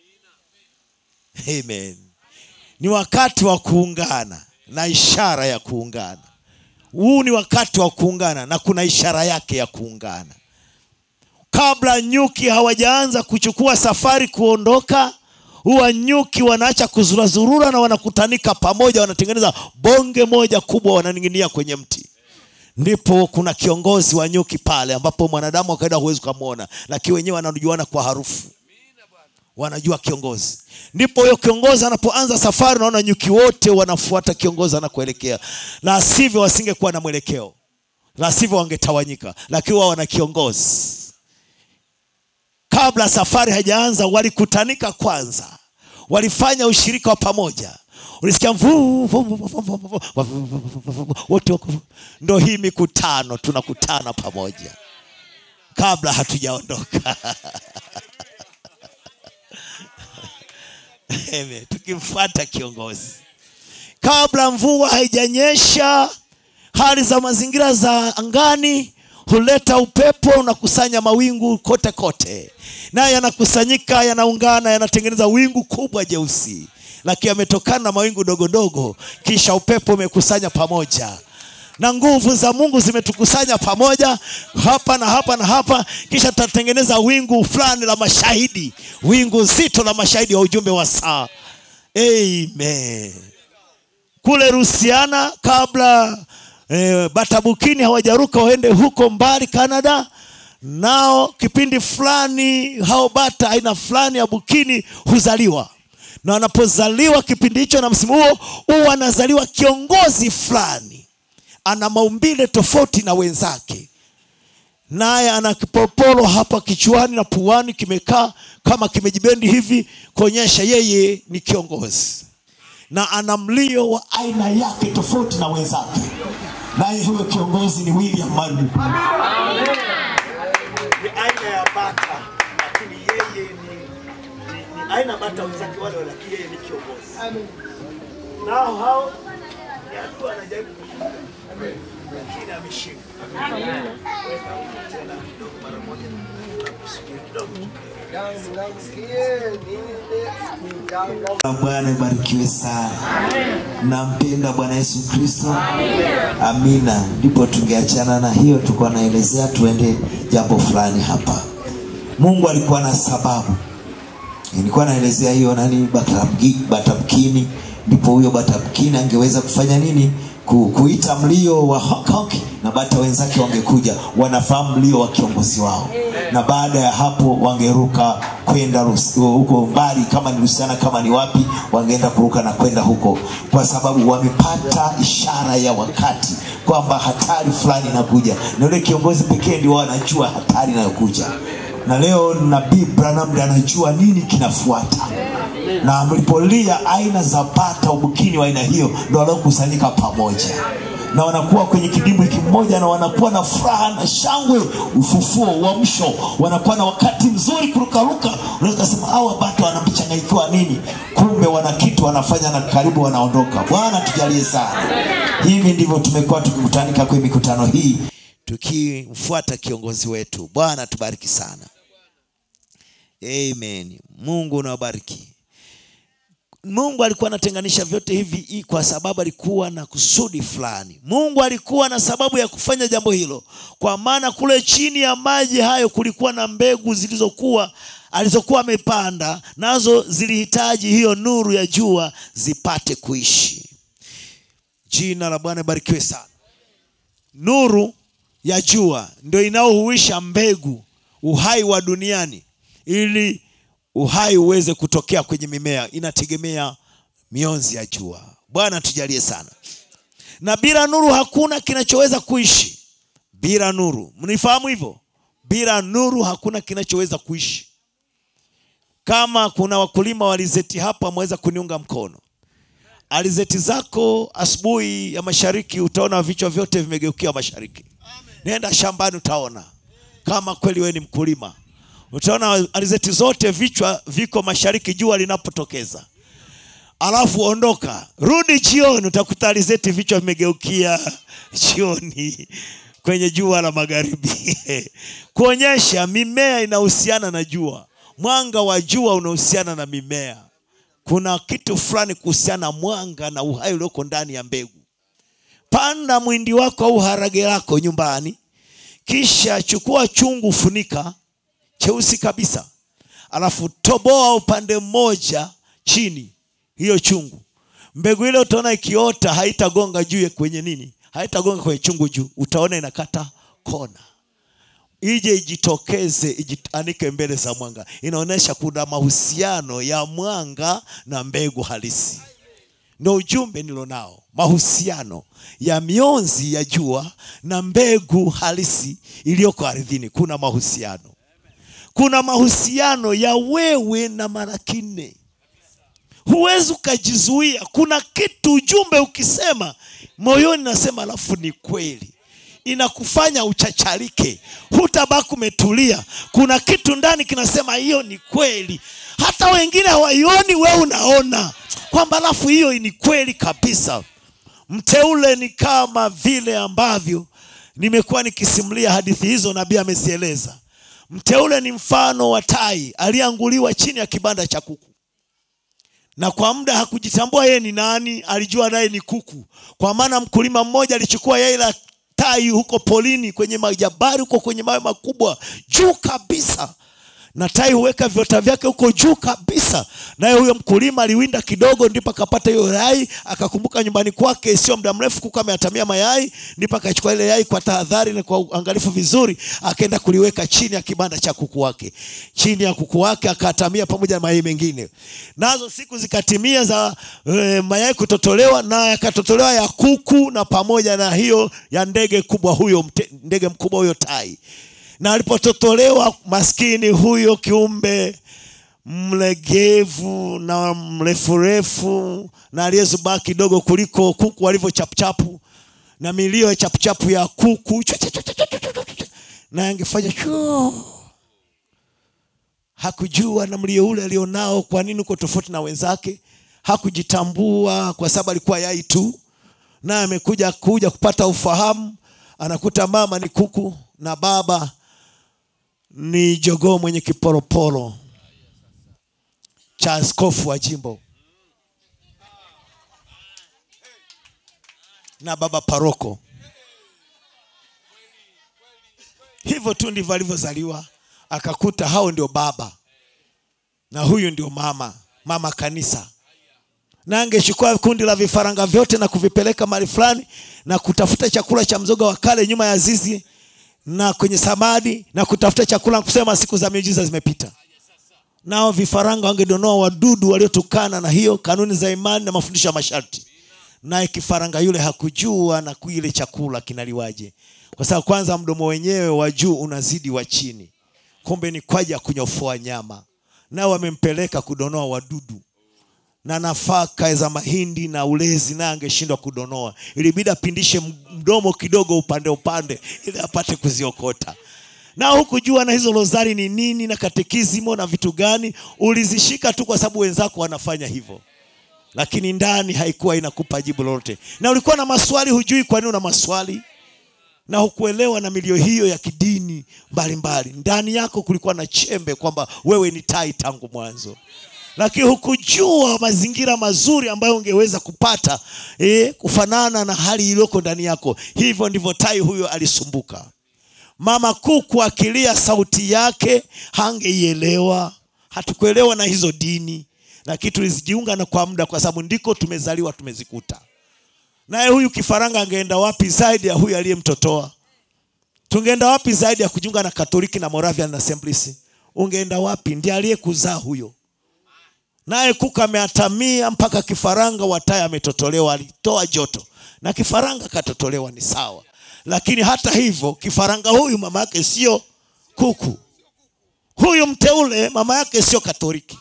S3: amen ni wakati wa kuungana na ishara ya kuungana huu ni wakati wa kuungana na kuna ishara yake ya kuungana kabla nyuki hawajaanza kuchukua safari kuondoka huwa nyuki wanaacha kuzurazurura na wanakutanika pamoja wanatengeneza bonge moja kubwa wananing'inia kwenye mti ndipo kuna kiongozi wa nyuki pale ambapo mwanadamu wa kawaida huwezi ukamwona lakini wenyewe wanajuana kwa harufu wanajua kiongozi ndipo huyo kiongozi anapoanza safari unaona nyuki wote wanafuata kiongozi anakoelekea la sivyo wasingekuwa na mwelekeo la sivyo wangetawanyika lakini wao wana kiongozi kabla safari haijaanza walikutanika kwanza walifanya ushirika wa pamoja ulisikia mvuu wote wako ndo hii mikutano tunakutana pamoja kabla hatujaondoka Amen. tukimfuata kiongozi kabla mvua haijanyesha hali za mazingira za angani huleta upepo unakusanya mawingu kote kote naye yanakusanyika yanaungana yanatengeneza wingu kubwa jeusi lakini yametokana na mawingu dogo dogo kisha upepo umekusanya pamoja na nguvu za mungu zimetukusanya pamoja hapa na hapa na hapa kisha tutatengeneza wingu fulani la mashahidi wingu zito la mashahidi wa ujumbe wa saa amen kule rusiana kabla eh, batabukini hawajaruka waende huko mbali canada nao kipindi fulani hao bata aina fulani ya bukini huzaliwa na wanapozaliwa kipindi hicho na msimu huo huwa anazaliwa kiongozi fulani ana maumbile tofauti na wenzake naye ana kipopolo hapa kichwani na puani kimekaa kama kimejibendi hivi kuonyesha yeye ni kiongozi na ana mlio wa aina yake tofauti na wenzake naye huyo kiongozi ni william mandu ni aina ya bata lakini yeye ni, ni, ni aina bata wenzake wale wale, lakini yeye ni kiongozi nao hao ni adui anajaribu kushinda lakini ameshinda tena kidogo mara moja nakusikia kidogo
S1: Bwana ibarikiwe sana. Nampenda Bwana Yesu Kristo. Amina. Ndipo tungeachana na hiyo, tulikuwa naelezea tuende jambo fulani hapa. Mungu alikuwa na sababu. Nilikuwa naelezea hiyo nani Batamki- Batamkini, ndipo huyo Batamkini angeweza kufanya nini? Ku, kuita mlio wa honk honk na bata wenzake wangekuja, wanafahamu mlio wa kiongozi wao, na baada ya hapo wangeruka kwenda Rus- huko mbali, kama ni Rusiana, kama ni wapi, wangeenda kuruka na kwenda huko, kwa sababu wamepata ishara ya wakati kwamba hatari fulani inakuja, na yule kiongozi pekee ndio anajua hatari inayokuja na leo nabii branham ndiye anajua nini kinafuata na mlipolia aina za bata ubukini wa aina hiyo ndo waliokusanyika pamoja na wanakuwa kwenye kidimbwi kimoja na wanakuwa na furaha na shangwe ufufuo uamsho wanakuwa na wakati mzuri kurukaruka unaweza kusema hawa bata wanamchanganyikiwa nini kumbe wana kitu wanafanya na karibu wanaondoka bwana tujalie sana hivi ndivyo tumekuwa tukikutanika kwenye mikutano hii
S3: tukimfuata kiongozi wetu bwana tubariki sana amen mungu unawabariki mungu alikuwa anatenganisha vyote hivi i- kwa sababu alikuwa na kusudi fulani mungu alikuwa na sababu ya kufanya jambo hilo kwa maana kule chini ya maji hayo kulikuwa na mbegu zilizokuwa alizokuwa amepanda nazo zilihitaji hiyo nuru ya jua zipate kuishi jina la bwana barikiwe sana nuru ya jua ndio inayohuisha mbegu uhai wa duniani ili uhai uweze kutokea kwenye mimea inategemea mionzi ya jua bwana tujalie sana na bila nuru hakuna kinachoweza kuishi bila nuru mnifahamu hivyo bila nuru hakuna kinachoweza kuishi kama kuna wakulima wa alizeti hapa mweza kuniunga mkono alizeti zako asubuhi ya mashariki utaona vichwa vyote vimegeukia mashariki nenda shambani utaona kama kweli wewe ni mkulima utaona alizeti zote vichwa viko mashariki jua linapotokeza alafu ondoka rudi jioni utakuta alizeti vichwa vimegeukia jioni kwenye jua la magharibi kuonyesha mimea inahusiana na jua mwanga wa jua unahusiana na mimea kuna kitu fulani kuhusiana na mwanga na uhai ulioko ndani ya mbegu panda mwindi wako au harage lako nyumbani kisha chukua chungu funika cheusi kabisa alafu toboa upande mmoja chini hiyo chungu mbegu ile utaona ikiota haitagonga juu ya kwenye nini haitagonga kwenye chungu juu utaona inakata kona ije ijitokeze ijianike mbele za mwanga inaonyesha kuna mahusiano ya mwanga na mbegu halisi ndo ujumbe nilonao mahusiano ya mionzi ya jua na mbegu halisi iliyoko ardhini kuna mahusiano kuna mahusiano ya wewe na malaki nne huwezi ukajizuia kuna kitu ujumbe ukisema moyoni nasema alafu ni kweli inakufanya uchacharike hutabaki umetulia kuna kitu ndani kinasema hiyo ni kweli hata wengine hawaioni wewe unaona kwamba alafu hiyo ni kweli kabisa mteule ni kama vile ambavyo nimekuwa nikisimulia hadithi hizo nabii amezieleza mteule ni mfano wa tai aliyeanguliwa chini ya kibanda cha kuku na kwa muda hakujitambua yeye ni nani alijua naye ni kuku kwa maana mkulima mmoja alichukua yai la tai huko polini kwenye majabari huko kwenye mawe makubwa juu kabisa na tai huweka viota vyake huko juu kabisa naye huyo mkulima aliwinda kidogo ndipo akapata hiyo yai akakumbuka nyumbani kwake sio muda mrefu kuku ameatamia mayai ndipo akachukua ile yai kwa tahadhari na kwa uangalifu vizuri akaenda kuliweka chini ya kibanda cha kuku wake chini ya kuku wake akaatamia pamoja na mayai mengine nazo siku zikatimia za e, mayai kutotolewa na yakatotolewa ya kuku na pamoja na hiyo ya ndege kubwa huyo mte, ndege mkubwa huyo tai na alipototolewa maskini huyo kiumbe mlegevu na mrefurefu na aliyezubaa kidogo kuliko kuku walivyo chapuchapu na milio ya chapuchapu ya kuku chwa, chwa, chwa, chwa, chwa, chwa, chwa. na angefanya chuu hakujua na mlio ule alionao kwa nini uko tofauti na wenzake hakujitambua kwa sababu alikuwa yai tu na amekuja kuja kupata ufahamu anakuta mama ni kuku na baba ni jogoo mwenye kiporoporo cha askofu wa jimbo na baba paroko hivyo tu ndivyo alivyozaliwa akakuta hao ndio baba na huyu ndio mama mama kanisa na angechukua kundi la vifaranga vyote na kuvipeleka mahali fulani na kutafuta chakula cha mzoga wa kale nyuma ya zizi na kwenye samadi na kutafuta chakula na kusema siku za miujiza zimepita nao vifaranga wangedonoa wadudu waliotokana na hiyo kanuni za imani na mafundisho ya masharti naye kifaranga yule hakujua na kuile chakula kinaliwaje kwa sababu kwanza mdomo wenyewe wa juu unazidi wa chini kumbe ni kwaja kunyofoa nyama nao wamempeleka kudonoa wadudu na nafaka za mahindi na ulezi naye angeshindwa kudonoa ilibidi apindishe mdomo kidogo upande upande ili apate kuziokota na hukujua na hizo rozari ni nini na katekizimo na vitu gani ulizishika tu kwa sababu wenzako wanafanya hivyo lakini ndani haikuwa inakupa jibu lolote na ulikuwa na maswali hujui kwa nini una maswali na hukuelewa na milio hiyo ya kidini mbalimbali ndani yako kulikuwa na chembe kwamba wewe ni tai tangu mwanzo lakini hukujua mazingira mazuri ambayo ungeweza kupata eh, kufanana na hali iliyoko ndani yako hivyo ndivyo tai huyo alisumbuka mama kuku akilia sauti yake hangeielewa hatukuelewa na hizo dini lakini tulizijiunga na kwa muda kwa sababu ndiko tumezaliwa tumezikuta naye huyu kifaranga angeenda wapi zaidi ya huyu aliyemtotoa tungeenda wapi zaidi ya kujiunga na katoliki na moravian assemblies ungeenda wapi ndiye aliyekuzaa huyo naye kuku ameatamia mpaka kifaranga wataye ametotolewa alitoa joto na kifaranga katotolewa ni sawa lakini hata hivyo kifaranga huyu mama yake sio kuku huyu mteule mama yake sio katoliki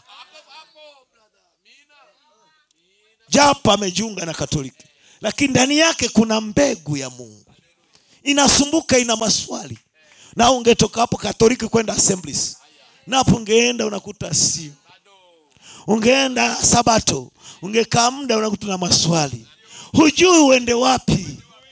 S3: japo amejiunga na katoliki lakini ndani yake kuna mbegu ya mungu inasumbuka ina maswali na ungetoka hapo katoliki kwenda assemblies napo ungeenda unakuta sio ungeenda sabato ungekaa muda unakuta na maswali hujui uende wapi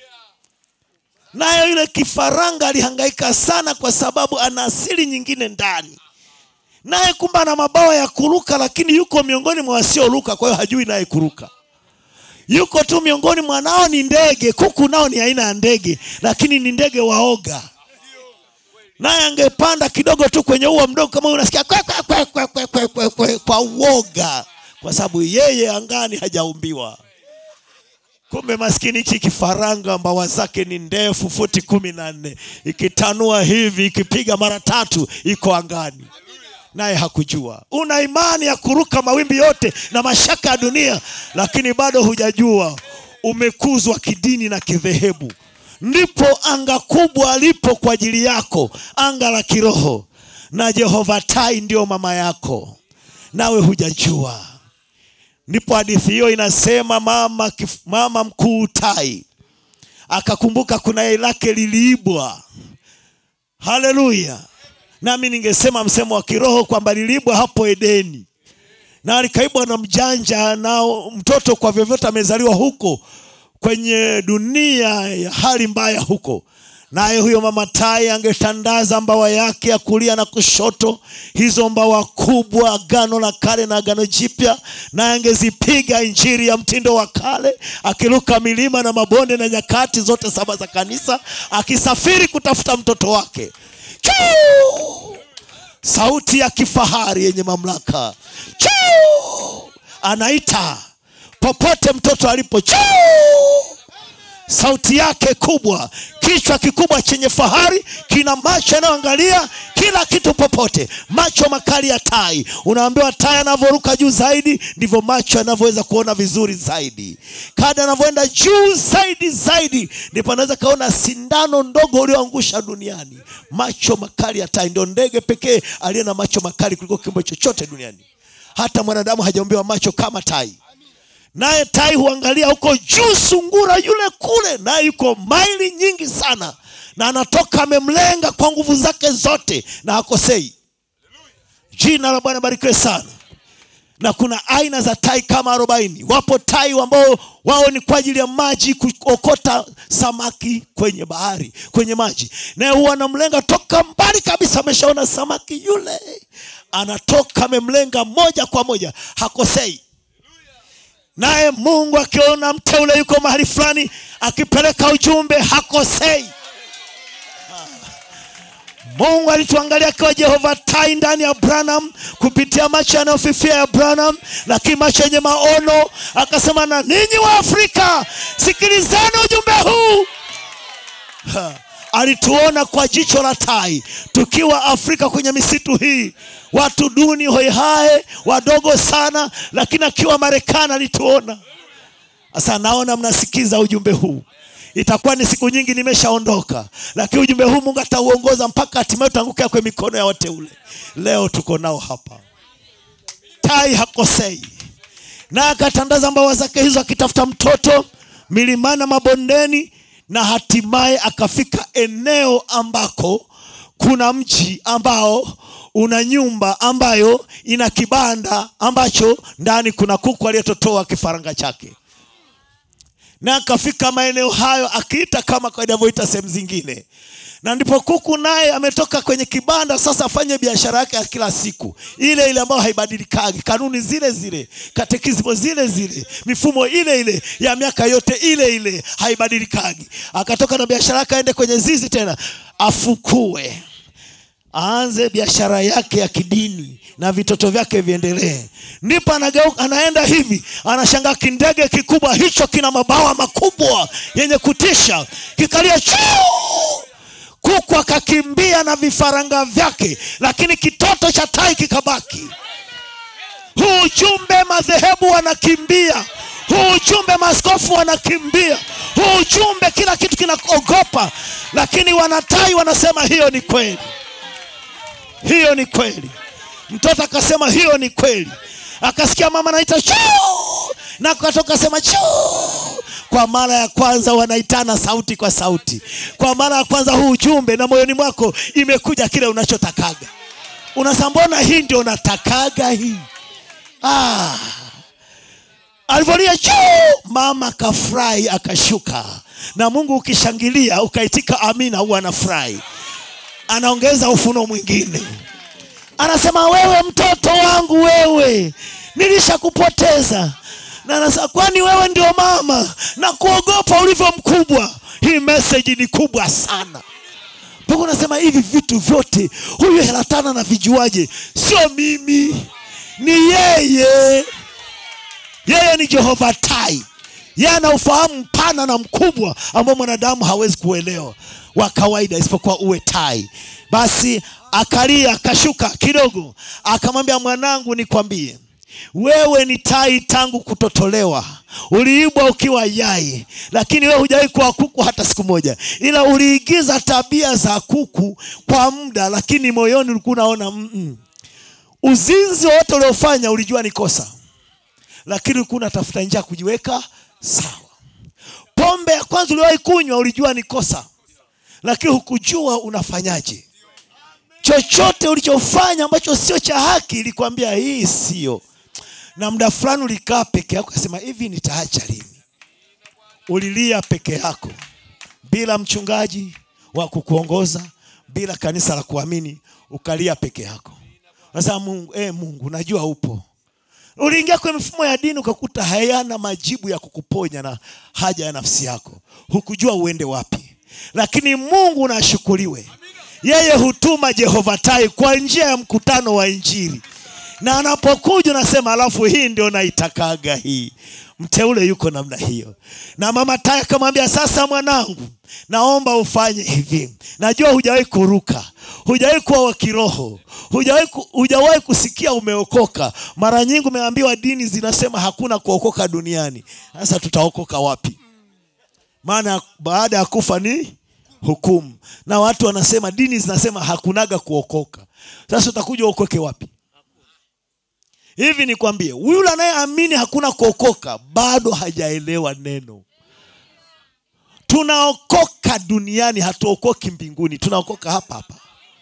S3: naye yule kifaranga alihangaika sana kwa sababu ana asili nyingine ndani naye kumbe ana mabawa ya kuruka lakini yuko miongoni mwa wasioruka kwa hiyo hajui naye kuruka yuko tu miongoni mwa nao ni ndege kuku nao ni aina ya ndege lakini ni ndege waoga naye angepanda kidogo tu kwenye ua mdogo kama unasikia kwe, kwe, kwe, kwe, kwe, kwe, kwe, kwe, kwa uoga kwa sababu yeye angani hajaumbiwa kumbe maskini hichi kifaranga mbawa zake ni ndefu futi kumi na nne ikitanua hivi ikipiga mara tatu iko angani naye hakujua una imani ya kuruka mawimbi yote na mashaka ya dunia lakini bado hujajua umekuzwa kidini na kidhehebu ndipo anga kubwa lipo kwa ajili yako anga la kiroho na jehova tai ndio mama yako nawe hujajua ndipo hadithi hiyo inasema mama, kif- mama mkuu tai akakumbuka kuna yai lake liliibwa haleluya nami ningesema msemo wa kiroho kwamba liliibwa hapo edeni na likaibwa na mjanja na mtoto kwa vyovyote amezaliwa huko kwenye dunia ya hali mbaya huko naye huyo mama tai angetandaza mbawa yake ya kulia na kushoto hizo mbawa kubwa agano la kale na agano jipya naye angezipiga injiri ya mtindo wa kale akiruka milima na mabonde na nyakati zote saba za kanisa akisafiri kutafuta mtoto wake Chuu! sauti ya kifahari yenye mamlaka Chuu! anaita popote mtoto alipo Chuu! sauti yake kubwa kichwa kikubwa chenye fahari kina macho yanayoangalia kila kitu popote macho makali ya tai unaambiwa tai anavyoruka juu zaidi ndivyo macho yanavyoweza kuona vizuri zaidi kada anavyoenda juu zaidi zaidi ndipo anaweza kaona sindano ndogo ulioangusha duniani macho makali ya tai ndio ndege pekee aliye na macho makali kuliko kiumbe chochote duniani hata mwanadamu hajaombewa macho kama tai naye tai huangalia huko juu sungura yule kule naye yuko maili nyingi sana na anatoka amemlenga kwa nguvu zake zote na hakosei jina la bwana barikiwe sana na kuna aina za tai kama arobaini wapo tai ambao wao ni kwa ajili ya maji kuokota samaki kwenye bahari kwenye maji naye huwa anamlenga toka mbali kabisa ameshaona samaki yule anatoka amemlenga moja kwa moja hakosei naye mungu akiona mteule yuko mahali fulani akipeleka ujumbe hakosei mungu alituangalia akiwa jehova tai ndani ya branham kupitia macho yanayofifia ya branham lakini macho yenye maono akasema na ninyi wa afrika sikilizeni ujumbe huu Ha, alituona kwa jicho la tai tukiwa afrika kwenye misitu hii watu duni hoihae wadogo sana lakini akiwa marekani alituona sasa naona mnasikiza ujumbe huu itakuwa ni siku nyingi nimeshaondoka lakini ujumbe huu mungu atauongoza mpaka hatimaye utaangukia kwenye mikono ya wateule leo tuko nao hapa tai hakosei na akatandaza mbawa zake hizo akitafuta mtoto milimani na mabondeni na hatimaye akafika eneo ambako kuna mji ambao una nyumba ambayo ina kibanda ambacho ndani kuna kuku aliyetotoa kifaranga chake na akafika maeneo hayo akiita kama kawaida avyoita sehemu zingine na ndipo kuku naye ametoka kwenye kibanda sasa afanye biashara yake ya kila siku ile ile ambayo haibadilikagi kanuni zile zile katekizmo zile zile mifumo ile ile ya miaka yote ile ile haibadilikagi akatoka na biashara yake aende kwenye zizi tena afukue aanze biashara yake ya kidini na vitoto vyake viendelee ndipo anageuka anaenda hivi anashangaa kindege kikubwa hicho kina mabawa makubwa yenye kutisha kikalia chuu kuku akakimbia na vifaranga vyake lakini kitoto cha tai kikabaki huu ujumbe madhehebu wanakimbia huu ujumbe maaskofu wanakimbia huu ujumbe kila kitu kinaogopa lakini wanatai wanasema hiyo ni kweli hiyo ni kweli mtoto akasema hiyo ni kweli akasikia mama anaita chuu na katoka sema chuu kwa mara ya kwanza wanaitana sauti kwa sauti kwa mara ya kwanza huu ujumbe na moyoni mwako imekuja kile unachotakaga unasema mbona hii ndio natakaga hii ah. alivyolia juu mama akafurahi akashuka na mungu ukishangilia ukaitika amina huwa anafurahi anaongeza ufuno mwingine anasema wewe mtoto wangu wewe nilishakupoteza na anasema kwani wewe ndio mama na kuogopa ulivyo mkubwa hii meseji ni kubwa sana mpaka unasema hivi vitu vyote huyu helatana na vijuaje sio mimi ni yeye yeye ni jehova tai yeye ana ufahamu mpana na mkubwa ambao mwanadamu hawezi kuelewa wa kawaida isipokuwa uwe tai basi akalia akashuka kidogo akamwambia mwanangu nikwambie wewe ni tai tangu kutotolewa uliibwa ukiwa yai lakini wewe hujawahi kuwa kuku hata siku moja ila uliigiza tabia za kuku kwa muda lakini moyoni ulikuwa unaona mm-mm. uzinzi wote uliofanya ulijua ni kosa lakini ulikuwa unatafuta njia ya kujiweka sawa pombe ya kwanza uliwahi kunywa ulijua ni kosa lakini hukujua unafanyaje chochote ulichofanya ambacho sio cha haki ilikwambia hii sio na muda fulani ulikaa peke yako kasema hivi nitaacha lini ulilia peke yako bila mchungaji wa kukuongoza bila kanisa la kuamini ukalia peke yako sasa mungu eh, mungu najua upo uliingia kwenye mifumo ya dini ukakuta hayana majibu ya kukuponya na haja ya nafsi yako hukujua uende wapi lakini mungu nashukuriwe yeye hutuma jehova tai kwa njia ya mkutano wa injili na anapokuja unasema alafu hii ndio naitakaga hii mteule yuko namna hiyo na mama tai akamwambia sasa mwanangu naomba ufanye hivi najua hujawahi kuruka hujawahi kuwa wa kiroho hujawahi ku- hujawahi kusikia umeokoka mara nyingi umeambiwa dini zinasema hakuna kuokoka duniani sasa tutaokoka wapi maana baada ya kufa ni hukumu na watu wanasema dini zinasema hakunaga kuokoka sasa utakuja uokoke wapi hivi nikwambie yule anayeamini hakuna kuokoka bado hajaelewa neno tunaokoka duniani hatuokoki mbinguni tunaokoka hapa hapa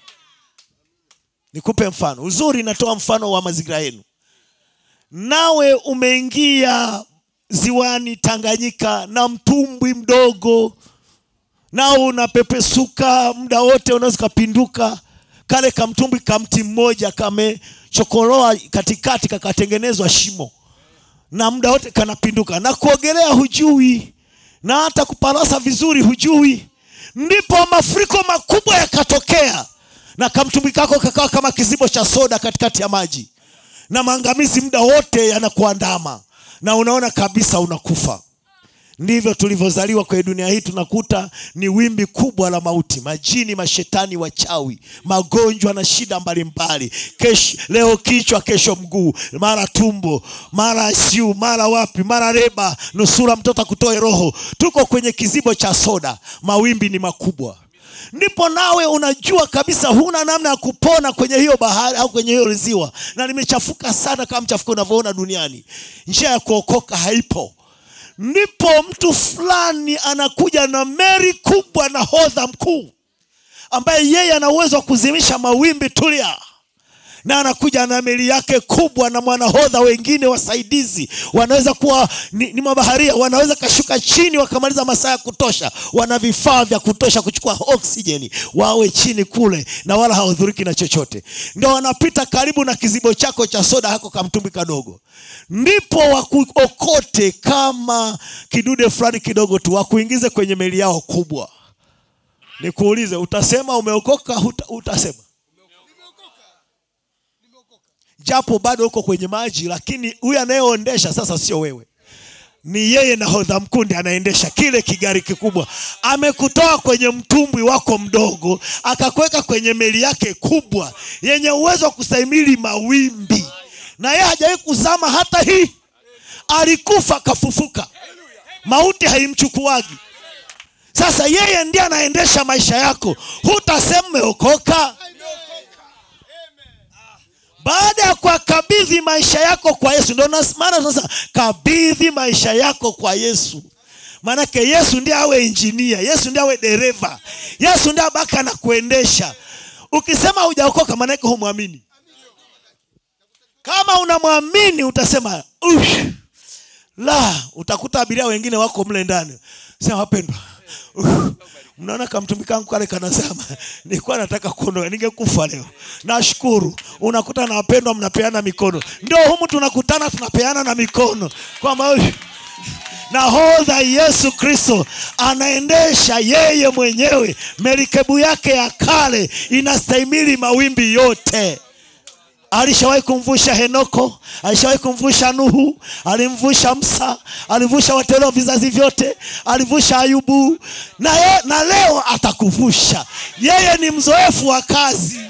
S3: nikupe mfano uzuri natoa mfano wa mazingira yenu nawe umeingia ziwani tanganyika na mtumbwi mdogo nao unapepesuka muda wote unaweza ukapinduka kale kamtumbwi kamti mmoja kamechokoroa katikati kakatengenezwa shimo na muda wote kanapinduka na kuogelea hujui na hata kuparasa vizuri hujui ndipo mafuriko makubwa yakatokea na kamtumbwi kako kakawa kama kizibo cha soda katikati ya maji na maangamizi muda wote yanakuandama na unaona kabisa unakufa ndivyo tulivyozaliwa kwenye dunia hii tunakuta ni wimbi kubwa la mauti majini mashetani wachawi magonjwa na shida mbalimbali kesho leo kichwa kesho mguu mara tumbo mara siu mara wapi mara reba nusura mtoto akutoe roho tuko kwenye kizibo cha soda mawimbi ni makubwa ndipo nawe unajua kabisa huna namna ya kupona kwenye hiyo bahari au kwenye hiyo ziwa na limechafuka sana kama mchafuko unavyoona duniani njia ya kuokoka haipo ndipo mtu fulani anakuja na meri kubwa na hodha mkuu ambaye yeye ana uwezo wa kuzimisha mawimbi tulia na anakuja na meli yake kubwa na mwanahodha wengine wasaidizi wanaweza kuwa ni, ni mabaharia wanaweza kashuka chini wakamaliza masaa ya kutosha wana vifaa vya kutosha kuchukua oksijeni wawe chini kule na wala hawahudhuriki na chochote ndio wanapita karibu na kizibo chako cha soda hako kamtumbi kadogo ndipo wakuokote kama kidude fulani kidogo tu wakuingize kwenye meli yao kubwa nikuulize utasema umeokoka huta, utasema japo bado uko kwenye maji lakini huyu anayeondesha sasa sio wewe ni yeye nahodha mkuu ndiye anaendesha kile kigari kikubwa amekutoa kwenye mtumbwi wako mdogo akakuweka kwenye meli yake kubwa yenye uwezo wa kustahimili mawimbi na yeye hajawahi kuzama hata hii alikufa akafufuka mauti haimchukuagi sasa yeye ndiye anaendesha maisha yako hutasema umeokoka baada ya kuwakabidhi maisha yako kwa yesu ndio nas- maana sasa kabidhi maisha yako kwa yesu maanake yesu ndiye awe injinia yesu ndiye awe dereva yesu ndiye abaka na kuendesha ukisema hujaokoka maanake humwamini kama unamwamini utasema "Ush, la utakuta abiria wengine wako mle ndani sema wapendwa uh, mnaona kamtumbi kangu kale kanasema nilikuwa nataka kuondoka ningekufa leo nashukuru unakuta na wapendwa mnapeana mikono ndio humu tunakutana tunapeana na mikono kwamba "Ush, nahodha yesu kristo anaendesha yeye mwenyewe merikebu yake ya kale inastahimili mawimbi yote alishawahi kumvusha henoko alishawahi kumvusha nuhu alimvusha msa alivusha wateule wa vizazi vyote alivusha ayubu na, ye, na leo atakuvusha yeye ni mzoefu wa kazi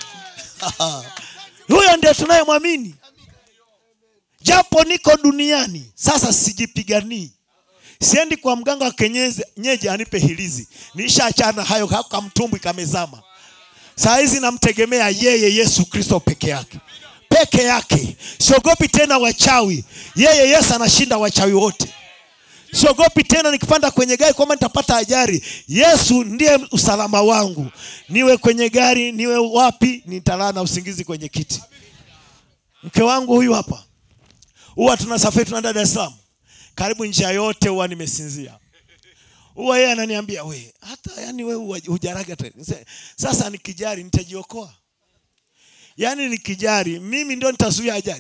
S3: huyo ndiye tunayemwamini japo niko duniani sasa sijipiganii siendi kwa mganga wa kenyeji anipe hilizi nishaachana hayo kamtumbwi kamezama saa hizi namtegemea yeye yesu kristo peke yake peke yake siogopi tena wachawi yeye yesu anashinda wachawi wote siogopi tena nikipanda kwenye gari kwamba nitapata ajari yesu ndiye usalama wangu niwe kwenye gari niwe wapi nitalala na usingizi kwenye kiti mke wangu huyu hapa huwa tunasafiri tunaenda dar es salaam karibu njia yote huwa nimesinzia huwa yeye ananiambia we hata yani we huwa- hujaraga tena Nise- sasa nikijari nitajiokoa yaani nikijari mimi ndio nitazuia ajali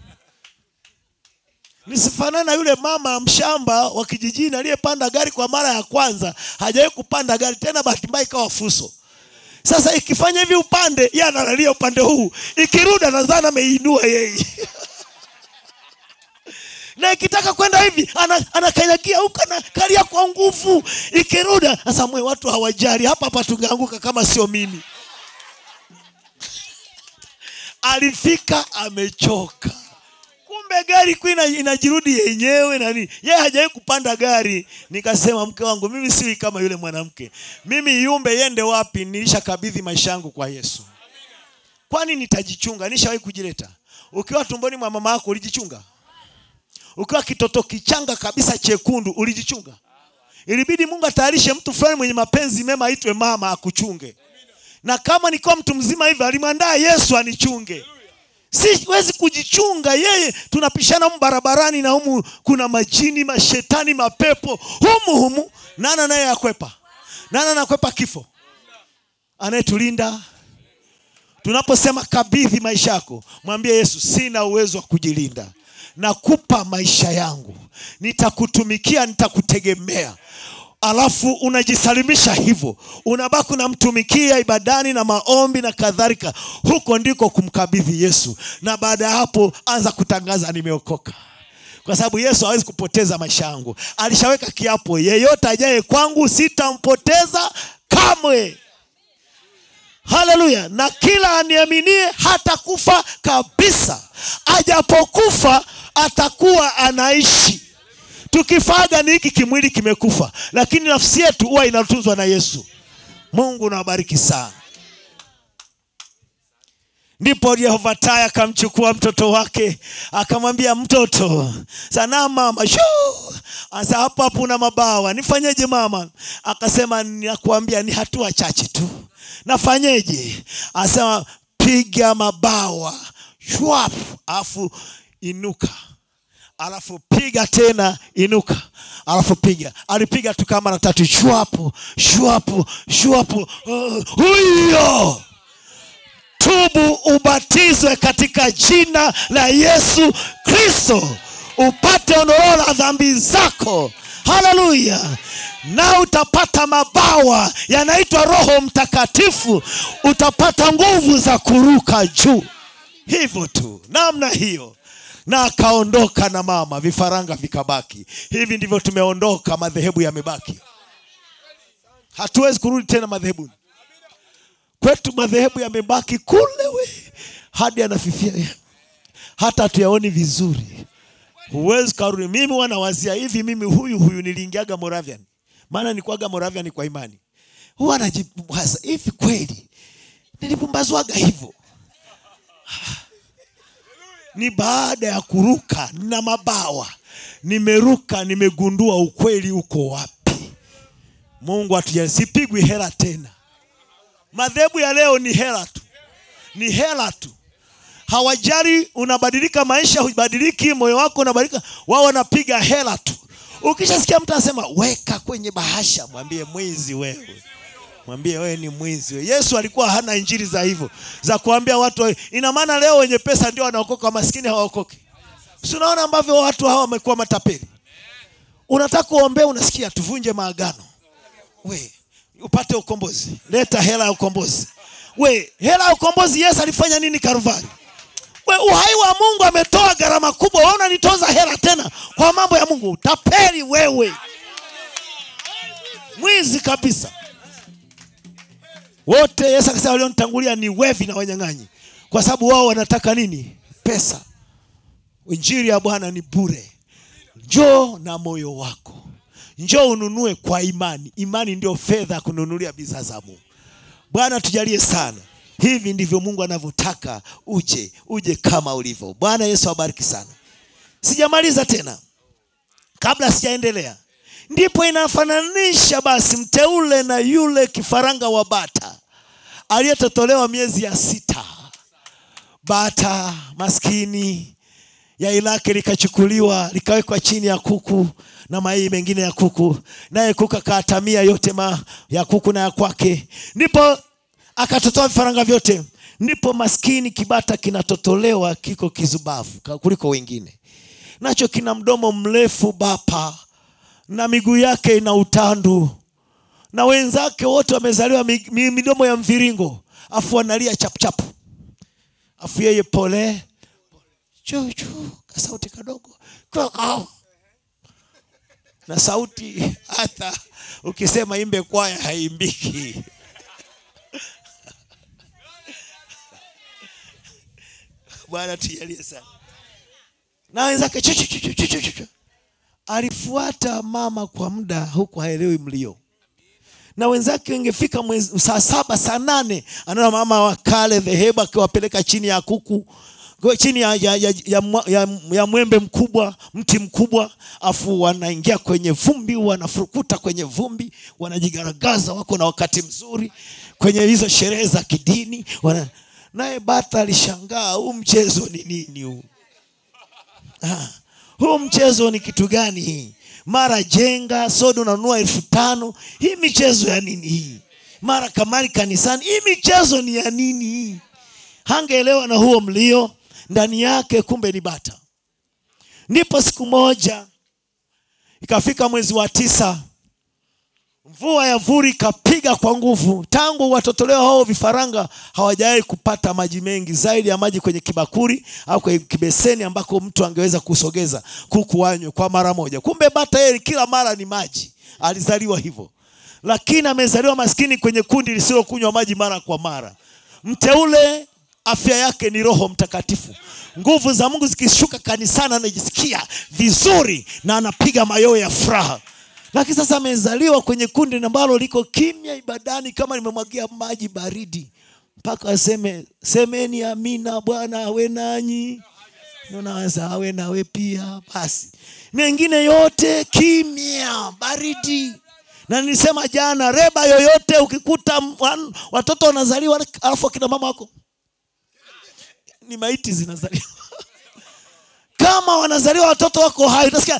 S3: nisifanane na yule mama mshamba wa kijijini aliyepanda gari kwa mara ya kwanza hajawahi kupanda gari tena bahati mbaya ikawa fuso sasa ikifanya hivi upande yeye analalia upande huu ikirudi anadhani ameinua yeye na ikitaka kwenda hivi ana- anakanyagia huko anakalia kwa nguvu ikirudi sasa mwe watu hawajali hapa hapa tungeanguka kama sio mimi alifika amechoka kumbe gari ku inajirudi yenyewe nani yeye hajawahi kupanda gari nikasema mke wangu mimi siwi kama yule mwanamke mimi yumbe yende wapi nilishakabidhi maisha yangu kwa yesu kwani nitajichunga nishawahi kujileta ukiwa tumboni mwa mama yako ulijichunga ukiwa kitoto kichanga kabisa chekundu ulijichunga ilibidi mungu atayarishe mtu fulani mwenye mapenzi mema aitwe mama akuchunge na kama nikiwa mtu mzima hivyo alimwandaa yesu anichunge siwezi kujichunga yeye tunapishana humu barabarani na humu kuna majini mashetani mapepo humu humu nana naye akwepa nana anakwepa kifo anayetulinda tunaposema kabidhi maisha yako mwambie yesu sina uwezo wa kujilinda nakupa maisha yangu nitakutumikia nitakutegemea alafu unajisalimisha hivyo unabaki unamtumikia ibadani na maombi na kadhalika huko ndiko kumkabidhi yesu na baada ya hapo anza kutangaza nimeokoka kwa sababu yesu hawezi kupoteza maisha yangu alishaweka kiapo yeyote ajaye kwangu sitampoteza kamwe haleluya na kila aniaminie hatakufa kabisa ajapokufa atakuwa anaishi tukifaga ni hiki kimwili kimekufa lakini nafsi yetu huwa inatunzwa na yesu mungu nawabariki sana ndipo yehova taya akamchukua mtoto wake akamwambia mtoto sana mama shuu asa hapo hapo una mabawa nifanyeje mama akasema nakuambia ni hatua chache tu nafanyeje asema piga mabawa shwap alafu inuka alafu piga tena inuka alafu piga alipiga tu kama mara tatu shwapu shwapu shwapu uh, huyo tubu ubatizwe katika jina la yesu kristo upate ondoleo la dhambi zako haleluya na utapata mabawa yanaitwa roho mtakatifu utapata nguvu za kuruka juu hivyo tu namna hiyo na akaondoka na mama vifaranga vikabaki hivi ndivyo tumeondoka madhehebu yamebaki hatuwezi kurudi tena madhehebuni kwetu madhehebu yamebaki kule we hadi anafifia hata hatuyaoni vizuri huwezi karudi mimi wanawazia hivi mimi huyu huyu niliingiaga moravian maana nilikuwaga moravian kwa imani huwa najiwaza hivi kweli nilipumbazwaga hivyo ni baada ya kuruka na mabawa nimeruka nimegundua ukweli uko wapi mungu atujalie sipigwi hela tena madhehebu ya leo ni hela tu ni hela tu hawajali unabadilika maisha hubadiliki moyo wako unabadilika wao wanapiga hela tu ukishasikia mtu anasema weka kwenye bahasha mwambie mwizi wewe mwambie wewe ni mwizi wewe. yesu alikuwa hana injili za hivyo za kuambia watu wewe. ina maana leo wenye pesa ndio wanaokoka maskini hawaokoki si unaona ambavyo watu hawa wamekuwa matapeli unataka kuombea unasikia tuvunje maagano we upate ukombozi leta hela ya ukombozi we hela ya ukombozi yesu alifanya nini karuvari we uhai wa mungu ametoa gharama kubwa wewe unanitoza hela tena kwa mambo ya mungu tapeli wewe mwizi kabisa wote yesu akasema walionitangulia ni wevi na wanyang'anyi kwa sababu wao wanataka nini pesa injili ya bwana ni bure njoo na moyo wako njoo ununue kwa imani imani ndio fedha ya kununulia bidhaa za mungu bwana tujalie sana hivi ndivyo mungu anavyotaka uje uje kama ulivyo bwana yesu abariki sana sijamaliza tena kabla sijaendelea ndipo inafananisha basi mteule na yule kifaranga wa bata aliyetotolewa miezi ya sita bata maskini yai lake likachukuliwa likawekwa chini ya kuku na mayai mengine ya kuku naye kuku akaatamia yote ma ya kuku na ya kwake ndipo akatotoa vifaranga vyote ndipo maskini kibata kinatotolewa kiko kizubavu ka- kuliko wengine nacho kina mdomo mrefu bapa na miguu yake ina utandu na wenzake wote wamezaliwa mi- mi- midomo ya mviringo afu analia chapuchapu afu yeye pole chuchu kasauti kadogo Kwaka. na sauti hata ukisema imbe kwaya haimbiki bwana tujalie sana na wenzake chu, chu, chu, chu, chu, chu, chu. alifuata mama kwa muda huku haelewi mlio na wenzake wengefika mwezi- saa saba saa nane anaona mama wa kale dhehebu akiwapeleka chini ya kuku kwa- chini ya, ya, ya, ya, mwa- ya, ya mwembe mkubwa mti mkubwa afu wanaingia kwenye vumbi wanafurukuta kwenye vumbi wanajigaragaza wako na wakati mzuri kwenye hizo sherehe za kidini wana... naye bata alishangaa huu mchezo ni nini huu Ah, huu mchezo ni kitu gani hii mara jenga soda unanunua elfu tano hii michezo ya nini hii mara kamari kanisani hii michezo ni ya nini hii hangeelewa na huo mlio ndani yake kumbe ni bata ndipo siku moja ikafika mwezi wa tisa mvua ya vuri ikapiga kwa nguvu tangu watotolewa hao vifaranga hawajawahi kupata maji mengi zaidi ya maji kwenye kibakuri au kwenye kibeseni ambako mtu angeweza kusogeza kuku wanywe kwa mara moja kumbe bata yeye kila mara ni maji alizaliwa hivyo lakini amezaliwa maskini kwenye kundi lisilokunywa maji mara kwa mara mteule afya yake ni roho mtakatifu nguvu za mungu zikishuka kanisani anajisikia vizuri na anapiga mayowe ya furaha lakini sasa amezaliwa kwenye kundi ambalo liko kimya ibadani kama limemwagia maji baridi mpaka aseme semeni amina bwana awe nanyi naweza awe nawe pia basi mengine yote kimya baridi na nilisema jana reba yoyote ukikuta wan- watoto wanazaliwa alafu akina mama wako ni maiti zinazaliwa kama wanazaliwa watoto wako hai utasikia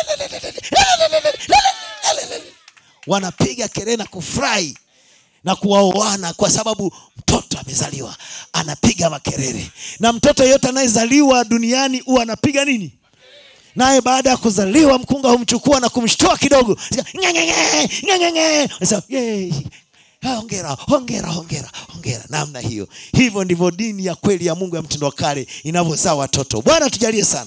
S3: wanapiga kelele na kufurahi na kuwaoana kwa sababu mtoto amezaliwa anapiga makelele na mtoto yeyote anayezaliwa duniani huwa anapiga nini naye baada ya kuzaliwa mkunga humchukua na kumshtua kidogo Ng'eng'eng'e, ng'eng'eng'e. Anasema, "Yay, hongera hongera hongera hongera namna hiyo hivyo ndivyo dini ya kweli ya mungu ya mtindo wa kale inavyozaa watoto bwana tujalie sana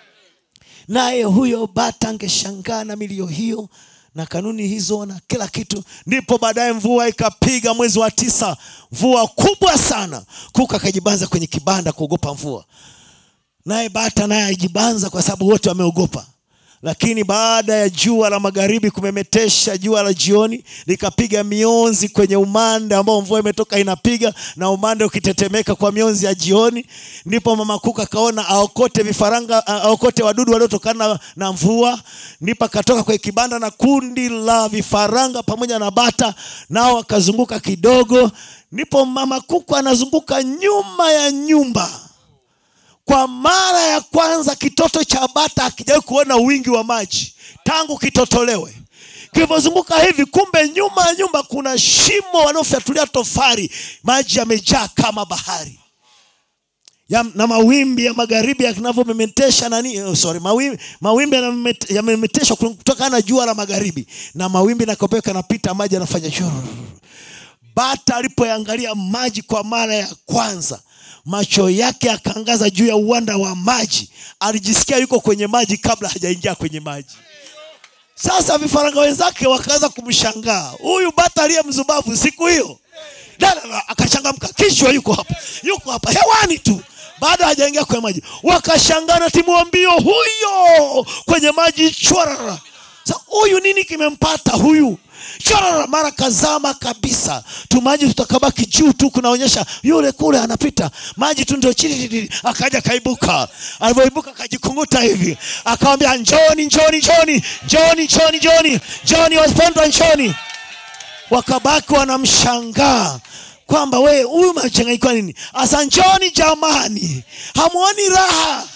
S3: naye huyo bata angeshangaa na milio hiyo na kanuni hizo na kila kitu ndipo baadaye mvua ikapiga mwezi wa tisa mvua kubwa sana kuka akajibanza kwenye kibanda kuogopa mvua naye bata naye ajibanza kwa sababu wote wameogopa lakini baada ya jua la magharibi kumemetesha jua la jioni likapiga mionzi kwenye umande ambao mvua imetoka inapiga na umande ukitetemeka kwa mionzi ya jioni ndipo mama kuka akaona aokote vifaranga a- aokote wadudu waliotokana na, na mvua ndipo akatoka kwenye kibanda na kundi la vifaranga pamoja na bata nao akazunguka kidogo ndipo mama kuku anazunguka nyuma ya nyumba kwa mara ya kwanza kitoto cha bata akijawahi kuona wingi wa maji tangu kitotolewe kilivyozunguka hivi kumbe nyuma ya nyumba kuna shimo wanaofyatulia tofari maji yamejaa kama bahari ya, na mawimbi ya magharibi yanavyomemetesha nani oh, sorry mawimbi, mawimbi yanamemet- yamemeteshwa kutokana na jua la magharibi na mawimbi nakopeka yanapita maji yanafanya shururu bata alipoyangalia maji kwa mara ya kwanza macho yake akaangaza juu ya uwanda wa maji alijisikia yuko kwenye maji kabla hajaingia kwenye maji sasa vifaranga wenzake wakaanza kumshangaa huyu bata aliye mzubavu siku hiyo Dada akachangamka kichwa yuko hapa yuko hapa hewani tu bado hajaingia kwenye maji wakashangaa na timu wa mbio huyo kwenye maji chwarara sa huyu nini kimempata huyu chwarara mara kazama kabisa tu maji tutakabaki juu tu kunaonyesha yule kule anapita maji tu ndio chini akaja kaibuka alivyoibuka akajikunguta hivi akawambia njoni njoni njoni njoni njoni njoni njoni wapendwa njoni wakabaki wanamshangaa kwamba we huyu machanganyikwa nini asa njoni jamani hamuoni raha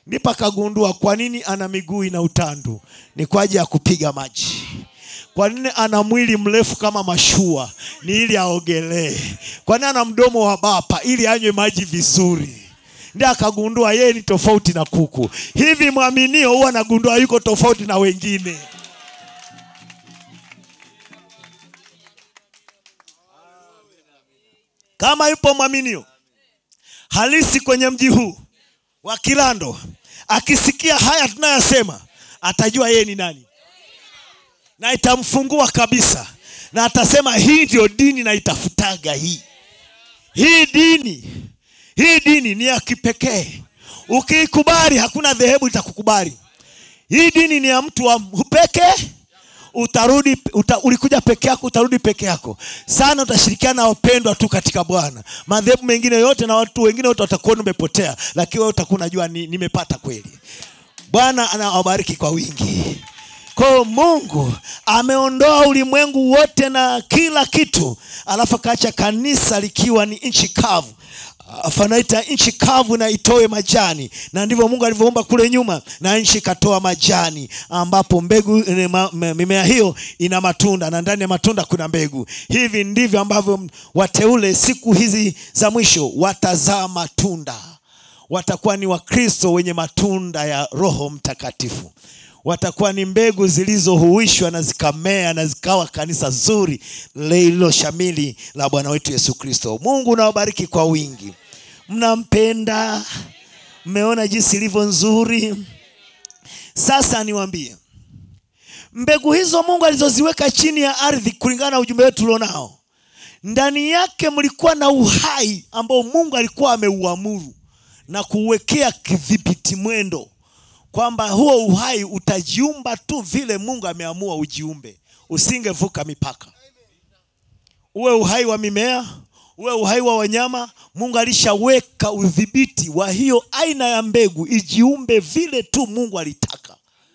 S3: ndipo akagundua kwa nini ana miguu ina utandu ni kwa ajili ya kupiga maji kwa nini ana mwili mrefu kama mashua ni ili aogelee kwa nini ana mdomo wa bapa ili anywe maji vizuri ndi akagundua yeye ni tofauti na kuku hivi mwaminio huwa anagundua yuko tofauti na wengine kama yupo mwaminio halisi kwenye mji huu wa Kilando, akisikia haya tunayosema, atajua yeye ni nani, na itamfungua kabisa, na atasema hii ndio dini naitafutaga. Hii hii dini hii dini ni ya kipekee. Ukiikubali hakuna dhehebu litakukubali. Hii dini ni ya mtu wa pekee utarudi uta, ulikuja peke yako utarudi peke yako sana utashirikiana na wapendwa tu katika bwana madhehebu mengine yote na watu wengine wote watakuona umepotea lakini wewe utakuwa unajua ni, nimepata kweli bwana anawabariki kwa wingi kwao mungu ameondoa ulimwengu wote na kila kitu alafu akaacha kanisa likiwa ni nchi kavu afanaita nchi kavu na itoe majani na ndivyo mungu alivyoumba kule nyuma na nchi ikatoa majani ambapo mbegu eh, ma- ma- mimea hiyo ina matunda na ndani ya matunda kuna mbegu hivi ndivyo ambavyo wateule siku hizi za mwisho watazaa matunda watakuwa ni wakristo wenye matunda ya roho mtakatifu watakuwa ni mbegu zilizohuishwa na zikamea na zikawa kanisa zuri lililoshamili la bwana wetu yesu kristo mungu nawabariki kwa wingi mnampenda mmeona jinsi ilivyo nzuri sasa niwambie mbegu hizo mungu alizoziweka chini ya ardhi kulingana na ujumbe wetu ulionao ndani yake mlikuwa na uhai ambao mungu alikuwa ameuamuru na kuuwekea kidhibiti mwendo kwamba huo uhai utajiumba tu vile mungu ameamua ujiumbe usingevuka mipaka uwe uhai wa mimea uwe uhai wa wanyama mungu alishaweka udhibiti wa hiyo aina ya mbegu ijiumbe vile tu mungu alitaka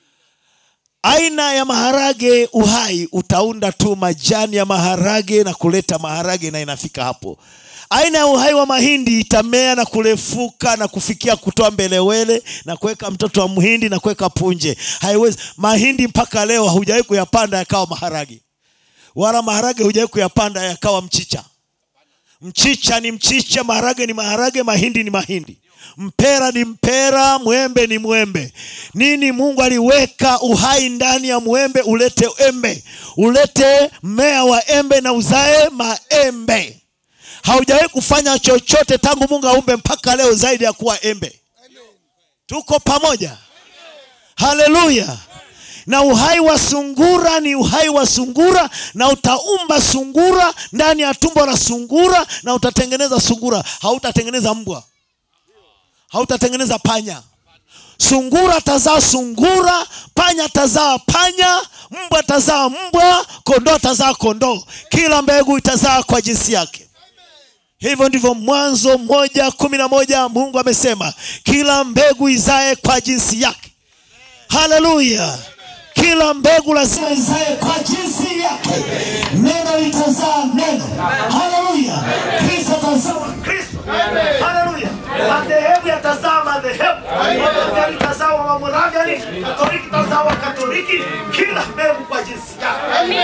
S3: aina ya maharage uhai utaunda tu majani ya maharage na kuleta maharage na inafika hapo aina ya uhai wa mahindi itamea na kurefuka na kufikia kutoa mbelewele na kuweka mtoto wa mhindi na kuweka punje haiwezi mahindi mpaka leo hujawahi kuyapanda yakawa maharage wala maharage hujawahi kuyapanda yakawa mchicha mchicha ni mchicha maharage ni maharage mahindi ni mahindi mpera ni mpera mwembe ni mwembe nini mungu aliweka uhai ndani ya mwembe ulete embe ulete mmea wa embe na uzae maembe haujawahi kufanya chochote tangu mungu aumbe mpaka leo zaidi ya kuwa embe tuko pamoja haleluya na uhai wa sungura ni uhai wa sungura na utaumba sungura ndani ya tumbo la sungura na utatengeneza sungura hautatengeneza mbwa hautatengeneza panya sungura tazaa sungura panya tazaa panya mbwa tazaa mbwa kondoo tazaa kondoo kila mbegu itazaa kwa jinsi yake hivyo ndivyo mwanzo moja kumi na moja mungu amesema kila mbegu izae kwa jinsi yake haleluya kila mbegu lazima izae kwa jinsi yake neno litazaa neno haleluya kristo atazaa kristo haleluya madhehebu yatazaa madhehebu wamoravi itazaa wamoraviani katoliki itazaa wakatoliki kila mbegu kwa jinsi yake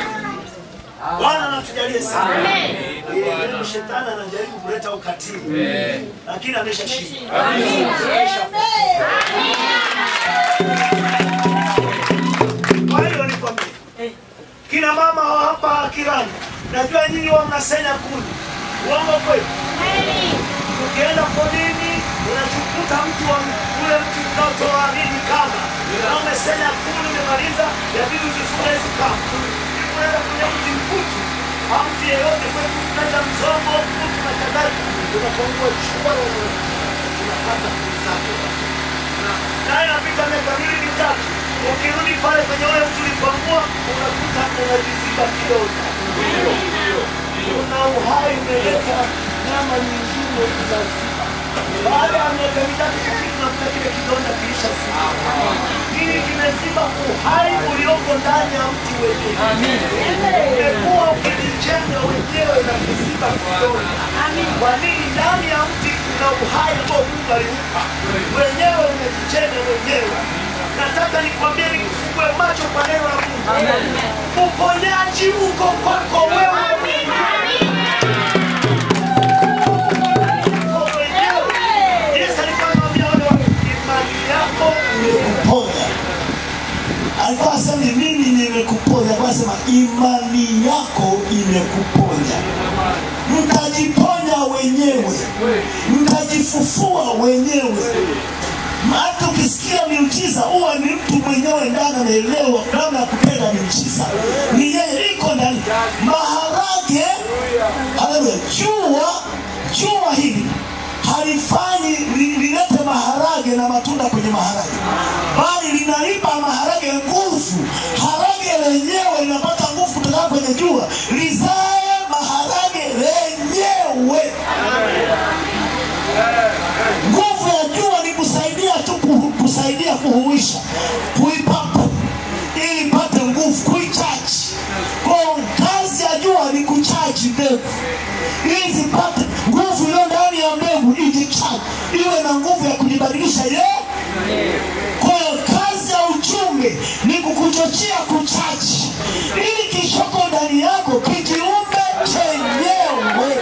S3: bwana natujalie sana Ndio shetani anajaribu kuleta ukatili lakini ameshashinda kwa hiyo nikwambie kina mama wa hapa kirani najua nyinyi wa mnasenya kuni uongo kweli ukienda polini unachukuta mtu wa ule mtu unaotoa nini kama na umesenya kuni umemaliza yabidi ujifunga hizi kama unaenda kwenye mti mkutu au mti yeyote kwetu tunaita mzongo mkutu na kadhalika unapangua chua unapata kuni zake naye napita miaka miwili mitatu ukirudi pale kwenye ule mtu ulipangua unakuta unajiziba kidonda una uhai umeleta nyama nyingine utaziba baada ya miaka mitatu kufika unakuta kile kidonda kiisha ziba nini kimeziba uhai ulioko ndani ya mti wenyewe umekuwa ukijijenga wenyewe na kuziba kidonda kwa nini ndani ya mti una uhai ambao Mungu alimpa mwenyewe, unajijenga mwenyewe. Nataka nikwambie, nikufungue macho kwa neno la Mungu. Uponyaji uko kwako wewe Uko mwenyewe. Yesu alikuwa anawaambia wale watu, imani yako imekuponya. Alikuwa asemi mimi nimekuponya, alikuwa asema imani yako imekuponya. Mtajiponya wenyewe, mtajifufua wenyewe. Hata ukisikia miujiza huwa ni mtu mwenyewe ndani anaelewa namna ya kupenda miujiza, ni yeye iko ndani. Maharage, haleluya, jua jua hili halifanyi li- lilete maharage na matunda kwenye maharage, bali linaipa maharage nguvu. Harage lenyewe linapata nguvu kutoka kwenye jua, lizae maharage lenyewe. Nguvu ya jua ni kusaidia tu kuhu- kusaidia kuhuisha, kuipapa ili ipate nguvu, kuichaji. Kwa hiyo kazi ya jua ni kuchaji mbegu ili zipate nguvu iliyo ndani ya mbegu, ijichaji, iwe na nguvu ya kujibadilisha yeye kwa hiyo kazi ya ujumbe ni kukuchochea kuchaji ili kishoko ndani yako kijiumbe chenyewe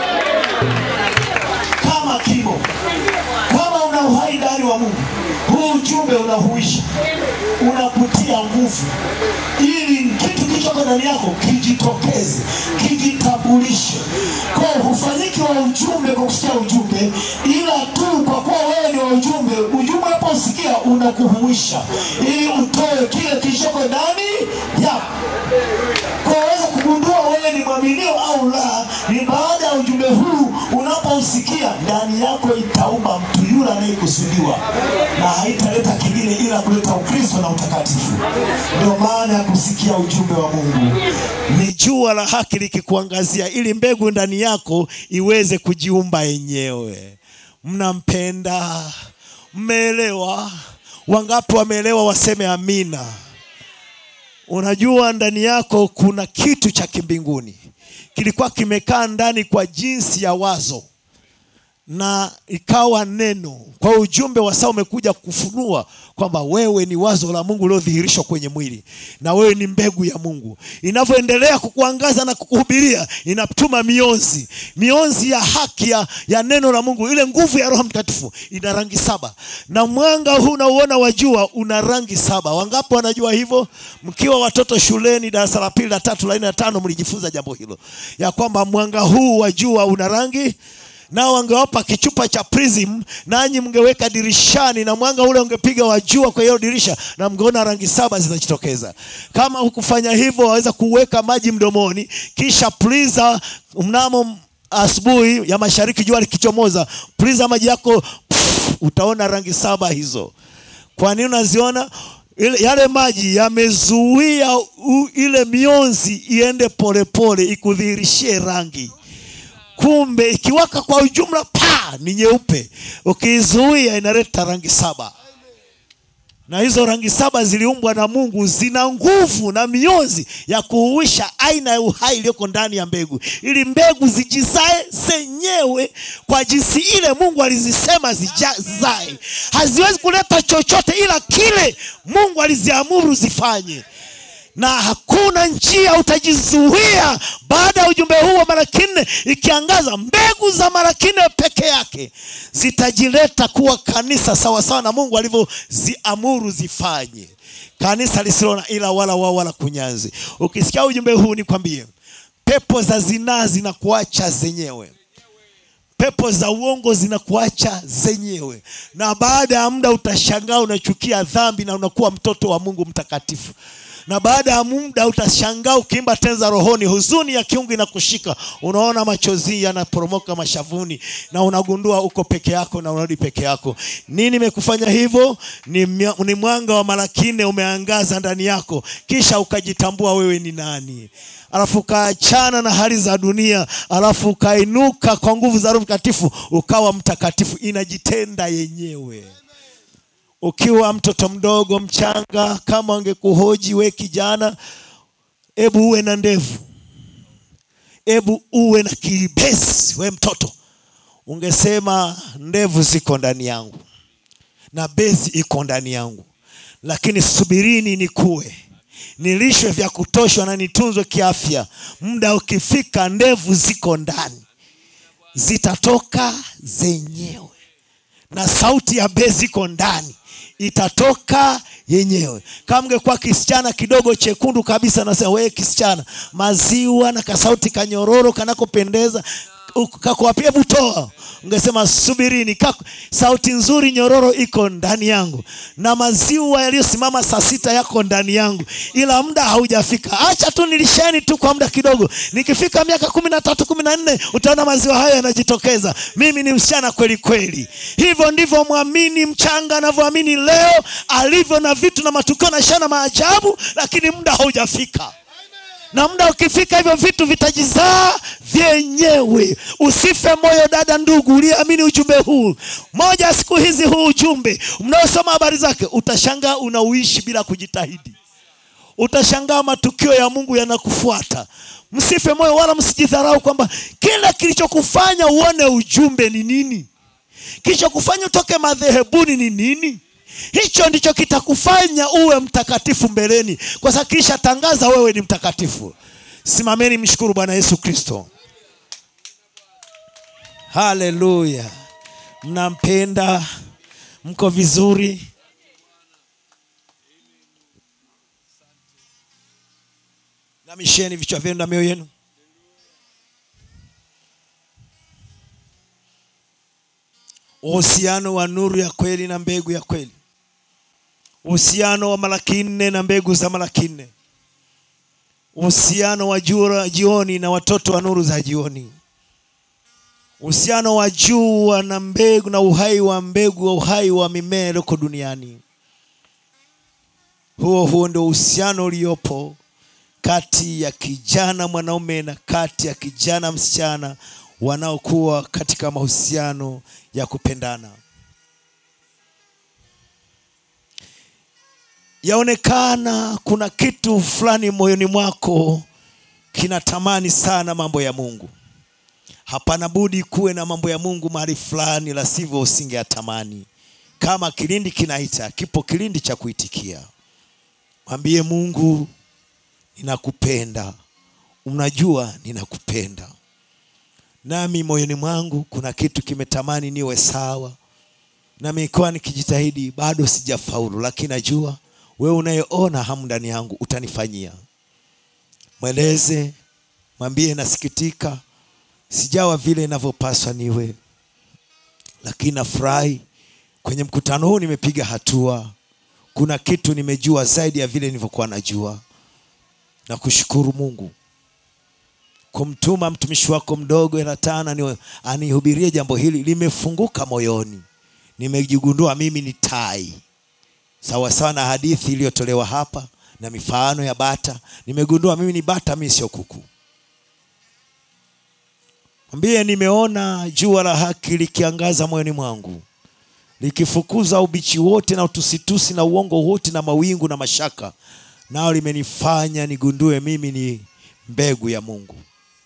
S3: kama kimo. Kama una uhai ndani wa Mungu, huu ujumbe unahuisha, unakutia nguvu, ili kitu kilichoko ndani yako kijitokeze, kijitambulishe. Kwa hiyo hufanyiki wa ujumbe kwa kusikia ujumbe, ila tu kwa kuwa wewe ni wa ujumbe, ujumbe unaposikia unakuhuisha, ili utoe kile kilichoko ndani yako kwa waweza kugundua wewe ni mwaminio au la, ni baada ya ujumbe huu unapousikia, ndani yako itaumba mtu yule anayekusudiwa, na haitaleta kingine ila kuleta Ukristo na utakatifu. Ndio maana ya kusikia ujumbe wa Mungu. Ni jua la haki likikuangazia, ili mbegu ndani yako iweze kujiumba yenyewe. Mnampenda, mmeelewa? Wangapi wameelewa? Waseme amina. Unajua ndani yako kuna kitu cha kimbinguni kilikuwa kimekaa ndani kwa jinsi ya wazo na ikawa neno. Kwa hiyo ujumbe wa saa umekuja kufunua kwamba wewe ni wazo la Mungu uliodhihirishwa kwenye mwili na wewe ni mbegu ya Mungu. Inavyoendelea kukuangaza na kukuhubiria, inatuma mionzi, mionzi ya haki ya, ya neno la Mungu. Ile nguvu ya Roho Mtakatifu ina rangi saba, na mwanga huu unauona wa jua una rangi saba. Wangapi wanajua hivyo? Mkiwa watoto shuleni, darasa la pili, la tatu, la nne, la tano, mlijifunza jambo hilo ya kwamba mwanga huu wa jua una rangi nao wangewapa kichupa cha prism nanyi mngeweka dirishani na mwanga ule ungepiga wa jua kwa hiyo dirisha na mngeona rangi saba zinajitokeza kama hukufanya hivyo waweza kuweka maji mdomoni kisha pliza mnamo asubuhi ya mashariki jua likichomoza pliza maji yako pff, utaona rangi saba hizo kwa nini unaziona ile, yale maji yamezuia u- ile mionzi iende polepole ikudhihirishie rangi kumbe ikiwaka kwa ujumla pa ni nyeupe ukiizuia inaleta rangi saba na hizo rangi saba ziliumbwa na mungu zina nguvu na mionzi ya kuuisha aina ya uhai iliyoko ndani ya mbegu ili mbegu zijizae zenyewe kwa jinsi ile mungu alizisema zija- zizae haziwezi kuleta chochote ila kile mungu aliziamuru zifanye na hakuna njia utajizuia baada ya ujumbe huu wa mara kinne ikiangaza mbegu za mara kinne peke yake zitajileta kuwa kanisa sawasawa na mungu alivyoziamuru zifanye kanisa lisilo na ila wala wao wala kunyanzi ukisikia ujumbe huu nikwambie pepo za zinaa zinakuacha zenyewe pepo za uongo zinakuacha zenyewe na baada ya muda utashangaa unachukia dhambi na unakuwa mtoto wa mungu mtakatifu na baada ya muda utashangaa ukiimba tenza rohoni huzuni ya kiungu inakushika unaona machozi yanaporomoka mashavuni na unagundua uko peke yako na unarudi peke yako nini imekufanya hivyo ni, mya- ni mwanga wa mara kine umeangaza ndani yako kisha ukajitambua wewe ni nani alafu ukaachana na hali za dunia alafu ukainuka kwa nguvu za roho mtakatifu ukawa mtakatifu inajitenda yenyewe ukiwa mtoto mdogo mchanga kama wangekuhoji we kijana hebu uwe na ndevu hebu uwe na kibesi we mtoto ungesema ndevu ziko ndani yangu na bezi iko ndani yangu lakini subirini nikue nilishwe vya kutosha na nitunzwe kiafya muda ukifika ndevu ziko ndani zitatoka zenyewe na sauti ya bezi iko ndani itatoka yenyewe kama ngekuwa kisichana kidogo chekundu kabisa nasema wee kisichana maziwa na kasauti kanyororo kanakopendeza kakuwapia butoa ungesema subirini kaku, sauti nzuri nyororo iko ndani yangu na maziwa yaliyosimama saa sita yako ndani yangu ila muda haujafika acha tu nilisheni tu kwa muda kidogo nikifika miaka kumi na tatu kumi na nne utaona maziwa hayo yanajitokeza mimi ni msichana kweli kweli hivyo ndivyo mwamini mchanga anavyoamini leo alivyo na vitu na matukio na ishara maajabu lakini muda haujafika na muda ukifika hivyo vitu vitajizaa vyenyewe usife moyo dada ndugu uliyeamini ujumbe huu moja siku hizi huu ujumbe mnaosoma habari zake utashangaa unauishi bila kujitahidi utashangaa matukio ya mungu yanakufuata msife moyo wala msijidharau kwamba kila kilichokufanya uone ujumbe ni nini kilichokufanya utoke madhehebuni ni nini hicho ndicho kitakufanya uwe mtakatifu mbeleni kwa sababu kisha tangaza wewe ni mtakatifu simameni mshukuru bwana yesu kristo haleluya mnampenda mko vizuri namisheni vichwa vyenu na mioyo yenu uhusiano wa nuru ya kweli na mbegu ya kweli uhusiano wa malaki nne na mbegu za malaki nne uhusiano wa jua jioni na watoto wa nuru za jioni uhusiano wa jua na mbegu na uhai wa mbegu wa uhai wa mimea iliyoko duniani huo huo ndio uhusiano uliopo kati ya kijana mwanaume na kati ya kijana msichana wanaokuwa katika mahusiano ya kupendana yaonekana kuna kitu fulani moyoni mwako kinatamani sana mambo ya mungu hapana budi kuwe na mambo ya mungu mahali fulani la sivyo usingeyatamani kama kilindi kinaita kipo kilindi cha kuitikia mwambie mungu ninakupenda unajua ninakupenda nami moyoni mwangu kuna kitu kimetamani niwe sawa nami ikiwa nikijitahidi bado sijafaulu lakini najua wewe unayeona hamu ndani yangu utanifanyia mweleze mwambie nasikitika sijawa vile inavyopaswa niwe lakini nafurahi kwenye mkutano huu nimepiga hatua kuna kitu nimejua zaidi ya vile nilivyokuwa najua na kushukuru mungu kumtuma mtumishi wako mdogo elatana anihubirie jambo hili limefunguka moyoni nimejigundua mimi ni tai sawasawa na hadithi iliyotolewa hapa na mifano ya bata nimegundua mimi ni bata mi sio kuku mwambie nimeona jua la haki likiangaza moyoni mwangu likifukuza ubichi wote na utusitusi na uongo wote na mawingu na mashaka nao limenifanya nigundue mimi ni mbegu ya mungu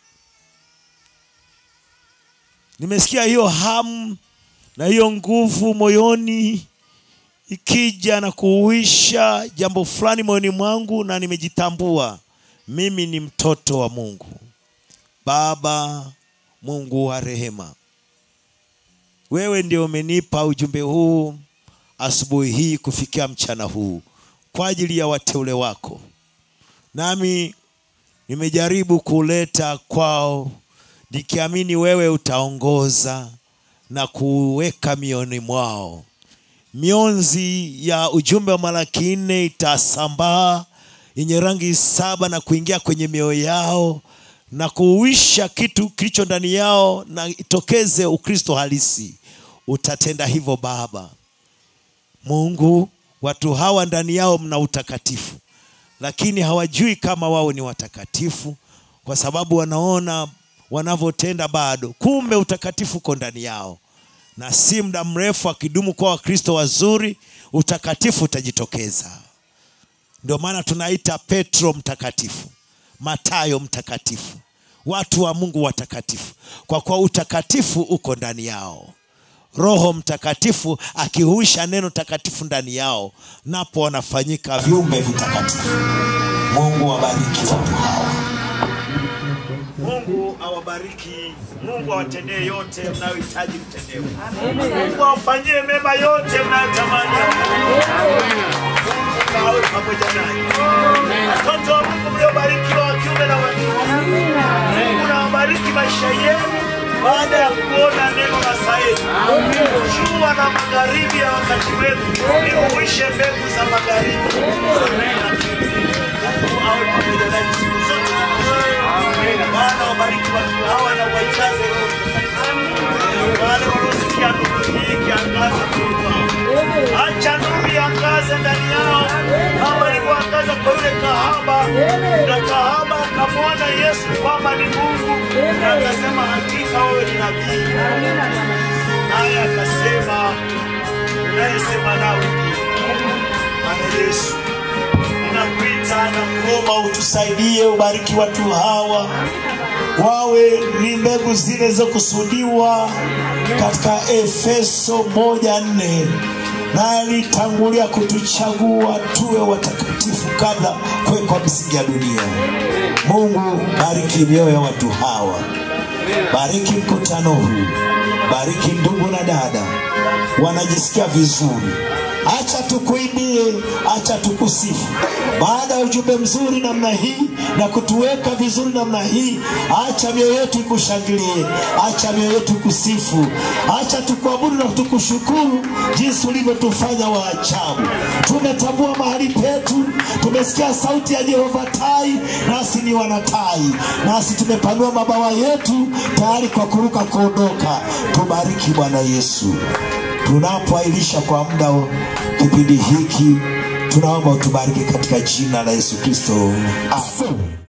S3: nimesikia hiyo hamu na hiyo nguvu moyoni ikija na kuuisha jambo fulani moyoni mwangu na nimejitambua mimi ni mtoto wa mungu baba mungu wa rehema wewe ndio umenipa ujumbe huu asubuhi hii kufikia mchana huu kwa ajili ya wateule wako nami nimejaribu kuleta kwao nikiamini wewe utaongoza na kuweka mioni mwao mionzi ya ujumbe wa malaki nne itasambaa yenye rangi saba na kuingia kwenye mioyo yao na kuuisha kitu kilicho ndani yao na itokeze ukristo halisi utatenda hivyo baba mungu watu hawa ndani yao mna utakatifu lakini hawajui kama wao ni watakatifu kwa sababu wanaona wanavyotenda bado kumbe utakatifu uko ndani yao na si muda mrefu akidumu kwa wakristo wazuri utakatifu utajitokeza ndio maana tunaita petro mtakatifu matayo mtakatifu watu wa mungu watakatifu kwa kuwa utakatifu uko ndani yao roho mtakatifu akihuisha neno takatifu ndani yao napo wanafanyika viumbe vitakatifu mungu wabariki watu hawa mungu awabariki mungu awatendee yote mnayohitaji kutendewa mungu awafanyie mema yote mnayotamani Mungu awe pamoja nanyi watoto wa mungu mliobarikiwa wa kiume na wa kike mungu nawabariki maisha yenu baada ya kuona neno la sahihi jua na magharibi ya wakati wenu liuishe mbegu za magharibi mungu awe pamoja nanyi siku zote Bwana wabariki watu hawa na wajaze Roho Mtakatifu. Wale wanaosikia nuru hii kiangaza kweli kwao. Acha nuru iangaze ndani yao kama ilivyoangaza kwa yule kahaba, na kahaba akamwona Yesu kwamba ni Mungu, na akasema hakika wewe ni nabii, naye akasema unayesema nawe ndiye Bwana Yesu ninakuita na kuomba utusaidie, ubariki watu hawa wawe ni mbegu zile zilizokusudiwa katika Efeso moja nne na alitangulia kutuchagua tuwe watakatifu kabla kuwekwa misingi ya dunia. Mungu, bariki mioyo ya watu hawa, bariki mkutano huu, bariki ndugu na dada, wanajisikia vizuri. Acha tukuimbie, acha tukusifu. Baada ya ujumbe mzuri namna hii na kutuweka vizuri namna hii, acha mioyo yetu ikushangilie, acha mioyo yetu ikusifu, acha tukuabudu na tukushukuru jinsi ulivyotufanya wa ajabu. Tumetambua mahali petu, tumesikia sauti ya Jehova Tai, nasi ni wanatai, nasi tumepanua mabawa yetu tayari kwa kuruka kuondoka. Tubariki Bwana Yesu tunapoailisha kwa muda wa kipindi hiki, tunaomba utubariki katika jina la Yesu Kristo, amen.